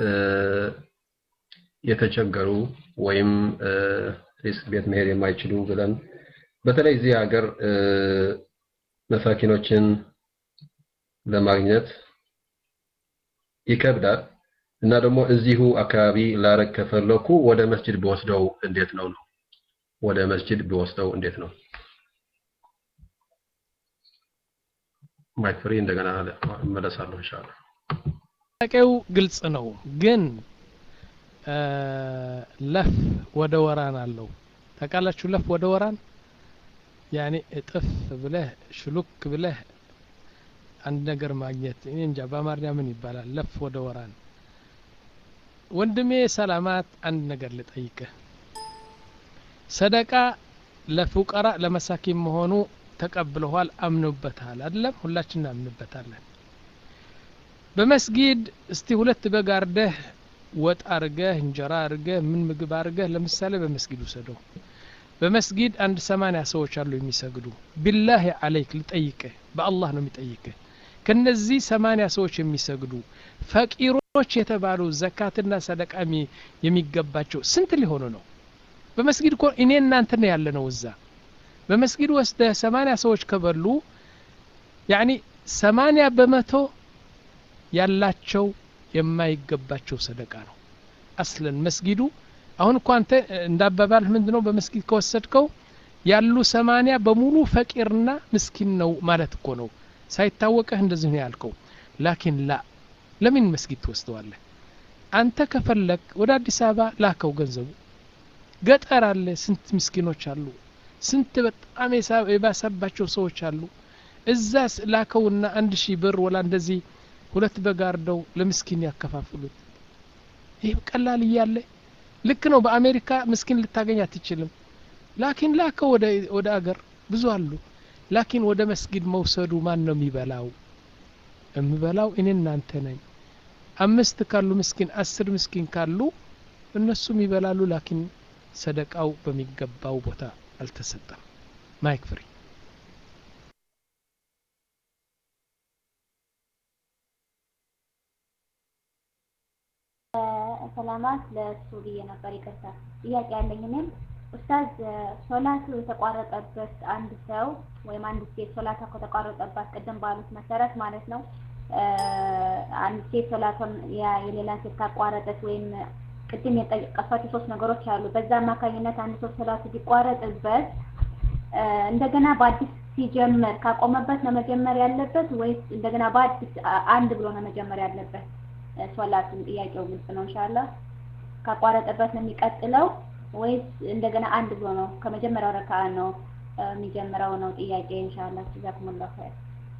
የተቸገሩ ወይም ሪስክ ቤት መሄድ የማይችሉ ብለን በተለይ እዚህ ሀገር መሳኪኖችን ለማግኘት ይከብዳል እና ደግሞ እዚሁ አካባቢ ላረግ ከፈለኩ ወደ መስጂድ ቢወስደው እንዴት ነው ነው ወደ መስጂድ ቢወስደው እንዴት ነው ማይክ ፍሪ እንደገና እመለሳለሁ ኢንሻአላህ ጥያቄው ግልጽ ነው ግን ለፍ ወደ ወራን አለው ታውቃላችሁ ለፍ ወደ ወራን ያኔ እጥፍ ብለህ ሽሉክ ብለህ አንድ ነገር ማግኘት እኔ እንጃ በአማርኛ ምን ይባላል ለፍ ወደ ወራን ወንድሜ ሰላማት አንድ ነገር ልጠይቅህ ሰደቃ ለፉቀራ ለመሳኪን መሆኑ ተቀብለኋል አምኖበታል አይደለም ሁላችን እናምንበታለን በመስጊድ እስቲ ሁለት በግ አርደህ ወጥ አርገህ እንጀራ አርገህ ምን ምግብ አርገህ ለምሳሌ በመስጊድ ውሰደው በመስጊድ አንድ ሰማንያ ሰዎች አሉ የሚሰግዱ ቢላህ አለይክ ልጠይቅህ በአላህ ነው የሚጠይቅህ ከነዚህ ሰማንያ ሰዎች የሚሰግዱ ፈቂሮች የተባሉ ዘካትና ሰደቃ የሚገባቸው ስንት ሊሆኑ ነው በመስጊድ እኮ እኔ እናንተ ነው ያለ ነው እዛ በመስጊድ ወስደ ሰማንያ ሰዎች ከበሉ ያኒ ሰማንያ በመቶ ያላቸው የማይገባቸው ሰደቃ ነው አስለን መስጊዱ አሁን እኮ አንተ እንዳባባል ምንድ ነው በመስጊድ ከወሰድከው ያሉ ሰማንያ በሙሉ ፈቂርና ምስኪን ነው ማለት እኮ ነው ሳይታወቀህ እንደዚህ ነው ያልከው ላኪን ላ ለምን መስጊድ ትወስደዋለህ አንተ ከፈለግ ወደ አዲስ አበባ ላከው ገንዘቡ ገጠር አለ ስንት ምስኪኖች አሉ ስንት በጣም የባሰባቸው ሰዎች አሉ እዛ ላከውና አንድ ሺህ ብር ወላ እንደዚህ ሁለት በጋርደው ለምስኪን ያከፋፍሉት ይህ ቀላል እያለ ልክ ነው በአሜሪካ ምስኪን ልታገኝ አትችልም ላኪን ላከው ወደ አገር ብዙ አሉ ላኪን ወደ መስጊድ መውሰዱ ማን ነው የሚበላው የምበላው እኔ እናንተ ነኝ አምስት ካሉ ምስኪን አስር ምስኪን ካሉ እነሱም ይበላሉ ላኪን ሰደቃው በሚገባው ቦታ አልተሰጠም ማይክ ፍሪ ሰላማት ለእሱ ብዬ ነበር ይቅርታ ጥያቄ ያለኝ እኔም ኡስታዝ ሶላቱ የተቋረጠበት አንድ ሰው ወይም አንድ ሴት ሶላቷ ከተቋረጠባት ቅድም ባሉት መሰረት ማለት ነው አንድ ሴት ሶላቷን የሌላ ሴት ካቋረጠች ወይም ቅድም የጠቀሷቸው ሶስት ነገሮች አሉ በዛ አማካኝነት አንድ ሰው ሶላቱ ቢቋረጥበት እንደገና በአዲስ ሲጀምር ካቆመበት ነው መጀመር ያለበት ወይስ እንደገና በአዲስ አንድ ብሎ ነው መጀመር ያለበት ሶላቱን ጥያቄው ግልጽ ነው ኢንሻአላህ ካቋረጠበት ነው የሚቀጥለው ወይስ እንደገና አንድ ብሎ ነው ከመጀመሪያው ረካዓ ነው የሚጀምረው ነው ጥያቄ ኢንሻአላህ ጀዛኩሙላሁ ኸይር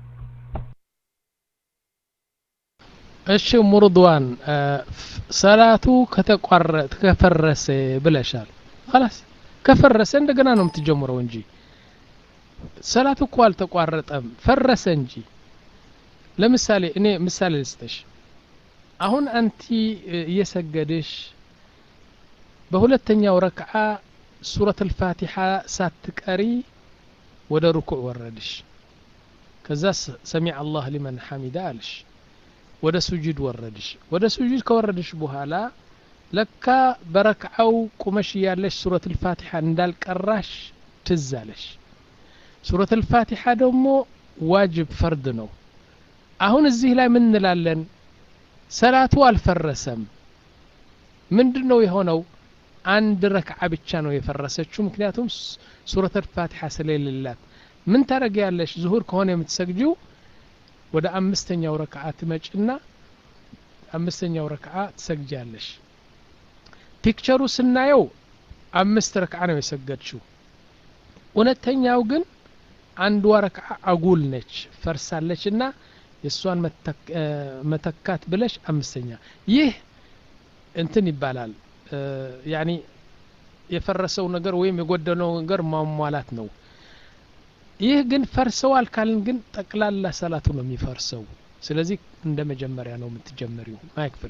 እሺ ሙርድዋን ሰላቱ ከተቋረጠ ከፈረሰ ብለሻል خلاص ከፈረሰ እንደገና ነው የምትጀምረው እንጂ ሰላት እኮ አልተቋረጠም ፈረሰ እንጂ ለምሳሌ እኔ ምሳሌ ልስጥሽ አሁን አንቲ እየሰገድሽ በሁለተኛው ረክዓ ሱረት አልፋቲሓ ሳትቀሪ ወደ ሩኩዕ ወረድሽ ከዛ ሰሚዕ አላህ ሊመን ሐሚዳ አልሽ ወደ ሱጁድ ወረድሽ ወደ ሱጁድ ከወረድሽ በኋላ ለካ በረክዓው ቁመሽ እያለሽ ሱረት አልፋቲሓ እንዳልቀራሽ ትዝ አለሽ ሱረት አልፋቲሓ ደግሞ ዋጅብ ፈርድ ነው አሁን እዚህ ላይ ምን እንላለን ሰላቱ አልፈረሰም ምንድን ነው የሆነው አንድ ረክዓ ብቻ ነው የፈረሰችው ምክንያቱም ሱረት አልፋቲሓ ስለሌላት ምን ታደረግ ያለሽ ዙሁር ከሆነ የምትሰግጂው ወደ አምስተኛው ረክዓ ትመጭና አምስተኛው ረክዓ ትሰግጃለሽ ፒክቸሩ ስናየው አምስት ረክዓ ነው የሰገድችው እውነተኛው ግን አንዷ ረክዓ አጉል ነች ፈርሳለች እና የእሷን መተካት ብለሽ አምስተኛ ይህ እንትን ይባላል ያኒ የፈረሰው ነገር ወይም የጎደለው ነገር ማሟላት ነው ይህ ግን ፈርሰዋል ካልን ግን ጠቅላላ ሰላቱ ነው የሚፈርሰው ስለዚህ እንደ መጀመሪያ ነው የምትጀመሪው ማይክ ፍሪ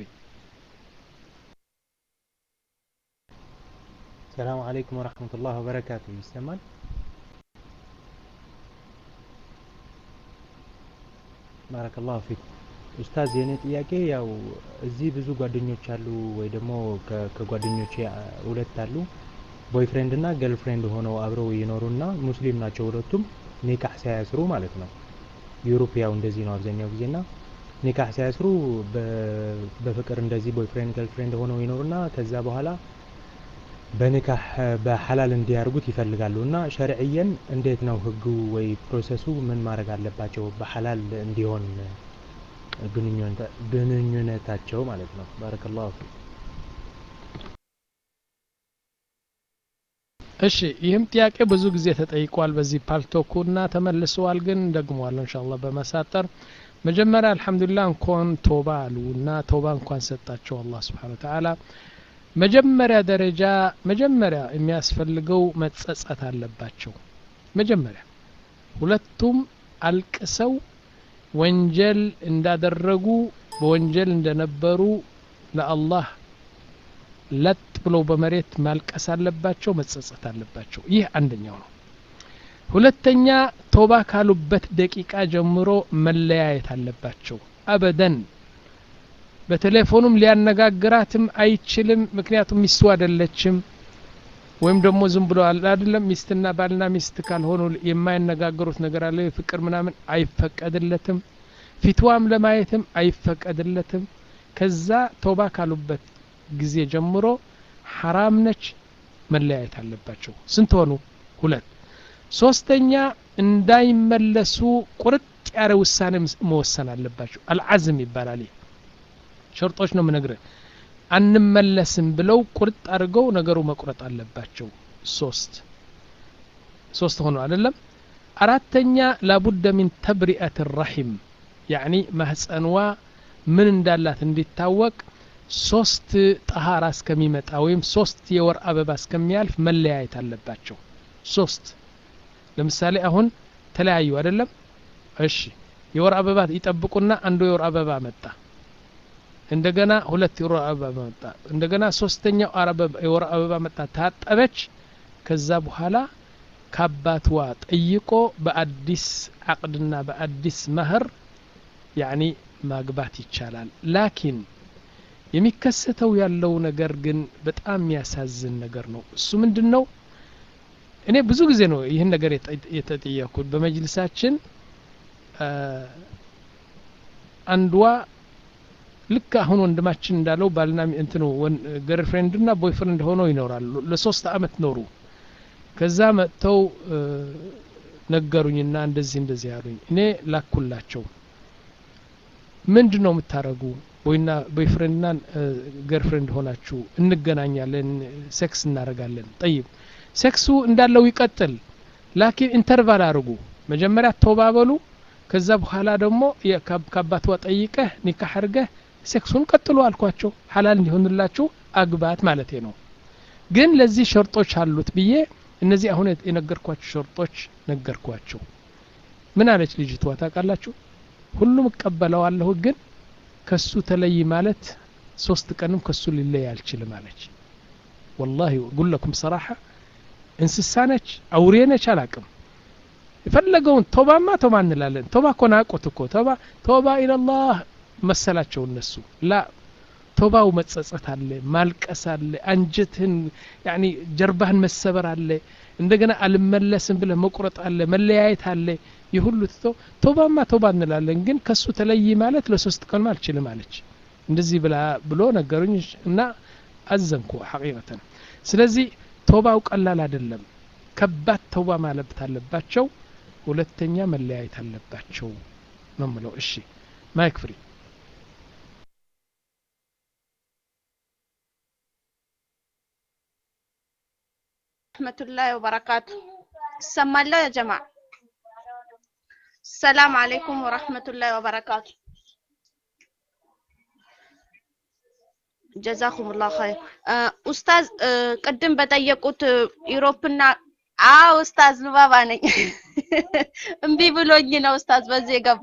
ሰላም አለይኩም ወረህመቱላህ ወበረካቱ ይሰማል ባረከላሁ ፊክ ኡስታዝ የኔ ጥያቄ ያው እዚህ ብዙ ጓደኞች አሉ ወይ ደግሞ ከጓደኞቼ ሁለት አሉ ቦይፍሬንድ እና ገርልፍሬንድ ሆነው አብረው ይኖሩና ሙስሊም ናቸው ሁለቱም ኒካህ ሳያስሩ ማለት ነው ዩሮፕ ያው እንደዚህ ነው አብዛኛው ጊዜና ኒካህ ሳያስሩ በፍቅር እንደዚህ ቦይፍሬንድ ገርልፍሬንድ ሆነው ይኖሩና ከዛ በኋላ በኒካህ በሐላል እንዲያርጉት ይፈልጋሉ እና ሸርዕየን እንዴት ነው ህጉ ወይ ፕሮሰሱ ምን ማድረግ አለባቸው በሐላል እንዲሆን ግንኙነታቸው ማለት ነው ባረከላሁ ፊክ እሺ ይህም ጥያቄ ብዙ ጊዜ ተጠይቋል በዚህ ፓልቶኩ እና ተመልሰዋል ግን ደግመዋል እንሻላ በመሳጠር መጀመሪያ አልሐምዱሊላህ እንኳን ቶባ አሉ እና ቶባ እንኳን ሰጣቸው አላህ ስብሓን ወተዓላ መጀመሪያ ደረጃ መጀመሪያ የሚያስፈልገው መጸጸት አለባቸው መጀመሪያ ሁለቱም አልቅሰው ወንጀል እንዳደረጉ በወንጀል እንደነበሩ ለአላህ ለጥ ብለው በመሬት ማልቀስ አለባቸው መጸጸት አለባቸው ይህ አንደኛው ነው ሁለተኛ ቶባ ካሉበት ደቂቃ ጀምሮ መለያየት አለባቸው አበደን በቴሌፎኑም ሊያነጋግራትም አይችልም ምክንያቱም ሚስቱ አይደለችም ወይም ደግሞ ዝም ብሎ አይደለም ሚስትና ባልና ሚስት ካልሆኑ የማይነጋገሩት ነገር አለ ፍቅር ምናምን አይፈቀድለትም ፊትዋም ለማየትም አይፈቀድለትም ከዛ ቶባ ካሉበት ጊዜ ጀምሮ ሐራም ነች መለያየት አለባቸው ስንት ሆኑ ሁለት ሶስተኛ እንዳይመለሱ ቁርጥ ያለ ውሳኔ መወሰን አለባቸው አልዓዝም ይባላል ሸርጦች ነው ምነግርህ አንመለስም ብለው ቁርጥ አድርገው ነገሩ መቁረጥ አለባቸው ሶስት ሶስት ሆኖ አይደለም አራተኛ ላቡደ ሚን ተብሪአት ራሒም ያኒ ማህፀንዋ ምን እንዳላት እንዲታወቅ ሶስት ጠሃራ እስከሚመጣ ወይም ሶስት የወር አበባ እስከሚያልፍ መለያየት አለባቸው ሶስት ለምሳሌ አሁን ተለያዩ አይደለም እሺ የወር አበባ ይጠብቁና አንዱ የወር አበባ መጣ እንደገና ሁለት የወር አበባ መጣ እንደገና ሶስተኛው የወር አበባ መጣ ታጠበች ከዛ በኋላ ከአባትዋ ጠይቆ በአዲስ አቅድና በአዲስ መህር ያኒ ማግባት ይቻላል ላኪን የሚከሰተው ያለው ነገር ግን በጣም የሚያሳዝን ነገር ነው እሱ ምንድን ነው እኔ ብዙ ጊዜ ነው ይህን ነገር የተጠየኩት በመጅልሳችን አንዷ ልክ አሁን ወንድማችን እንዳለው ባልና እንትኑ ገርፍሬንድና ቦይፍሬንድ ሆነው ይኖራሉ ለሶስት አመት ኖሩ ከዛ መጥተው ነገሩኝና እንደዚህ እንደዚህ ያሉኝ እኔ ላኩላቸው ምንድን ነው የምታረጉ ወይና ቦይፍሬንድና ገርፍሬንድ ሆናችሁ እንገናኛለን ሴክስ እናደርጋለን ጠይብ ሴክሱ እንዳለው ይቀጥል ላኪን ኢንተርቫል አድርጉ መጀመሪያ ተባበሉ ከዛ በኋላ ደግሞ ከአባትዋ ጠይቀህ ኒካህ አድርገህ ሴክሱን ቀጥሉ አልኳቸው ሀላል እንዲሆንላችሁ አግባት ማለቴ ነው ግን ለዚህ ሸርጦች አሉት ብዬ እነዚህ አሁን የነገርኳቸው ሸርጦች ነገርኳቸው ምን አለች ልጅቷ ታውቃላችሁ ሁሉም እቀበለዋለሁ ግን ከሱ ተለይ ማለት ሶስት ቀንም ከሱ ሊለይ አልችልም አለች ወላሂ ጉለኩም ሰራሐ እንስሳ ነች አውሬ ነች አላቅም የፈለገውን ቶባማ ቶባ እንላለን ቶባ እኮ ናቁት እኮ ቶባ ቶባ ኢለላህ መሰላቸው እነሱ ላ ቶባው መጸጸት አለ ማልቀስ አለ አንጀትህን ያኒ ጀርባህን መሰበር አለ እንደገና አልመለስም ብለህ መቁረጥ አለ መለያየት አለ ይህ ሁሉ ትቶ ቶባማ ቶባ እንላለን ግን ከሱ ተለይ ማለት ለሶስት ቀን አልችልም አለች እንደዚህ ብላ ብሎ ነገሩኝ እና አዘንኩ ሐቂቀተን ስለዚህ ቶባው ቀላል አይደለም ከባድ ተውባ ማለት አለባቸው ሁለተኛ መለያየት አለባቸው ነው ምለው እሺ ማይክ ፍሪ ረህመቱላሂ ወበረካቱ ይሰማለሁ ያ ጀማ ሰላም አለይኩም ወረህመቱላሂ ወበረካቱ ጀዛኩሙላህ ኸይር ኡስታዝ ቅድም በጠየቁት ዩሮፕና አዎ ኡስታዝ ሉባባ ነኝ እምቢ ብሎኝ ነው ኡስታዝ በዚህ የገባ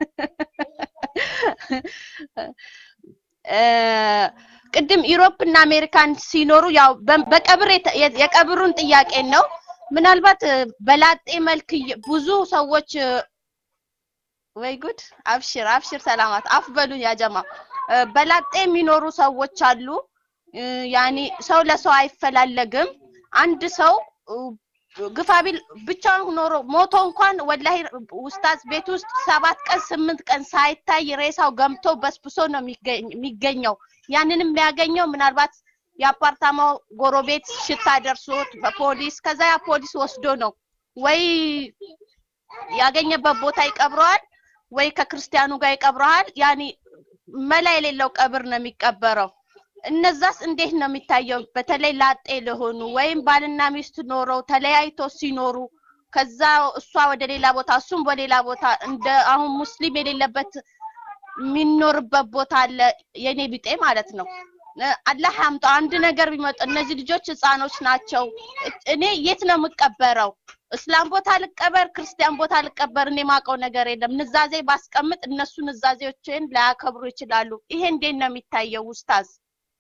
ቅድም ዩሮፕ እና አሜሪካን ሲኖሩ ያው በቀብር የቀብሩን ጥያቄ ነው ምናልባት በላጤ መልክ ብዙ ሰዎች ወይ ጉድ አብሽር አብሽር ሰላማት አፍ በሉኝ ያጀማ በላጤ የሚኖሩ ሰዎች አሉ ያኒ ሰው ለሰው አይፈላለግም አንድ ሰው ግፋቢል ብቻውን ኖሮ ሞቶ እንኳን ወላሂ ውስታዝ ቤት ውስጥ ሰባት ቀን ስምንት ቀን ሳይታይ ሬሳው ገምቶ በስብሶ ነው የሚገኘው ያንንም የሚያገኘው ምናልባት የአፓርታማው ጎረቤት ሽታ ደርሶት በፖሊስ ከዛ ያ ፖሊስ ወስዶ ነው ወይ ያገኘበት ቦታ ይቀብረዋል ወይ ከክርስቲያኑ ጋር ይቀብረዋል ያኒ መላ የሌለው ቀብር ነው የሚቀበረው እነዛስ እንዴት ነው የሚታየው በተለይ ላጤ ለሆኑ ወይም ባልና ሚስት ኖረው ተለያይቶ ሲኖሩ ከዛ እሷ ወደ ሌላ ቦታ እሱም በሌላ ቦታ እንደ አሁን ሙስሊም የሌለበት የሚኖርበት ቦታ አለ የኔ ቢጤ ማለት ነው አላህ ያምጣው አንድ ነገር ቢመጣ እነዚህ ልጆች ህፃኖች ናቸው እኔ የት ነው የምቀበረው እስላም ቦታ ልቀበር ክርስቲያን ቦታ ልቀበር እኔ ማቀው ነገር የለም ንዛዜ ባስቀምጥ እነሱ ንዛዜዎችን ላያከብሩ ይችላሉ ይሄ እንዴት ነው የሚታየው ውስታዝ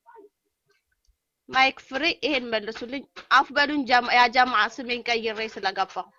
ማይክ ፍሪ ይሄን መልሱልኝ አፍ በሉኝ ያ ጀማዓ ስሜን ቀይሬ ስለገባው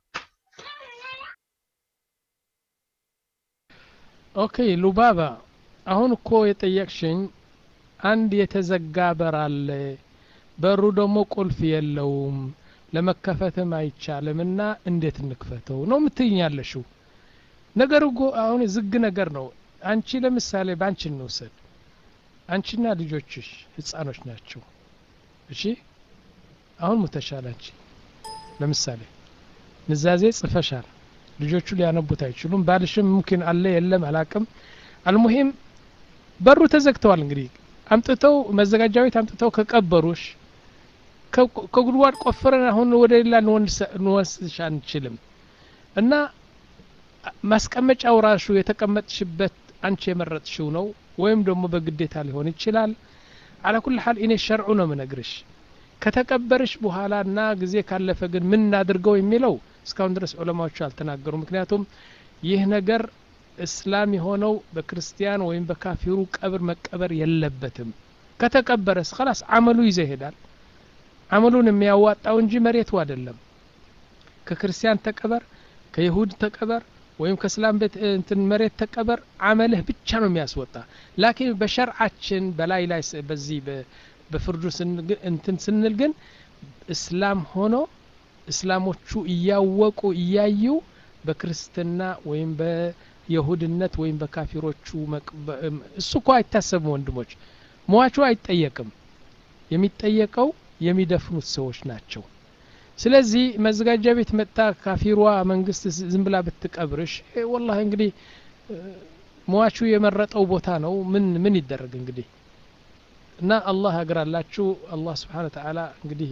ኦኬ ሉባባ አሁን እኮ የጠየቅሽኝ አንድ የተዘጋ በር አለ በሩ ደግሞ ቁልፍ የለውም ለመከፈትም አይቻልም እና እንዴት እንክፈተው ነው ምትይኝ ያለሽው ነገር እኮ አሁን ዝግ ነገር ነው አንቺ ለምሳሌ በአንቺ እንውሰድ አንቺና ልጆችሽ ህፃኖች ናቸው እሺ አሁን ሙተሻል አንቺ ለምሳሌ ንዛዜ ጽፈሻል ልጆቹ ሊያነቡት አይችሉም ባልሽም ሙምኪን አለ የለም አላቅም አልሙሂም በሩ ተዘግተዋል እንግዲህ አምጥተው መዘጋጃ ቤት አምጥተው ከቀበሩሽ ከጉድጓድ ቆፍረን አሁን ወደ ሌላ እንወስድሽ አንችልም እና ማስቀመጫው ራሱ የተቀመጥሽበት አንቺ የመረጥሽው ነው ወይም ደግሞ በግዴታ ሊሆን ይችላል አላ ኩል ሀል እኔ ሸርዑ ነው ምነግርሽ ከተቀበርሽ በኋላ እና ጊዜ ካለፈ ግን ምን እናድርገው የሚለው እስካሁን ድረስ ዑለማዎቹ አልተናገሩ ምክንያቱም ይህ ነገር እስላም የሆነው በክርስቲያን ወይም በካፊሩ ቀብር መቀበር የለበትም ከተቀበረስ خلاص አመሉ ይዘ ይሄዳል አመሉን የሚያዋጣው እንጂ መሬቱ አይደለም ከክርስቲያን ተቀበር ከይሁድ ተቀበር ወይም ከእስላም ቤት እንትን መሬት ተቀበር አመልህ ብቻ ነው የሚያስወጣ ላኪን በሸርዓችን በላይ ላይ በዚህ በፍርዱ እንትን ስንል ግን እስላም ሆኖ እስላሞቹ እያወቁ እያዩ በክርስትና ወይም በየሁድነት ወይም በካፊሮቹ እሱ እኮ አይታሰብም ወንድሞች ሟቹ አይጠየቅም የሚጠየቀው የሚደፍኑት ሰዎች ናቸው ስለዚህ መዘጋጃ ቤት መጣ ካፊሯ መንግስት ዝም ብላ ብትቀብርሽ ወላሂ እንግዲህ ሟቹ የመረጠው ቦታ ነው ምን ምን ይደረግ እንግዲህ እና አላህ ያግራላችሁ አላህ ስብሓን ተዓላ እንግዲህ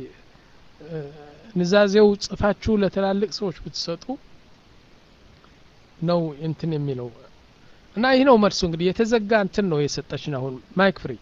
ንዛዜው ጽፋችሁ ለትላልቅ ሰዎች ብትሰጡ ነው እንትን የሚለው እና ይህ ነው መልሱ እንግዲህ የተዘጋ እንትን ነው የሰጠችን አሁን ማይክ ፍሪ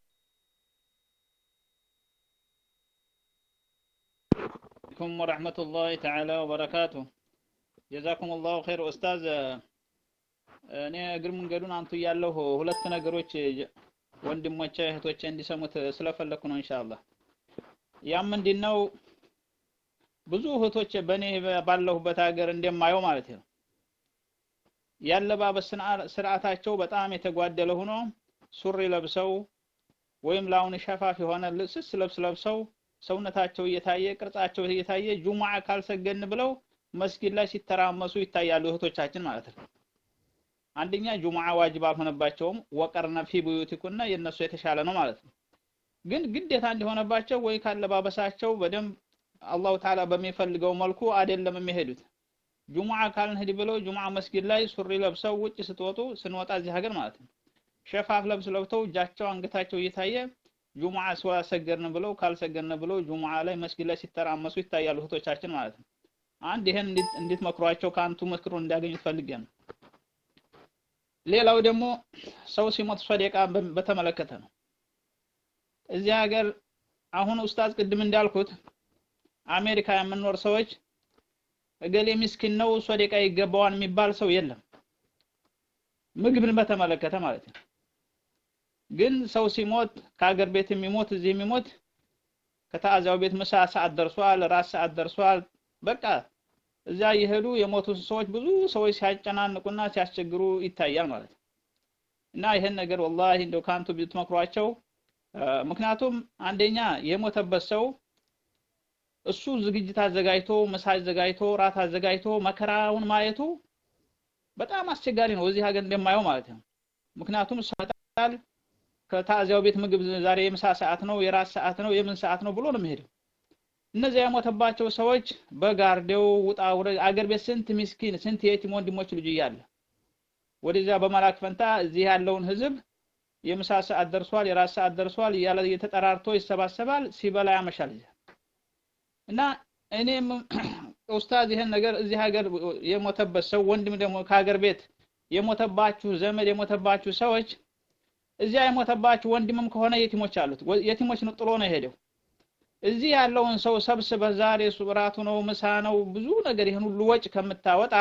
عليكم ورحمة الله تعالى وبركاته جزاكم الله خير أستاذ እኔ እግር መንገዱን አንቱ ያለሁ ሁለት ነገሮች ወንድሞቼ እህቶቼ እንዲሰሙት ስለፈለኩ ነው ኢንሻአላህ ያም ምንድነው ብዙ እህቶች በእኔ ባለሁበት ሀገር እንደማየው ማለት ነው ያለባበስ ስርዓታቸው በጣም የተጓደለ ሆኖ ሱሪ ለብሰው ወይም ላውን ሸፋፍ የሆነ ስስ ልብስ ለብሰው ሰውነታቸው እየታየ ቅርጻቸው እየታየ ጁሙዓ ካልሰገን ብለው መስጊድ ላይ ሲተራመሱ ይታያሉ እህቶቻችን ማለት ነው አንደኛ ጁሙዓ ዋጅብ አልሆነባቸውም ወቀርነ ፊ ቡዩቲኩና የነሱ የተሻለ ነው ማለት ነው ግን ግዴታ እንዲሆነባቸው ወይ ካለባበሳቸው በደንብ አላሁ ተዓላ በሚፈልገው መልኩ አይደለም የሚሄዱት ጁሙዓ ካልንሄድ ብለው ጁሙዓ መስጊድ ላይ ሱሪ ለብሰው ውጭ ስትወጡ ስንወጣ እዚህ ሀገር ማለት ነው ሸፋፍ ለብስ ለብተው እጃቸው አንገታቸው እየታየ ጁሙዓ ስላሰገድን ብለው ካልሰገድን ብለው ጁሙዓ ላይ መስጊድ ላይ ሲተራመሱ ይታያሉ እህቶቻችን ማለት ነው አንድ ይሄን እንዴት መክሯቸው ከአንቱ ምክሩ እንዲያገኙ ፈልጌ ነው ሌላው ደግሞ ሰው ሲሞት ሶደቃ በተመለከተ ነው እዚህ ሀገር አሁን ኡስታዝ ቅድም እንዳልኩት አሜሪካ የምንኖር ሰዎች እገሌ ምስኪን ነው ሶደቃ ይገባዋል የሚባል ሰው የለም ምግብን በተመለከተ ማለት ነው ግን ሰው ሲሞት ከሀገር ቤት የሚሞት እዚህ የሚሞት ከተአዛው ቤት ምሳ ሰዓት ደርሷል ራስ ሰዓት ደርሷል በቃ እዚያ እየሄዱ የሞቱ ሰዎች ብዙ ሰዎች ሲያጨናንቁና ሲያስቸግሩ ይታያል ማለት ነው እና ይሄን ነገር ወላሂ እንደው ካንቱ ብትመክሯቸው ምክንያቱም አንደኛ የሞተበት ሰው እሱ ዝግጅት አዘጋጅቶ ምሳ አዘጋጅቶ ራት አዘጋጅቶ መከራውን ማየቱ በጣም አስቸጋሪ ነው እዚህ ሀገር እንደማየው ማለት ነው ምክንያቱም ሰጣል ከታዚያው ቤት ምግብ ዛሬ የምሳ ሰዓት ነው የራት ሰዓት ነው የምን ሰዓት ነው ብሎ ነው የሚሄደው እነዚያ የሞተባቸው ሰዎች በጋርዴው ውጣ ውረድ አገር ቤት ስንት ሚስኪን ስንት የቲም ወንድሞች ልጅ እያለ ወደዚያ በመላክ ፈንታ እዚህ ያለውን ህዝብ የምሳ ሰዓት ደርሷል የራት ሰዓት ደርሷል እያለ እየተጠራርቶ ይሰባሰባል ሲበላ ያመሻል እና እኔም ኡስታዝ ይሄን ነገር እዚህ ሀገር የሞተበት ሰው ወንድም ደግሞ ከሀገር ቤት የሞተባችሁ ዘመድ የሞተባችሁ ሰዎች እዚያ የሞተባችሁ ወንድምም ከሆነ የቲሞች አሉት የቲሞች ነው ጥሎ ነው የሄደው እዚህ ያለውን ሰው ሰብስበህ ዛሬ ሱብራቱ ነው ምሳ ነው ብዙ ነገር ይህን ሁሉ ወጭ ከምታወጣ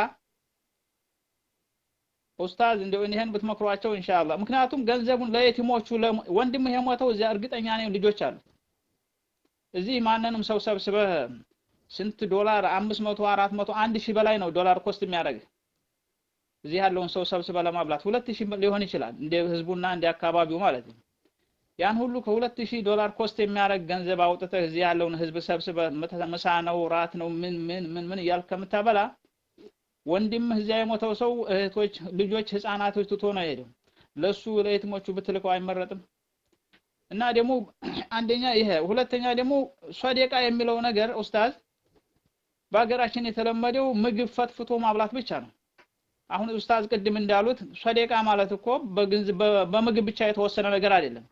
ኡስታዝ እንደው ይህን ብትመክሯቸው ኢንሻአላህ ምክንያቱም ገንዘቡን ለየቲሞቹ ወንድምህ የሞተው እዚያ እርግጠኛ ነኝ ልጆች አሉት እዚህ ማንንም ሰው ሰብስበህ ስንት ዶላር አምስት መቶ አራት መቶ አንድ ሺህ በላይ ነው ዶላር ኮስት የሚያደርግ እዚህ ያለውን ሰው ሰብስበህ ለማብላት ሁለት ሺህ ሊሆን ይችላል እንደ ህዝቡና እንደ አካባቢው ማለት ነው ያን ሁሉ ከሁለት ሺህ ዶላር ኮስት የሚያደርግ ገንዘብ አውጥተህ እዚህ ያለውን ህዝብ ሰብስበህ ምሳ ነው ራት ነው ምን ምን ምን ምን እያልክ ከምታበላ ወንድምህ እዚያ የሞተው ሰው እህቶች ልጆች ህፃናቶች ትቶ ነው የሄደው ለሱ ለየትሞቹ ብትልከው አይመረጥም እና ደግሞ አንደኛ ይሄ ሁለተኛ ደግሞ ሶደቃ የሚለው ነገር ኡስታዝ በሀገራችን የተለመደው ምግብ ፈትፍቶ ማብላት ብቻ ነው አሁን ኡስታዝ ቅድም እንዳሉት ሶደቃ ማለት እኮ በምግብ ብቻ የተወሰነ ነገር አይደለም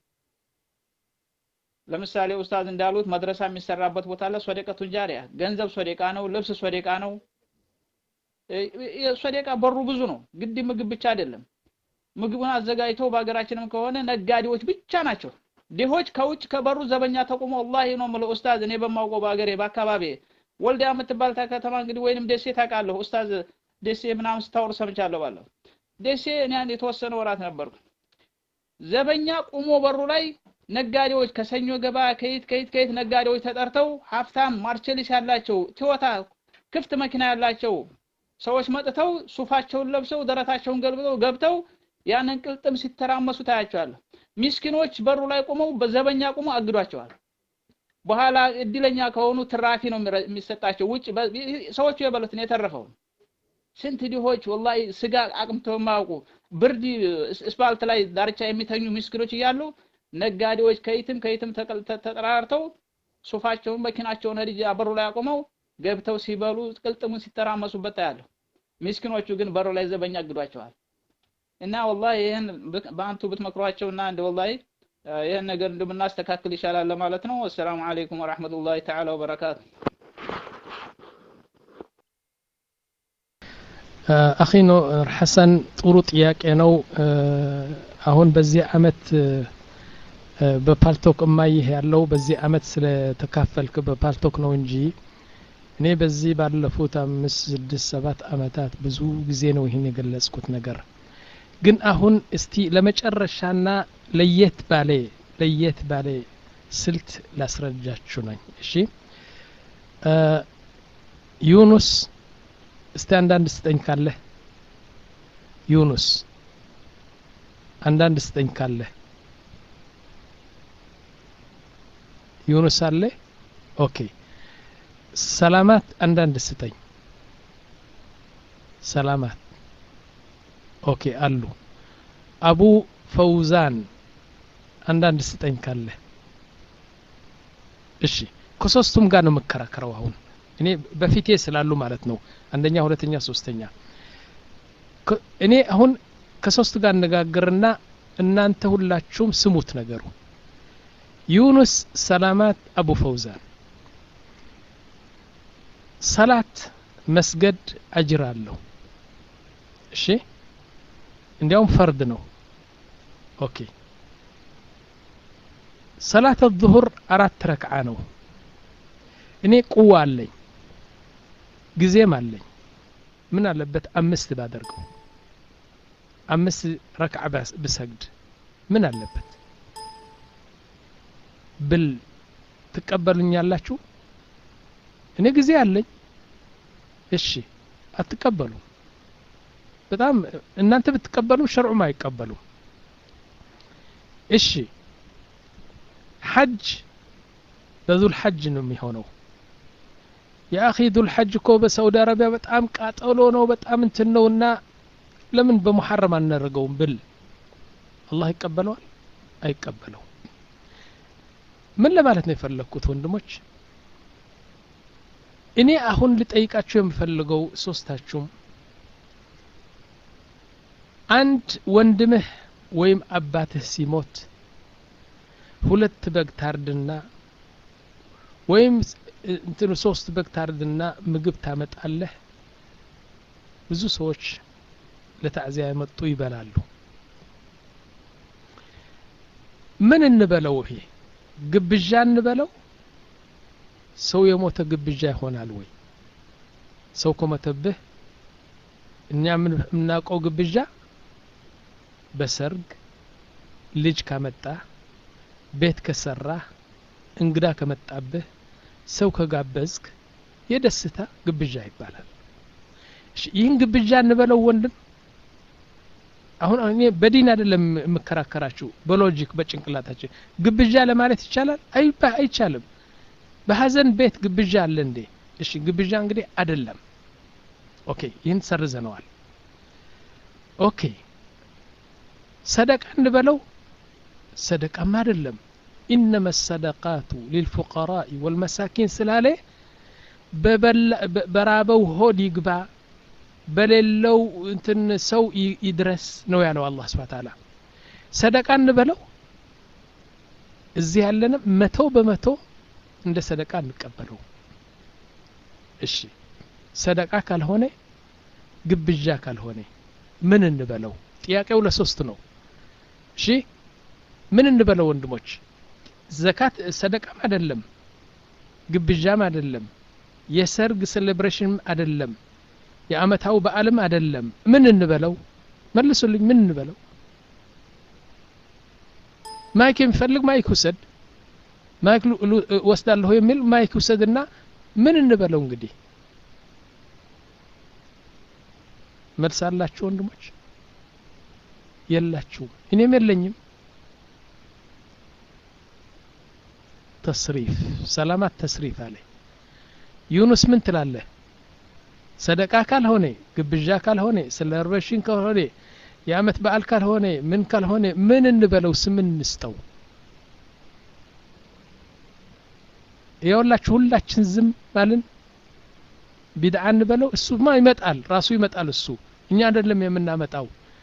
ለምሳሌ ኡስታዝ እንዳሉት መድረሳ የሚሰራበት ቦታ ላይ ሶደቀቱን ጃሪያ ገንዘብ ሶደቃ ነው ልብስ ሶደቃ ነው ሶደቃ በሩ ብዙ ነው ግድ ምግብ ብቻ አይደለም ምግቡን አዘጋጅተው በሀገራችንም ከሆነ ነጋዴዎች ብቻ ናቸው ድሆች ከውጭ ከበሩ ዘበኛ ተቆሞ ወላሂ ነው የምለው ኡስታዝ እኔ በማውቀው በሀገሬ በአካባቢ ወልዲያ የምትባል ከተማ እንግዲህ ወይንም ደሴ ታውቃለሁ ኡስታዝ ደሴ ምናምን ስታወር ሰምቻለሁ ባለሁ ደሴ እኔ አንድ የተወሰነ ወራት ነበርኩ። ዘበኛ ቁሞ በሩ ላይ ነጋዴዎች ከሰኞ ገበያ ከየት ከየት ከየት ነጋዴዎች ተጠርተው ሀብታም ማርቸሊስ ያላቸው ቶዮታ ክፍት መኪና ያላቸው ሰዎች መጥተው ሱፋቸውን ለብሰው ደረታቸውን ገልብጠው ገብተው ያንን ቅልጥም ሲተራመሱ ታያቸዋለህ። ሚስኪኖች በሩ ላይ ቆመው በዘበኛ ቆመው አግዷቸዋል። በኋላ እድለኛ ከሆኑ ትራፊ ነው የሚሰጣቸው። ውጭ ሰዎቹ የበሉትን የተረፈውን ስንት ድሆች ወላሂ ስጋ አቅምተው የማያውቁ ብርድ እስፓልት ላይ ዳርቻ የሚተኙ ምስኪኖች እያሉ ነጋዴዎች ከይትም ከይትም ተጠራርተው ሱፋቸውን መኪናቸውን ሄድ በሩ ላይ አቁመው ገብተው ሲበሉ ቅልጥሙን ሲተራመሱበት ታያለሁ። ምስኪኖቹ ግን በሩ ላይ ዘበኛ አግዷቸዋል። እና ወላሂ ይህን በአንቱ ብትመክሯቸው እና እንደ ወላሂ ይህን ነገር እንደምናስተካክል ይሻላል ለማለት ነው። አሰላሙ አለይኩም ወራህመቱላሂ ተዓላ ወበረካቱ። አኺ ኖር ሐሰን ጥሩ ጥያቄ ነው። አሁን በዚህ አመት በፓልቶክ እማይህ ያለው በዚህ አመት ስለተካፈልክ በፓልቶክ ነው እንጂ እኔ በዚህ ባለፉት አምስት ስድስት ሰባት አመታት ብዙ ጊዜ ነው ይህን የገለጽኩት ነገር። ግን አሁን እስቲ ለመጨረሻና ለየት ባለ ለየት ባለ ስልት ላስረዳችሁ ነኝ። እሺ ዩኑስ እስቲ አንዳንድ ስጠኝ ካለህ ዩኑስ አንዳንድ ስጠኝ ካለህ ዩኑስ አለ ኦኬ ሰላማት አንዳንድ ስጠኝ ሰላማት ኦኬ አሉ አቡ ፈውዛን አንዳንድ ስጠኝ ካለ እሺ ከሶስቱም ጋር ነው የምከራከረው አሁን እኔ በፊቴ ስላሉ ማለት ነው አንደኛ ሁለተኛ ሶስተኛ እኔ አሁን ከሶስቱ ጋር አነጋግርና እናንተ ሁላችሁም ስሙት ነገሩ ዩኑስ ሰላማት አቡ ፈውዛን ሰላት መስገድ አጅር አለው እሺ እንዲያውም ፈርድ ነው ኦኬ ሰላት ዙሁር አራት ረክዓ ነው እኔ ቁዋ አለኝ ጊዜም አለኝ ምን አለበት አምስት ባደርገው አምስት ረክዓ ብሰግድ ምን አለበት ብል ትቀበሉኛላችሁ እኔ ጊዜ አለኝ እሺ አትቀበሉም በጣም እናንተ ብትቀበሉ ሸርዑም አይቀበሉም እሺ ሐጅ በዙል ሐጅ ነው የሚሆነው የአኺ ዙል ሐጅ እኮ በሳውዲ አረቢያ በጣም ቃጠሎ ነው በጣም እንትን ነውና ለምን በሙሐረም አናደርገውም ብል አላህ ይቀበለዋል አይቀበለው ምን ለማለት ነው የፈለግኩት ወንድሞች እኔ አሁን ልጠይቃችሁ የምፈልገው ሶስታችሁም አንድ ወንድምህ ወይም አባትህ ሲሞት ሁለት በግ ታርድና ወይም እንትኑ ሶስት በግ ታርድና ምግብ ታመጣለህ ብዙ ሰዎች ለታዕዚያ የመጡ ይበላሉ ምን እንበለው ይሄ ግብዣ እንበለው ሰው የሞተ ግብዣ ይሆናል ወይ ሰው ከሞተብህ እኛ የምናውቀው ግብዣ በሰርግ ልጅ ካመጣ ቤት ከሰራ እንግዳ ከመጣብህ ሰው ከጋበዝክ የደስታ ግብዣ ይባላል ይህን ግብዣ እንበለው ወንድም አሁን እኔ በዲን አይደለም የምከራከራችሁ በሎጂክ በጭንቅላታችን ግብዣ ለማለት ይቻላል አይቻልም በሀዘን ቤት ግብዣ አለ እንዴ እሺ ግብዣ እንግዲህ አይደለም ኦኬ ይህን ሰርዘነዋል ኦኬ ሰደቃ እንበለው ሰደቃም አይደለም ኢነመ ሰደቃቱ ሊልፉቀራኢ ወልመሳኪን ስላለ በራበው ሆድ ይግባ በሌለው እንትን ሰው ይድረስ ነው ያለው አላህ ስብሐ ተዓላ ሰደቃ እንበለው እዚህ ያለንም መቶ በመቶ እንደ ሰደቃ እንቀበለው እሺ ሰደቃ ካልሆነ ግብዣ ካልሆነ ምን እንበለው ጥያቄው ለሶስት ነው እሺ ምን እንበለው ወንድሞች ዘካት ሰደቃም አይደለም ግብዣም አይደለም የሰርግ ሴሌብሬሽንም አይደለም የአመታው በዓልም አይደለም ምን እንበለው መልሱልኝ ምን እንበለው ማይክ የሚፈልግ ማይክ ውሰድ ማይክ ወስዳለሁ የሚል ማይክ ውሰድና ምን እንበለው እንግዲህ መልስ አላችሁ ወንድሞች የላችሁም እኔም የለኝም ተስሪፍ ሰላማት ተስሪፍ አለ ዩኑስ ምን ትላለህ ሰደቃ ካልሆነ ግብዣ ካልሆነ ስለ ርበሽን ካልሆነ የአመት በዓል ካልሆነ ምን ካልሆነ ምን እንበለው ስምን እንስጠው የወላችሁ ሁላችን ዝም ማልን ቢድዓ እንበለው እሱማ ይመጣል ራሱ ይመጣል እሱ እኛ አይደለም የምናመጣው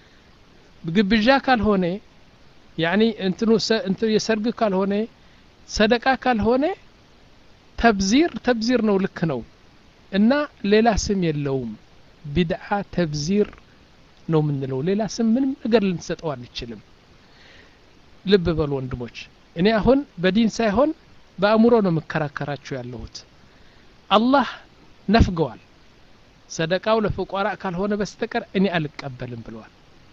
ግብዣ ካልሆነ ያኒ እንትኑ እንትኑ የሰርግ ካልሆነ ሰደቃ ካልሆነ ተብዚር ተብዚር ነው ልክ ነው እና ሌላ ስም የለውም ቢድዓ ተብዚር ነው የምንለው ሌላ ስም ምንም ነገር ልንሰጠው አንችልም ልብ በሉ ወንድሞች እኔ አሁን በዲን ሳይሆን በአእምሮ ነው የምከራከራችሁ ያለሁት አላህ ነፍገዋል ሰደቃው ለፍቋራ ካልሆነ በስተቀር እኔ አልቀበልም ብለዋል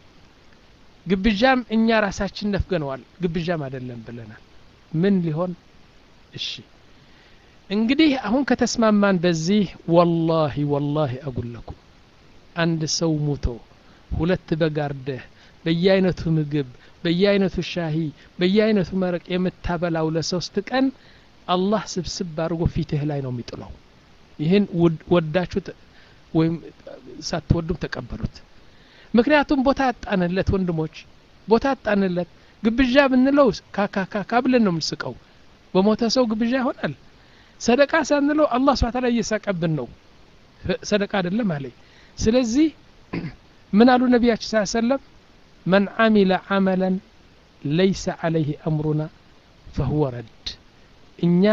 ግብዣም እኛ ራሳችን ነፍገነዋል ግብዣም አይደለም ብለናል ምን ሊሆን እሺ እንግዲህ አሁን ከተስማማን በዚህ ወላሂ ወላሂ አጉለኩም አንድ ሰው ሙቶ ሁለት በግ አርደህ በየአይነቱ ምግብ በየአይነቱ ሻሂ በየአይነቱ መረቅ የምታበላው ለሶስት ቀን አላህ ስብስብ አድርጎ ፊትህ ላይ ነው የሚጥለው ይህን ወዳችሁ ወይም ሳትወዱም ተቀበሉት ምክንያቱም ቦታ አጣንለት ወንድሞች ቦታ አጣንለት ግብዣ ብንለው ካካካካ ብለን ነው የምንስቀው በሞተ ሰው ግብዣ ይሆናል ሰደቃ ሳንለው አላህ ስብሐ ተዓላ እየሳቀብን ነው ሰደቃ አይደለም አለኝ ስለዚህ ምን አሉ ነቢያችን ስ ሰለም መን አሚለ አመለን ለይሰ አለይህ አምሩና ፈሁወ ረድ እኛ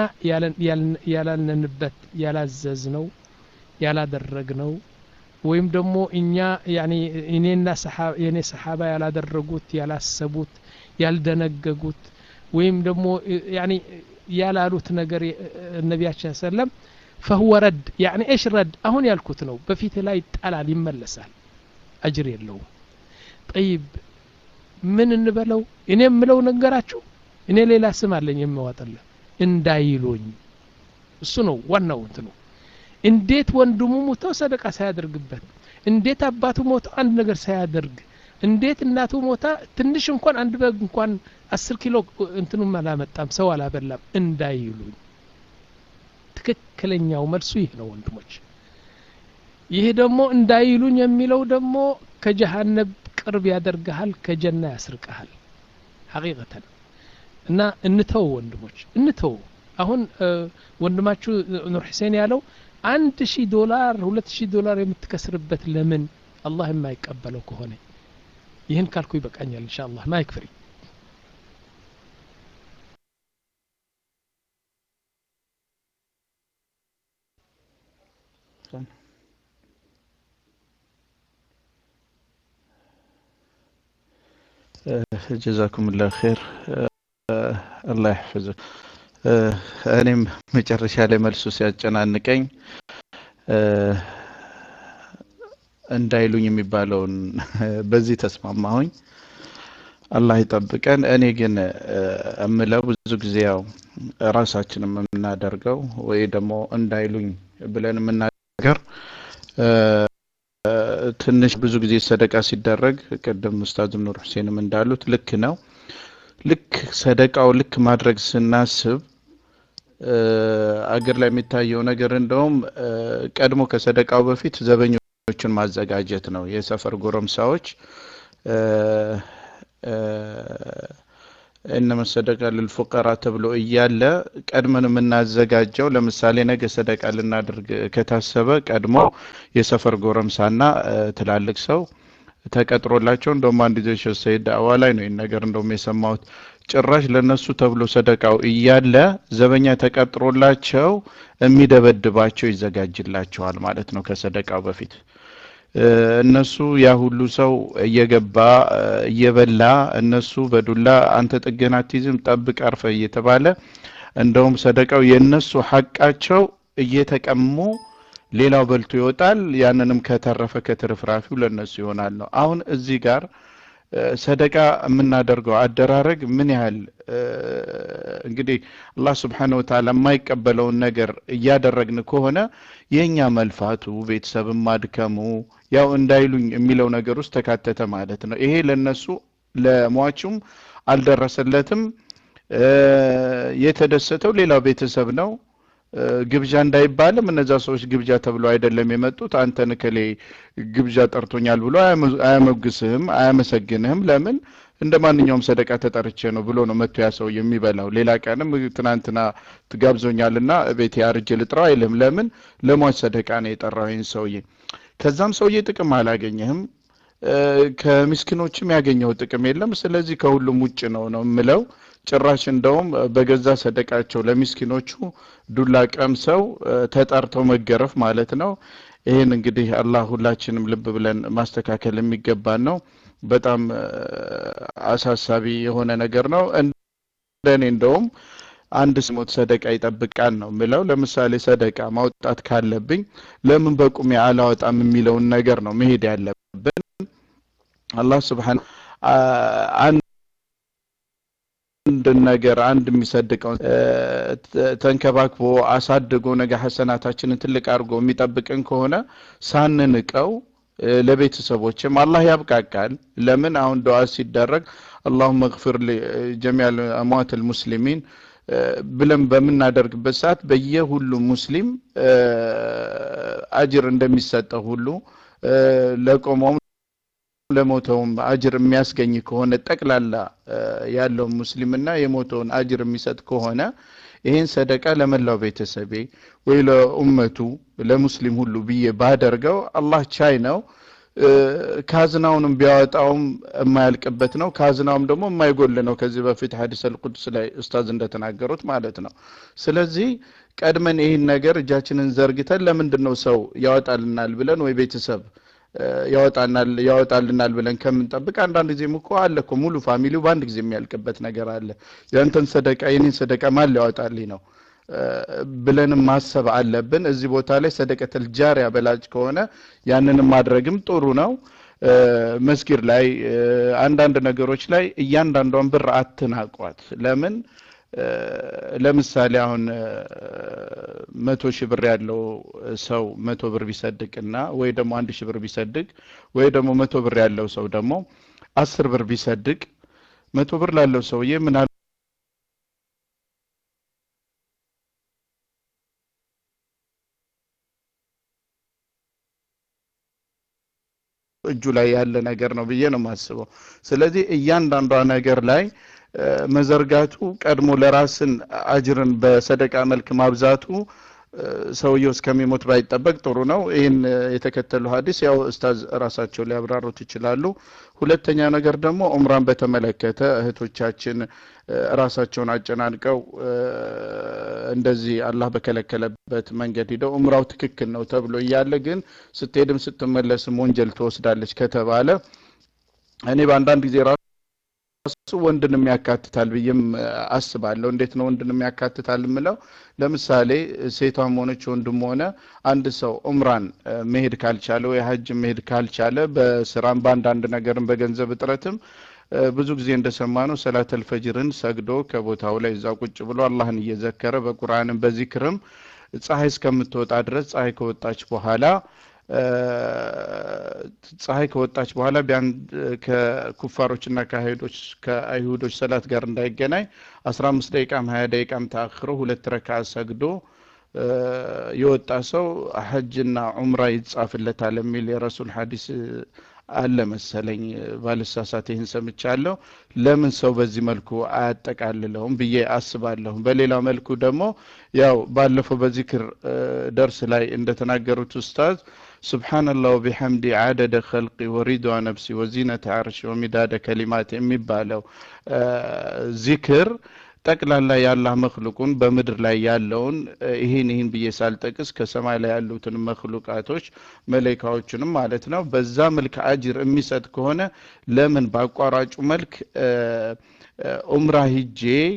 ያላልነንበት ያላዘዝነው ያላደረግነው ወይም ደግሞ እኛ እኔና የኔ ሰሓባ ያላደረጉት ያላሰቡት ያልደነገጉት ወይም ደግሞ ያላሉት ነገር ነቢያችን ሰለም ፈህወ ረድ ያኒ እሽ ረድ አሁን ያልኩት ነው በፊት ላይ ይጣላል ይመለሳል አጅር የለውም ጠይብ ምን እንበለው እኔ የምለው ነገራችሁ እኔ ሌላ ስም አለኝ የማዋጠለ እንዳይሉኝ እሱ ነው ዋናው እንትኑ እንዴት ወንድሙ ሞቶ ሰደቃ ሳያደርግበት እንዴት አባቱ ሞቶ አንድ ነገር ሳያደርግ እንዴት እናቱ ሞታ ትንሽ እንኳን አንድ በግ እንኳን አስር ኪሎ እንትኑም አላመጣም ሰው አላበላም እንዳይሉኝ ትክክለኛው መልሱ ይህ ነው ወንድሞች ይህ ደግሞ እንዳይሉኝ የሚለው ደግሞ ከጀሃነብ ቅርብ ያደርግሃል ከጀና ያስርቀሃል ሐቂቀተን እና እንተው ወንድሞች እንተው አሁን ወንድማችሁ ኑር ሁሴን ያለው አንድ ሺህ ዶላር ሁለት ሺህ ዶላር የምትከስርበት ለምን አላህ የማይቀበለው ከሆነ ይህን ካልኩ ይበቃኛል እንሻ አላህ ማይክ ፍሪ ጀዛኩም ላ ኸይር አላህ ይሕፍዝክ እኔም መጨረሻ ላይ መልሱ ሲያጨናንቀኝ እንዳይሉኝ የሚባለውን በዚህ ተስማማሁኝ አላህ ይጠብቀን እኔ ግን እምለው ብዙ ጊዜ ያው ራሳችን የምናደርገው ወይ ደግሞ እንዳይሉኝ ብለን የምናገር ትንሽ ብዙ ጊዜ ሰደቃ ሲደረግ ቅድም ኡስታዝ ኑር ሁሴንም እንዳሉት ልክ ነው ልክ ሰደቃው ልክ ማድረግ ስናስብ አገር ላይ የሚታየው ነገር እንደውም ቀድሞ ከሰደቃው በፊት ዘበኞችን ማዘጋጀት ነው የሰፈር ጎረምሳዎች እነመ ሰደቃ ልልፉቀራ ተብሎ እያለ ቀድመን የምናዘጋጀው ለምሳሌ ነገ ሰደቃ ልናደርግ ከታሰበ ቀድሞ የሰፈር ጎረምሳና ትላልቅ ሰው ተቀጥሮላቸው እንደውም አንድ ጊዜ ሸህ ሰይድ ዳዕዋ ላይ ነው ይህን ነገር እንደውም የሰማሁት ጭራሽ ለነሱ ተብሎ ሰደቃው እያለ ዘበኛ ተቀጥሮላቸው የሚደበድባቸው ይዘጋጅላቸዋል ማለት ነው ከሰደቃው በፊት እነሱ ያ ሁሉ ሰው እየገባ እየበላ እነሱ በዱላ አንተ ጥገና አትይዝም ጠብቅ አርፈ እየተባለ እንደውም ሰደቃው የእነሱ ሐቃቸው እየተቀሙ ሌላው በልቶ ይወጣል። ያንንም ከተረፈ ከትርፍራፊው ለነሱ ይሆናል ነው። አሁን እዚህ ጋር ሰደቃ የምናደርገው አደራረግ ምን ያህል እንግዲህ አላህ ስብሓነ ወተዓላ የማይቀበለውን ነገር እያደረግን ከሆነ የእኛ መልፋቱ ቤተሰብን ማድከሙ ያው እንዳይሉኝ የሚለው ነገር ውስጥ ተካተተ ማለት ነው። ይሄ ለነሱ ለሟቹም አልደረሰለትም። የተደሰተው ሌላው ቤተሰብ ነው። ግብዣ እንዳይባልም እነዛ ሰዎች ግብዣ ተብሎ አይደለም የመጡት። አንተን እከሌ ግብዣ ጠርቶኛል ብሎ አያመግስህም፣ አያመሰግንህም። ለምን እንደ ማንኛውም ሰደቃ ተጠርቼ ነው ብሎ ነው መጥቶ ያ ሰው የሚበላው። ሌላ ቀንም ትናንትና ትጋብዞኛልና ቤቴ አርጄ ልጥራው አይልህም። ለምን ለሟች ሰደቃ ነው የጠራው ይህን ሰውዬ። ከዛም ሰውዬ ጥቅም አላገኘህም። ከምስኪኖችም ያገኘው ጥቅም የለም። ስለዚህ ከሁሉም ውጭ ነው ነው የምለው። ጭራሽ እንደውም በገዛ ሰደቃቸው ለሚስኪኖቹ ዱላ ቀምሰው ተጠርተው መገረፍ ማለት ነው። ይህን እንግዲህ አላህ ሁላችንም ልብ ብለን ማስተካከል የሚገባን ነው። በጣም አሳሳቢ የሆነ ነገር ነው። እንደኔ እንደውም አንድ ስሞት ሰደቃ ይጠብቃል ነው ምለው። ለምሳሌ ሰደቃ ማውጣት ካለብኝ ለምን በቁሜ አላወጣም የሚለውን ነገር ነው መሄድ ያለብን። አላህ ስብሓን አንድን ነገር አንድ የሚሰድቀው ተንከባክቦ አሳድጎ ነገ ሐሰናታችንን ትልቅ አድርጎ የሚጠብቅን ከሆነ ሳንንቀው ለቤተሰቦችም አላህ ያብቃቃል። ለምን አሁን ዱዓ ሲደረግ አላሁመ እግፊር ጀሚዕ አምዋት ልሙስሊሚን ብለን በምናደርግበት ሰዓት በየሁሉም ሙስሊም አጅር እንደሚሰጠው ሁሉ ለቆመውም ለሞተውም አጅር የሚያስገኝ ከሆነ ጠቅላላ ያለው ሙስሊምና የሞተውን አጅር የሚሰጥ ከሆነ ይህን ሰደቃ ለመላው ቤተሰቤ ወይ ለኡመቱ ለሙስሊም ሁሉ ብዬ ባደርገው አላህ ቻይ ነው። ካዝናውንም ቢያወጣውም የማያልቅበት ነው። ካዝናውም ደግሞ የማይጎል ነው። ከዚህ በፊት ሐዲስ አልቁድስ ላይ ኡስታዝ እንደተናገሩት ማለት ነው። ስለዚህ ቀድመን ይህን ነገር እጃችንን ዘርግተን ለምንድን ነው ሰው ያወጣልናል ብለን ወይ ቤተሰብ ያወጣናል ያወጣልናል ብለን ከምንጠብቅ አንዳንድ ጊዜም እኮ አለ እኮ ሙሉ ፋሚሊው በአንድ ጊዜ የሚያልቅበት ነገር አለ። ያንተን ሰደቃ የኔን ሰደቃ ማን ሊያወጣልኝ ነው ብለንም ማሰብ አለብን። እዚህ ቦታ ላይ ሰደቀተል ጃሪያ በላጭ ከሆነ ያንንም ማድረግም ጥሩ ነው። መስጊድ ላይ አንዳንድ ነገሮች ላይ እያንዳንዷን ብር አትናቋት። ለምን ለምሳሌ አሁን መቶ ሺህ ብር ያለው ሰው መቶ ብር ቢሰድቅና ወይ ደግሞ አንድ ሺህ ብር ቢሰድቅ ወይ ደግሞ መቶ ብር ያለው ሰው ደግሞ አስር ብር ቢሰድቅ መቶ ብር ላለው ሰውዬ ምናል እጁ ላይ ያለ ነገር ነው ብዬ ነው የማስበው። ስለዚህ እያንዳንዷ ነገር ላይ መዘርጋቱ ቀድሞ ለራስን አጅርን በሰደቃ መልክ ማብዛቱ ሰውየው እስከሚሞት ባይጠበቅ ጥሩ ነው። ይህን የተከተሉ ሀዲስ ያው ኡስታዝ ራሳቸው ሊያብራሩት ይችላሉ። ሁለተኛ ነገር ደግሞ ኡምራን በተመለከተ እህቶቻችን ራሳቸውን አጨናንቀው እንደዚህ አላህ በከለከለበት መንገድ ሂደው ኡምራው ትክክል ነው ተብሎ እያለ ግን ስትሄድም ስትመለስም ወንጀል ትወስዳለች ከተባለ እኔ በአንዳንድ ጊዜ ራሱ ወንድንም ያካትታል ብዬም አስባለሁ። እንዴት ነው ወንድንም ያካትታል የምለው? ለምሳሌ ሴቷም ሆነች ወንድም ሆነ አንድ ሰው ኡምራን መሄድ ካልቻለ ወይ ሀጅ መሄድ ካልቻለ በስራም በአንዳንድ ነገርም በገንዘብ እጥረትም ብዙ ጊዜ እንደሰማነው ሰላተል ፈጅርን ሰግዶ ከቦታው ላይ እዛ ቁጭ ብሎ አላህን እየዘከረ በቁርአንም በዚክርም ፀሐይ እስከምትወጣ ድረስ ፀሐይ ከወጣች በኋላ ፀሐይ ከወጣች በኋላ ቢያን ከኩፋሮችና ከአይሁዶች ከአይሁዶች ሰላት ጋር እንዳይገናኝ አስራ አምስት ደቂቃም ሀያ ደቂቃም ተአክሮ ሁለት ረካ ሰግዶ የወጣ ሰው ሐጅና ዑምራ ይጻፍለታል የሚል የረሱል ሐዲስ አለ መሰለኝ ባልሳሳት ይህን ሰምቻለሁ። ለምን ሰው በዚህ መልኩ አያጠቃልለውም ብዬ አስባለሁ። በሌላ መልኩ ደግሞ ያው ባለፈው በዚክር ደርስ ላይ እንደተናገሩት ኡስታዝ ሱብሓነላህ ወቢሐምዲ ዓደደ ኸልቂ ወሪድዋ ነፍሲ ወዚነተ ዓርሽ ወሚዳደ ከሊማት የሚባለው ዚክር ጠቅላላ የአላህ መክሉቁን በምድር ላይ ያለውን ይህን ይህን ብዬ ሳልጠቅስ ከሰማይ ላይ ያሉትን መክሉቃቶች መለይካዎችንም ማለት ነው በዛ መልክ አጅር የሚሰጥ ከሆነ ለምን በአቋራጩ መልክ ኡምራ ሂጄ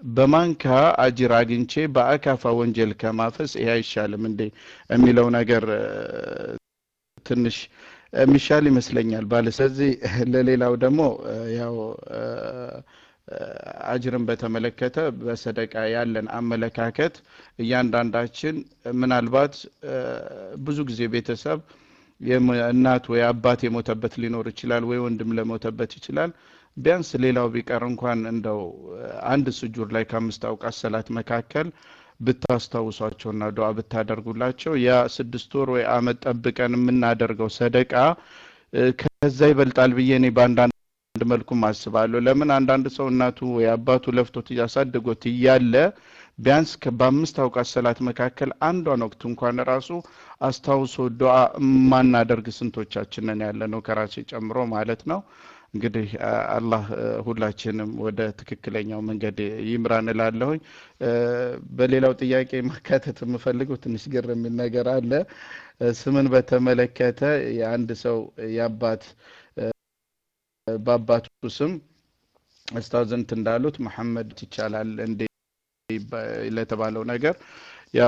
በማንካ አጅር አግኝቼ በአካፋ ወንጀል ከማፈስ ይሄ አይሻልም እንዴ የሚለው ነገር እ፣ ትንሽ የሚሻል ይመስለኛል ባለ ስለዚህ ለሌላው ደግሞ እ፣ ያው እ፣ እ፣ አጅርን በተመለከተ በሰደቃ ያለን አመለካከት እያንዳንዳችን ምናልባት እ፣ ብዙ ጊዜ ቤተሰብ የም- እናት ወይ አባት የሞተበት ሊኖር ይችላል፣ ወይ ወንድም ለሞተበት ይችላል። ቢያንስ ሌላው ቢቀር እንኳን እንደው እ፣ አንድ ስጁር ላይ ከአምስት አውቃት ሰላት መካከል ብታስታውሷቸውና ዱዓ ብታደርጉላቸው ያ ስድስት ወር ወይ አመት ጠብቀን የምናደርገው ሰደቃ እ፣ ከዛ ይበልጣል ብዬ እኔ በአንዳንድ መልኩም አስባለሁ። ለምን አንዳንድ ሰው እናቱ ወይ አባቱ ለፍቶት እያሳደጎት እያለ ቢያንስ ከ- በአምስት አውቃት ሰላት መካከል አንዷን ወቅት እንኳን ራሱ አስታውሶ ዱዓ ማናደርግ ስንቶቻችንን ያለ ነው ከራሴ ጨምሮ ማለት ነው። እንግዲህ አ- አላህ እ፣ ሁላችንም ወደ ትክክለኛው መንገድ ይምራን እላለሁኝ። እ፣ በሌላው ጥያቄ ማካተት የምፈልገው ትንሽ ግር የሚል ነገር አለ። እ፣ ስምን በተመለከተ የአንድ ሰው የአባት እ፣ በአባቱ ስም እስታዝንት እንዳሉት መሐመድ ይቻላል እንዴ ይባ- ለተባለው ነገር ያው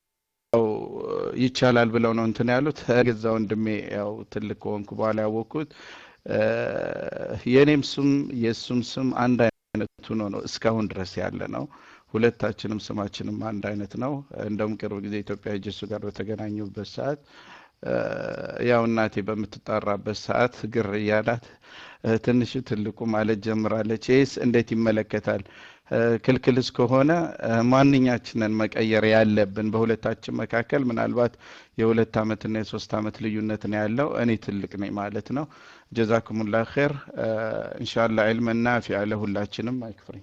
ይቻላል ብለው ነው እንትን ያሉት። ገዛ ወንድሜ ያው ትልቅ ከሆንኩ በኋላ ያወቅኩት እ፣ የእኔም ስም የእሱም ስም አንድ አይነት ሆኖ ነው እስካሁን ድረስ ያለ ነው። ሁለታችንም ስማችንም አንድ አይነት ነው። እንደውም ቅርብ ጊዜ ኢትዮጵያ ሄጄ እሱ ጋር በተገናኙበት ሰዓት እ፣ ያው እናቴ በምትጣራበት ሰዓት ግር እያላት እ፣ ትንሹ ትልቁ ማለት ጀምራለች። ይህስ እንዴት ይመለከታል? እ፣ ክልክልስ ከሆነ እ፣ ማንኛችንን መቀየር ያለብን በሁለታችን መካከል ምናልባት የሁለት ዓመትና የሶስት ዓመት ልዩነት ነው ያለው። እኔ ትልቅ ነኝ ማለት ነው። ጀዛኩሙላ ኸይር። እንሻላ ዕልም ናፊዕ ለሁላችንም አይክፍረኝ።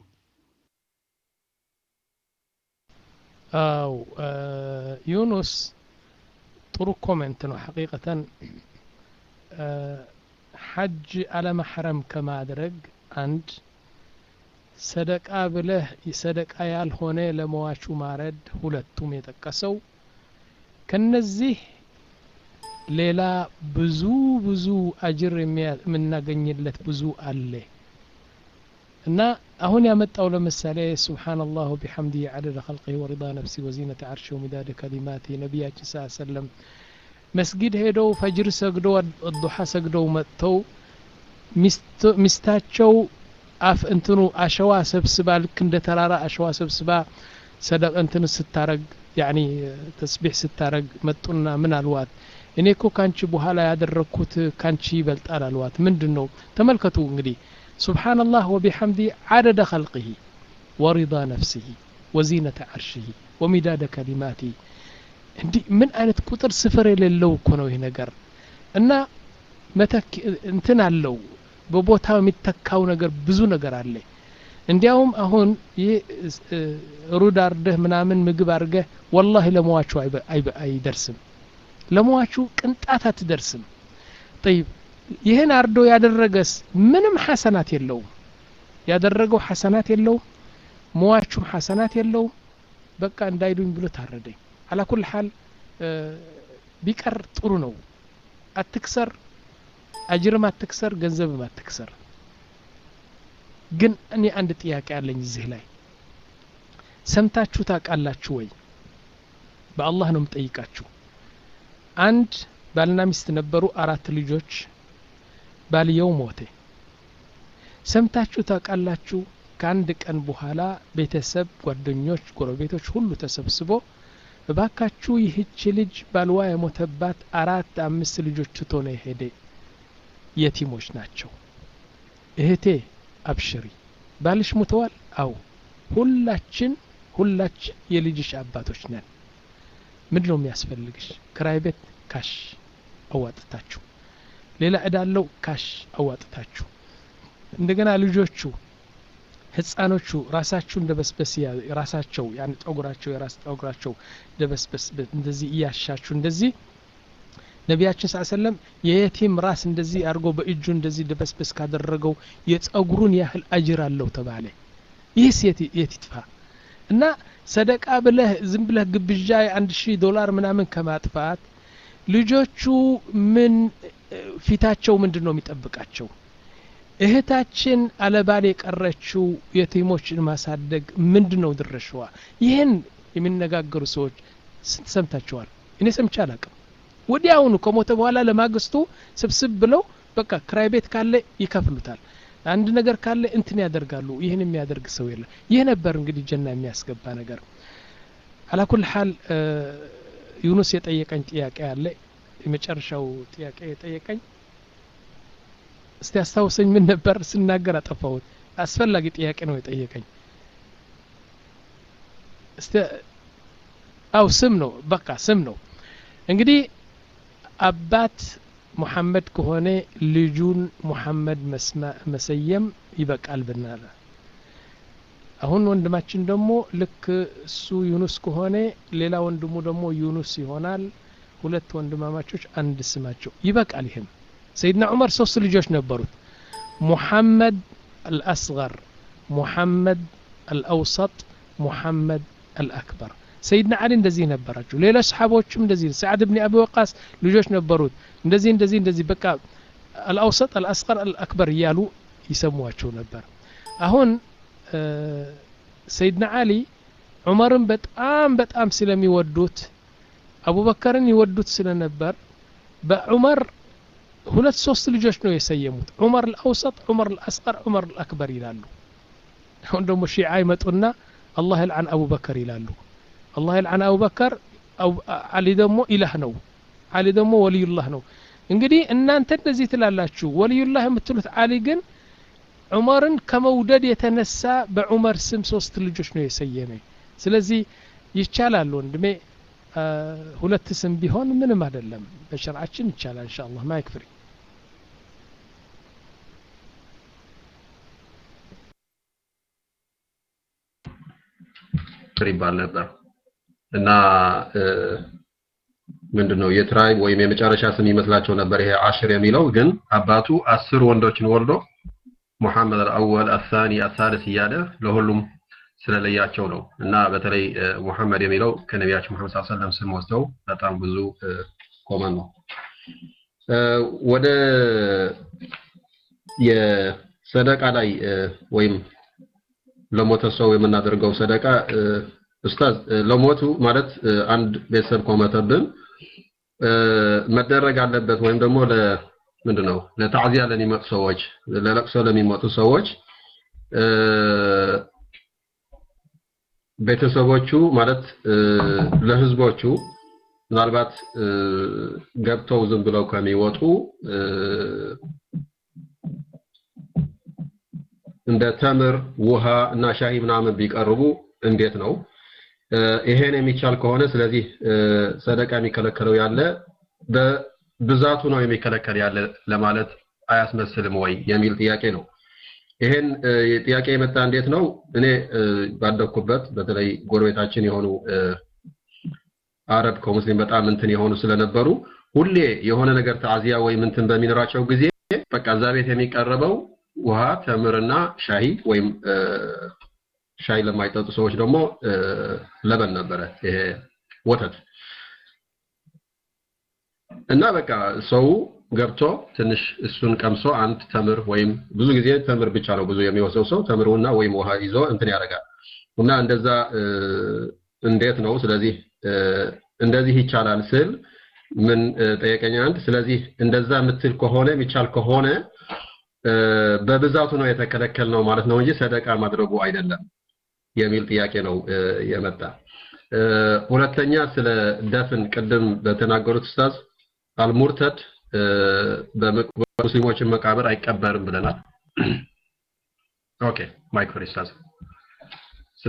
አው አ፣ ዩኑስ ጥሩ ኮሜንት ነው ሐቂቀተን አ፣ ሐጅ አለመሐረም ከማድረግ አንድ ሰደቃ ብለህ ሰደቃ ያልሆነ ለመዋቹ ማረድ ሁለቱም የጠቀሰው ከነዚህ ሌላ ብዙ ብዙ አጅር የሚያ- የምናገኝለት ብዙ አለ እና አሁን ያመጣው ለምሳሌ ሱብሓነላህ ወቢሐምዲሂ ዐደደ ኸልቂሂ ወሪዳ ነፍሲ ወዚነተ ዐርሺሂ ወሚዳደ ከሊማቲ ነቢያችን ስ ሰለም መስጊድ ሄደው ፈጅር ሰግደው ዱሓ ሰግደው መጥተው ሚስቶ- ሚስታቸው አፍ እንትኑ አሸዋ ሰብስባ ልክ እንደ ተራራ አሸዋ ሰብስባ ሰደቅ እንትን ስታረግ ያኒ ተስቢሕ ስታረግ መጡና ምን አልዋት እኔ እኮ ካንቺ በኋላ ያደረግኩት ካንቺ ይበልጣል አልዋት ምንድን ነው ተመልከቱ እንግዲህ ሱብሓነላህ ወቢሐምዲ ዓደደ ኸልቅሂ ወሪዳ ነፍሲሂ ወዚነተ ዐርሽሂ ወሚዳደ ከሊማቲ እንዲህ ምን አይነት ቁጥር ስፍር የሌለው እኮ ነው ይህ ነገር እና መተክ እንትን አለው በቦታው የሚተካው ነገር ብዙ ነገር አለ እንዲያውም አሁን ይህ እ፣ ሩድ አርደህ ምናምን ምግብ አርገህ ወላሂ ለመዋቹ አይበ- አይበ- አይደርስም ለመዋቹ ቅንጣት አትደርስም ጠይብ ይህን አርዶ ያደረገስ ምንም ሐሰናት የለውም ያደረገው ሐሰናት የለውም መዋቹም ሐሰናት የለውም በቃ እንዳይሉኝ ብሎ ታረደኝ አላኩል ሓል እ፣ ቢቀር ጥሩ ነው አትክሰር አጅርም አትክሰር ገንዘብም አትክሰር ግን እኔ አንድ ጥያቄ አለኝ እዚህ ላይ ሰምታችሁ ታውቃላችሁ ወይ በአላህ ነው የምጠይቃችሁ አንድ ባልና ሚስት ነበሩ አራት ልጆች ባልየው ሞተ ሰምታችሁ ታውቃላችሁ ከአንድ ቀን በኋላ ቤተሰብ ጓደኞች ጎረቤቶች ሁሉ ተሰብስቦ እባካችሁ ይህች ልጅ ባልዋ የሞተባት አራት አምስት ልጆች ትቶ ነው የሄደ የቲሞች ናቸው እህቴ አብሽሪ ባልሽ ሙተዋል አው ሁላችን ሁላችን የልጅሽ አባቶች ነን ምንድን ነው የሚያስፈልግሽ ክራይ ቤት ካሽ አዋጥታችሁ ሌላ እዳ አለው ካሽ አዋጥታችሁ እንደገና ልጆቹ ህፃኖቹ ራሳችሁ እንደ በስበስ ያ- ራሳቸው ያን ጠጉራቸው የራስ ጠጉራቸው እንደ በስበስ እንደዚህ እያሻችሁ እንደዚህ ነቢያችን ስ ሰለም የየቲም ራስ እንደዚህ አድርጎ በእጁ እንደዚህ ደበስበስ ካደረገው የጸጉሩን ያህል አጅር አለው ተባለ ይህስ የት የት ይጥፋ እና ሰደቃ ብለህ ዝም ብለህ ግብዣ የአንድ ሺህ ዶላር ምናምን ከማጥፋት ልጆቹ ምን እ፣ ፊታቸው ምንድን ነው የሚጠብቃቸው እህታችን አለባል የቀረችው የቲሞችን ማሳደግ ምንድን ነው ድርሻዋ? ይህን የሚነጋገሩ ሰዎች ስንት ሰምታችኋል? እኔ ሰምቼ አላቅም። ወዲያውኑ ከሞተ በኋላ ለማግስቱ ስብስብ ብለው በቃ ክራይ ቤት ካለ ይከፍሉታል። አንድ ነገር ካለ እንትን ያደርጋሉ። ይህን የሚያደርግ ሰው የለም። ይህ ነበር እንግዲህ ጀና የሚያስገባ ነገር። አላኩል ሀል ዩኑስ የጠየቀኝ ጥያቄ አለ። የመጨረሻው ጥያቄ የጠየቀኝ እስቲ አስታውሰኝ፣ ምን ነበር ስናገር አጠፋሁት። አስፈላጊ ጥያቄ ነው የጠየቀኝ። እስቲ አው ስም ነው በቃ ስም ነው እንግዲህ አባት ሙሐመድ ከሆነ ልጁን ሙሐመድ መሰየም ይበቃል ብናለ አሁን ወንድማችን ደግሞ ልክ እሱ ዩኑስ ከሆነ ሌላ ወንድሙ ደግሞ ዩኑስ ይሆናል። ሁለት ወንድማማቾች አንድ ስማቸው ይበቃል። ይህም ሰይድና ዑመር ሶስት ልጆች ነበሩት። ሙሐመድ አልአስገር፣ ሙሐመድ አልአውሰጥ፣ ሙሐመድ አልአክበር። ሰይድና አሊ እንደዚህ ነበራቸው። ሌሎች ሰሓቦችም እንደዚህ ሰዓድ ብን አቢ ወቃስ ልጆች ነበሩት። እንደዚህ እንደዚህ እንደዚህ በቃ አልአውሰጥ፣ አልአስገር፣ አልአክበር እያሉ ይሰሟቸው ነበር። አሁን ሰይድና አሊ ዑመርን በጣም በጣም ስለሚወዱት አቡበከርን ይወዱት ስለነበር በዑመር ሁለት ሶስት ልጆች ነው የሰየሙት። ዑመር አልአውሰጥ፣ ዑመር አልአስቀር፣ ዑመር አልአክበር ይላሉ። አሁን ደግሞ ሺዓ ይመጡና አላህ ይልዓን አቡበከር ይላሉ። አላህ ይልዓን አቡበከር፣ አሊ ደግሞ ኢላህ ነው፣ አሊ ደግሞ ወልዩላህ ነው። እንግዲህ እናንተ እንደዚህ ትላላችሁ። ወልዩላህ የምትሉት አሊ ግን ዑመርን ከመውደድ የተነሳ በዑመር ስም ሶስት ልጆች ነው የሰየመ። ስለዚህ ይቻላል ወንድሜ ሁለት ስም ቢሆን ምንም አይደለም። በሸርዓችን ይቻላል። ኢንሻአላህ ማይክ ፍሪ ይባል ነበር እና ምንድን ነው የትራይብ ወይም የመጨረሻ ስም ይመስላቸው ነበር ይሄ አሽር የሚለው ግን አባቱ አስር ወንዶችን ወልዶ ሙሐመድ አልአወል አሳኒ አሳልስ እያለ ለሁሉም ስለለያቸው ነው እና በተለይ ሙሐመድ የሚለው ከነቢያችን ሙሐመድ ሰለላሁ ዐለይሂ ወሰለም ስም ወስደው በጣም ብዙ ኮመን ነው። ወደ የሰደቃ ላይ ወይም ለሞተ ሰው የምናደርገው ሰደቃ ኡስታዝ ለሞቱ ማለት አንድ ቤተሰብ ከሞተብን መደረግ አለበት ወይም ደግሞ ለ ምንድን ነው ለታዕዚያ ለሚመጡ ሰዎች ለለቅሶ ለሚመጡ ሰዎች ቤተሰቦቹ ማለት ለህዝቦቹ ምናልባት ገብተው ዝም ብለው ከሚወጡ እንደ ተምር፣ ውሃ እና ሻሂ ምናምን ቢቀርቡ እንዴት ነው? ይሄን የሚቻል ከሆነ ስለዚህ ሰደቃ የሚከለከለው ያለ በብዛቱ ነው የሚከለከል ያለ ለማለት አያስመስልም ወይ የሚል ጥያቄ ነው። ይሄን ጥያቄ የመጣ እንዴት ነው? እኔ ባደኩበት በተለይ ጎረቤታችን የሆኑ አረብ ከሙስሊም በጣም እንትን የሆኑ ስለነበሩ ሁሌ የሆነ ነገር ተዓዚያ ወይም እንትን በሚኖራቸው ጊዜ በቃ እዛ ቤት የሚቀርበው ውሃ፣ ተምርና ሻሂ ወይም ሻይ ለማይጠጡ ሰዎች ደግሞ ለበን ነበረ፣ ይሄ ወተት እና በቃ ሰው ገብቶ ትንሽ እሱን ቀምሶ አንድ ተምር ወይም ብዙ ጊዜ ተምር ብቻ ነው ብዙ የሚወስደው ሰው ተምሩና ወይም ውሃ ይዞ እንትን ያደርጋል እና እንደዛ እንዴት ነው ስለዚህ እንደዚህ ይቻላል ስል ምን ጠየቀኝ አንድ ስለዚህ እንደዛ የምትል ከሆነ የሚቻል ከሆነ በብዛቱ ነው የተከለከል ነው ማለት ነው እንጂ ሰደቃ ማድረጉ አይደለም የሚል ጥያቄ ነው የመጣ ሁለተኛ ስለ ደፍን ቅድም በተናገሩት ኡስታዝ አልሙርተድ በሙስሊሞችን መቃብር አይቀበርም ብለናል ኦኬ ማይክ ፍሪ ኡስታዝ